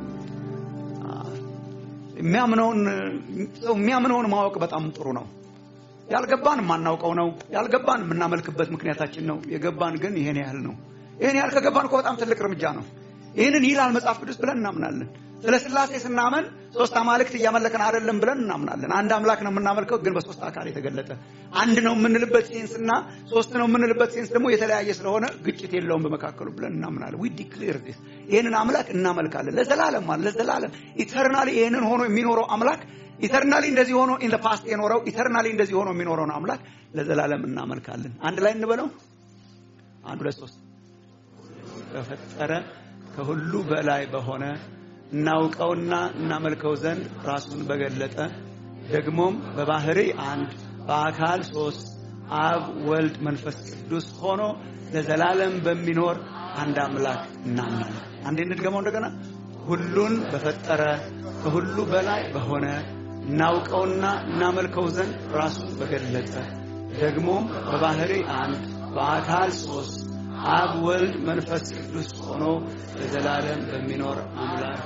S4: የሚያምነውን ሰው የሚያምነውን ማወቅ በጣም ጥሩ ነው። ያልገባን የማናውቀው ነው። ያልገባን የምናመልክበት ምክንያታችን ነው። የገባን ግን ይሄን ያህል ነው። ይሄን ያህል ከገባን እኮ በጣም ትልቅ እርምጃ ነው። ይህንን ይላል መጽሐፍ ቅዱስ ብለን እናምናለን። ስለ ስላሴ ስናመን ሶስት አማልክት እያመለከን አይደለም ብለን እናምናለን። አንድ አምላክ ነው የምናመልከው፣ ግን በሶስት አካል የተገለጠ አንድ ነው የምንልበት ሴንስ እና ሶስት ነው የምንልበት ሴንስ ደግሞ የተለያየ ስለሆነ ግጭት የለውም በመካከሉ ብለን እናምናለን። ዊ ዲክሌር ዲስ ይህንን አምላክ እናመልካለን ለዘላለም ማለት ለዘላለም ኢተርናሊ ይህንን ሆኖ የሚኖረው አምላክ ኢተርናሊ እንደዚህ ሆኖ ኢን ፓስት የኖረው ኢተርናሊ እንደዚህ ሆኖ የሚኖረውን አምላክ ለዘላለም እናመልካለን። አንድ ላይ እንበለው። አንድ ሁለት ሶስት በፈጠረ ከሁሉ በላይ በሆነ እናውቀውና እናመልከው ዘንድ ራሱን በገለጠ ደግሞም በባህሪ አንድ በአካል ሶስት አብ ወልድ መንፈስ ቅዱስ ሆኖ ለዘላለም በሚኖር አንድ አምላክ እናምናለን። አንዴ እንድገመው እንደገና። ሁሉን በፈጠረ ከሁሉ በላይ በሆነ እናውቀውና እናመልከው ዘንድ ራሱን በገለጠ ደግሞም በባህሪ አንድ በአካል ሶስት አብ ወልድ መንፈስ ቅዱስ ሆኖ ለዘላለም በሚኖር አምላክ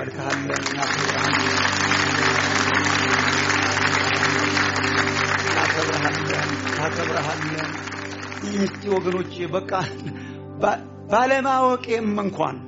S4: እናመልክሃለን፣ እናከብርሃለን። እናከብረሃለን እናከብረሃለን። እስቲ ወገኖቼ በቃ ባ- ባለማወቄም እንኳን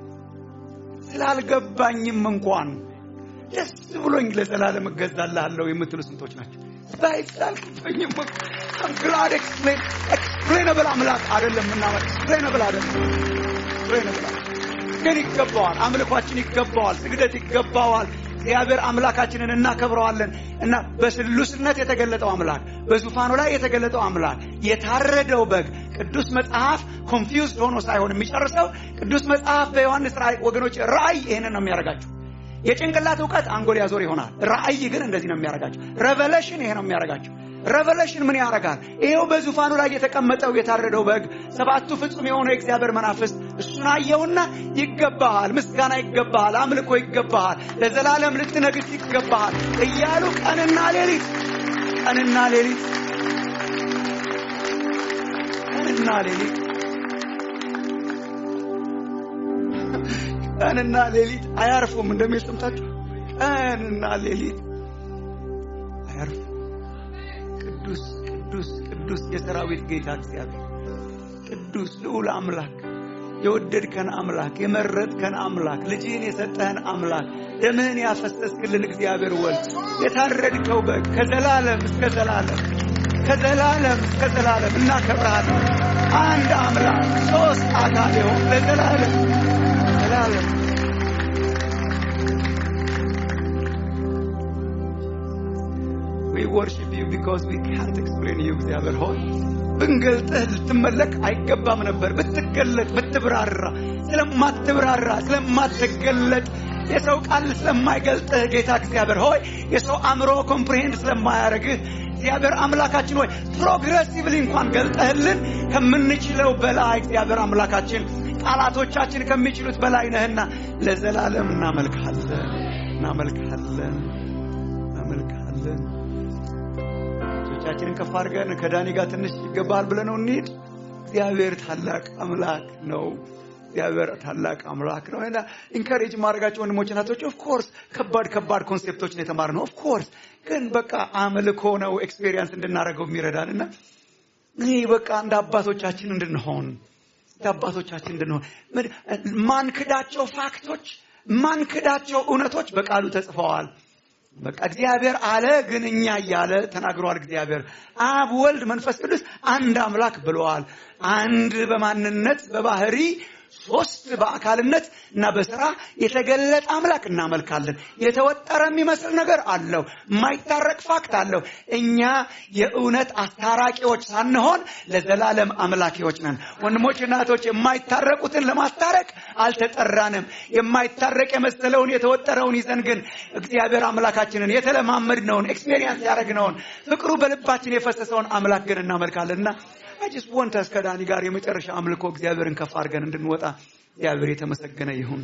S4: ስላልገባኝም እንኳን ደስ ብሎኝ ለዘላለም እገዛልሃለሁ የምትሉ ስንቶች ናቸው? ባይሳልቅብኝም ግላድ ኤክስፕሌን ኤክስፕሌነብል አምላክ አይደለም ምናመ ኤክስፕሌነብል አይደለም ኤክስፕሌነብል ግን ይገባዋል። አምልኳችን ይገባዋል። ስግደት ይገባዋል። እግዚአብሔር አምላካችንን እናከብረዋለን እና በስሉስነት የተገለጠው አምላክ በዙፋኑ ላይ የተገለጠው አምላክ የታረደው በግ ቅዱስ መጽሐፍ ኮንፊውዝድ ሆኖ ሳይሆን የሚጨርሰው ቅዱስ መጽሐፍ በዮሐንስ ራእይ ወገኖች ራእይ ይህንን ነው የሚያደርጋቸው የጭንቅላት እውቀት አንጎል ያዞር ይሆናል ራእይ ግን እንደዚህ ነው የሚያደርጋቸው ረቨሌሽን ይሄ ነው የሚያደርጋቸው ረቨሌሽን ምን ያደርጋል ይሄው በዙፋኑ ላይ የተቀመጠው የታረደው በግ ሰባቱ ፍጹም የሆነው የእግዚአብሔር መናፍስት እሱን አየውና ይገባሃል ምስጋና ይገባሃል አምልኮ ይገባሃል ለዘላለም ልትነግስ ይገባሃል እያሉ ቀንና ሌሊት ቀንና ሌሊት ቀንና ሌሊት ቀንና ሌሊት አያርፉም እንደሚል ሰምታችሁ ቀንና ሌሊት አያርፉም ቅዱስ ቅዱስ ቅዱስ የሰራዊት ጌታ እግዚአብሔር ቅዱስ ልዑል አምላክ የወደድከን አምላክ የመረጥከን አምላክ ልጅህን የሰጠህን አምላክ ደምህን ያፈሰስክልን እግዚአብሔር ወልድ የታረድከው በግ ከዘላለም እስከ ዘላለም ከዘላለም እስከ ዘላለም እናከብረሃለን አንድ አምላክ ሶስት አካል የሆን ለዘላለም ዘላለም We worship you because we can't explain you እግዚአብሔር ሆይ ብንገልጥህ ልትመለክ አይገባም ነበር ብትገለጥ ብትብራራ ስለማትብራራ ስለማትገለጥ የሰው ቃል ስለማይገልጥህ ጌታ እግዚአብሔር ሆይ የሰው አእምሮ ኮምፕሪሄንድ ስለማያደርግህ እግዚአብሔር አምላካችን ሆይ ፕሮግረሲቭሊ እንኳን ገልጠህልን ከምንችለው በላይ እግዚአብሔር አምላካችን ቃላቶቻችን ከሚችሉት በላይ ነህና ለዘላለም እናመልክሃለን እናመልክሃለን እናመልክሃለን እጆቻችንን ከፍ አድርገን ከዳኒ ጋር ትንሽ ይገባል ብለነው እንሂድ እግዚአብሔር ታላቅ አምላክ ነው እግዚአብሔር ታላቅ አምላክ ነው እና ኢንካሬጅ ማድረጋቸው ወንድሞች ናቶች ኦፍኮርስ ከባድ ከባድ ኮንሴፕቶችን የተማር ነው ኦፍኮርስ ግን በቃ አምልኮ ነው ኤክስፔሪንስ እንድናደርገው የሚረዳን እና ይህ በቃ እንደ አባቶቻችን እንድንሆን እንደ አባቶቻችን እንድንሆን ምን- ማንክዳቸው ፋክቶች ማንክዳቸው እውነቶች በቃሉ ተጽፈዋል በቃ እግዚአብሔር አለ ግን እኛ እያለ ተናግሯል እግዚአብሔር አብ ወልድ መንፈስ ቅዱስ አንድ አምላክ ብለዋል አንድ በማንነት በባህሪ ሶስት በአካልነት እና በስራ የተገለጠ አምላክ እናመልካለን የተወጠረ የሚመስል ነገር አለው የማይታረቅ ፋክት አለው እኛ የእውነት አስታራቂዎች ሳንሆን ለዘላለም አምላኪዎች ነን ወንድሞች እናቶች የማይታረቁትን ለማስታረቅ አልተጠራንም የማይታረቅ የመሰለውን የተወጠረውን ይዘን ግን እግዚአብሔር አምላካችንን የተለማመድነውን ኤክስፔሪንስ ያደረግነውን ፍቅሩ በልባችን የፈሰሰውን አምላክ ግን እናመልካለንና አጅስ ወንተስ ከዳኒ ጋር የመጨረሻ አምልኮ እግዚአብሔርን ከፍ አድርገን እንድንወጣ እግዚአብሔር የተመሰገነ ይሁን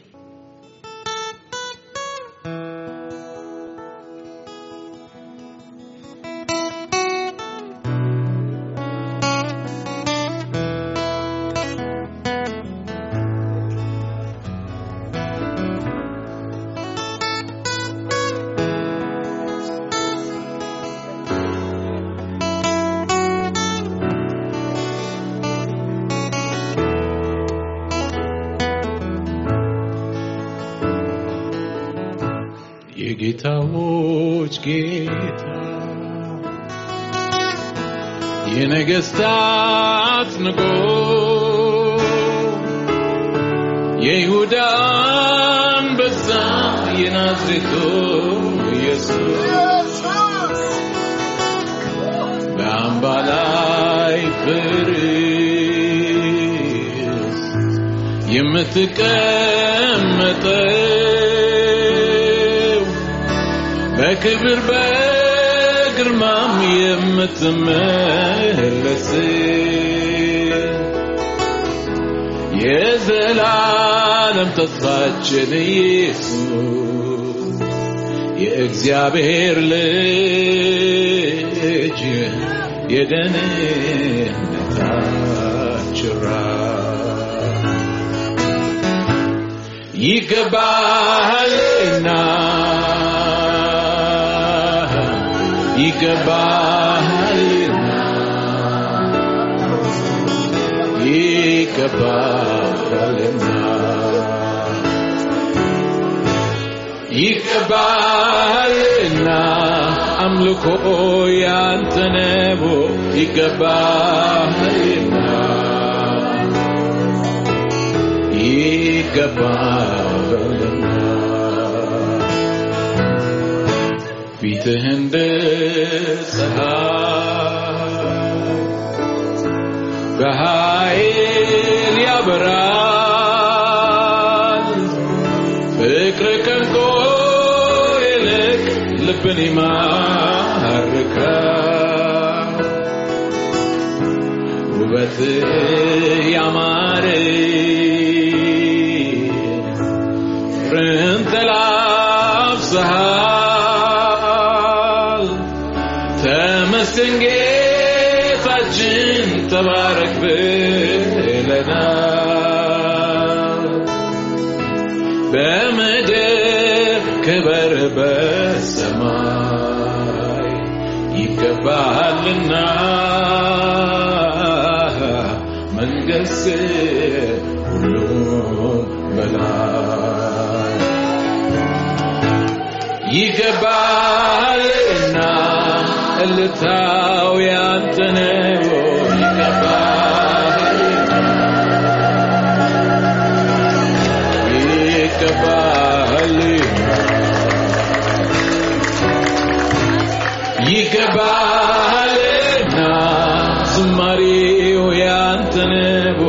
S1: የጌታዎች ጌታ የነገስታት ንጉሥ የይሁዳ አንበሳ የናዝሬቱ ኢየሱስ በአምባ ላይ ፍርስ የምትቀመጠው በክብር በግርማም የምትመለስ የዘላለም ተስፋችን ኢየሱስ የእግዚአብሔር ልጅ የደህንነታችን ራስ ይገባሃልና
S5: ይገባሃልና ይገባሃልና ይገባሃልና አምልኮ ያንተ ነው ይገባሃልና ይገባሃልና ፊትህ እንደ ፀሐይ በኃይል ያበራል ፍቅር ከንቆ ይልቅ ልብን ይማርካል ውበትህ ያማረ ፍቅርን ተላብሰሃል ተመስገን ጌታችን ተባረክ ብለናል በምድር ክበር በሰማይ ይገባሃልና መንገስ ሁሉም በላይ ይገባሃልና እልታው ያንተ ነው ይገባሃልና ይገባሃልና ይገባሃልና ዝማሬው ያንተ ነው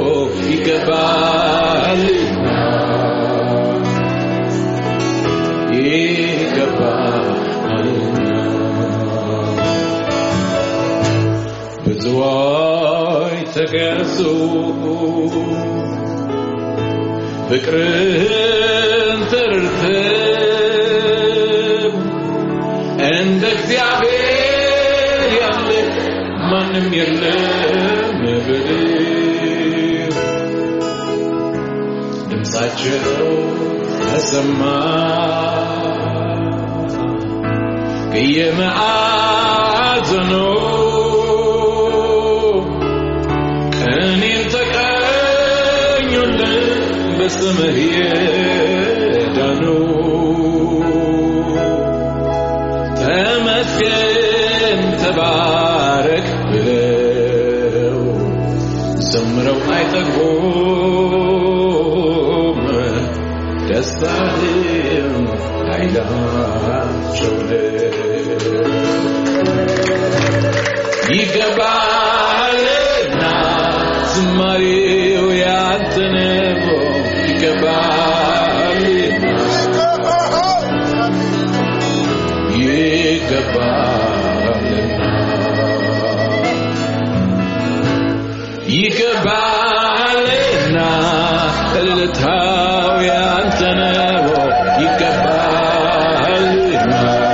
S5: ይገባሃልና ይገባሃልና ብዙዎች ተገዙ ፍቅርህን ተረድተው እንደ እግዚአብሔር ያለ ማንም የለም ብለው ድምፃቸው ተሰማ ከየማዕዘኑ ቀኔን ተቀኙልን በስምህ የዳኑ ተመስገን ተባረክ ብለው ዘምረው አይጠግቡም ደስታህም ኃይላቸው ይገባልና ዝማሬው ያንተ ነው ይገባልና ይገባልና ይገባልና እልልታው ያንተ ነው ይገባልና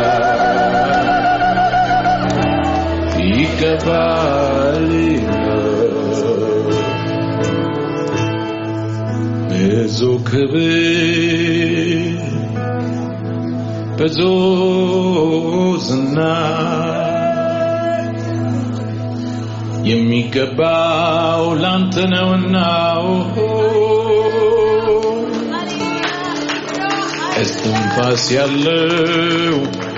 S5: ይገባልና ብዙ ክብር ብዙ ዝና የሚገባው ላንተ ነውና እስትንፋስ ያለው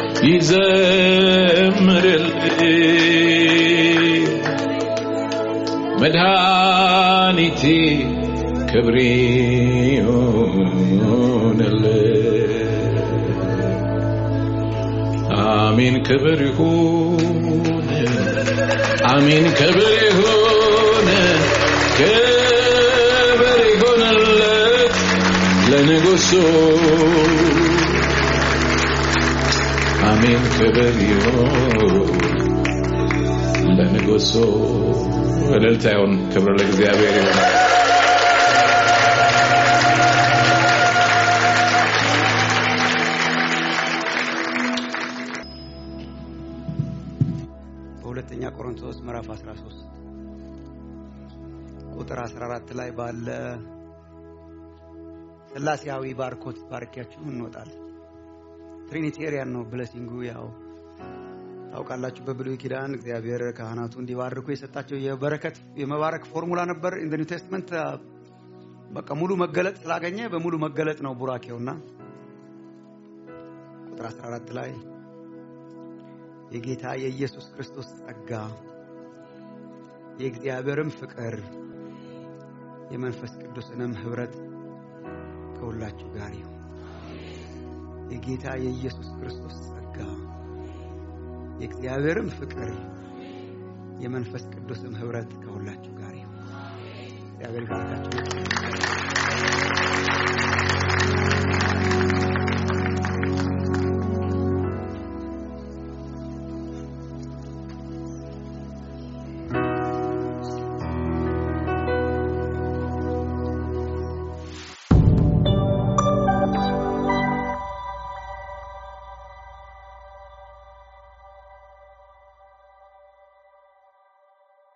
S5: ይዘምርልኝ መድኃኒቴ ክብሬ ይሁንልህ አሜን ክብር ይሁን አሜን ክብር ይሁን ክብር ይሁንለት ለንጉሱ አሜን ክብር ይሁን ለንጉሱ እልልታ ይሁን ክብር ለእግዚአብሔር ይሁን
S4: በሁለተኛ ቆሮንቶስ ምዕራፍ 13 ቁጥር 14 ላይ ባለ ስላሴያዊ ባርኮት ባርኪያችሁ እንወጣለን። ትሪኒቴሪያን ነው ብለሲንጉ። ያው ታውቃላችሁ በብሉይ ኪዳን እግዚአብሔር ካህናቱ እንዲባርኩ የሰጣቸው የበረከት የመባረክ ፎርሙላ ነበር። ኢን ኒው ቴስትመንት በቃ ሙሉ መገለጥ ስላገኘ በሙሉ መገለጥ ነው ቡራኬውና ቁጥር 14 ላይ የጌታ የኢየሱስ ክርስቶስ ጸጋ የእግዚአብሔርም ፍቅር የመንፈስ ቅዱስንም ህብረት ከሁላችሁ ጋር ይሁን። የጌታ የኢየሱስ ክርስቶስ ጸጋ የእግዚአብሔርም ፍቅር የመንፈስ ቅዱስም ህብረት ከሁላችሁ ጋር ይሁን። እግዚአብሔር ይባርካችሁ።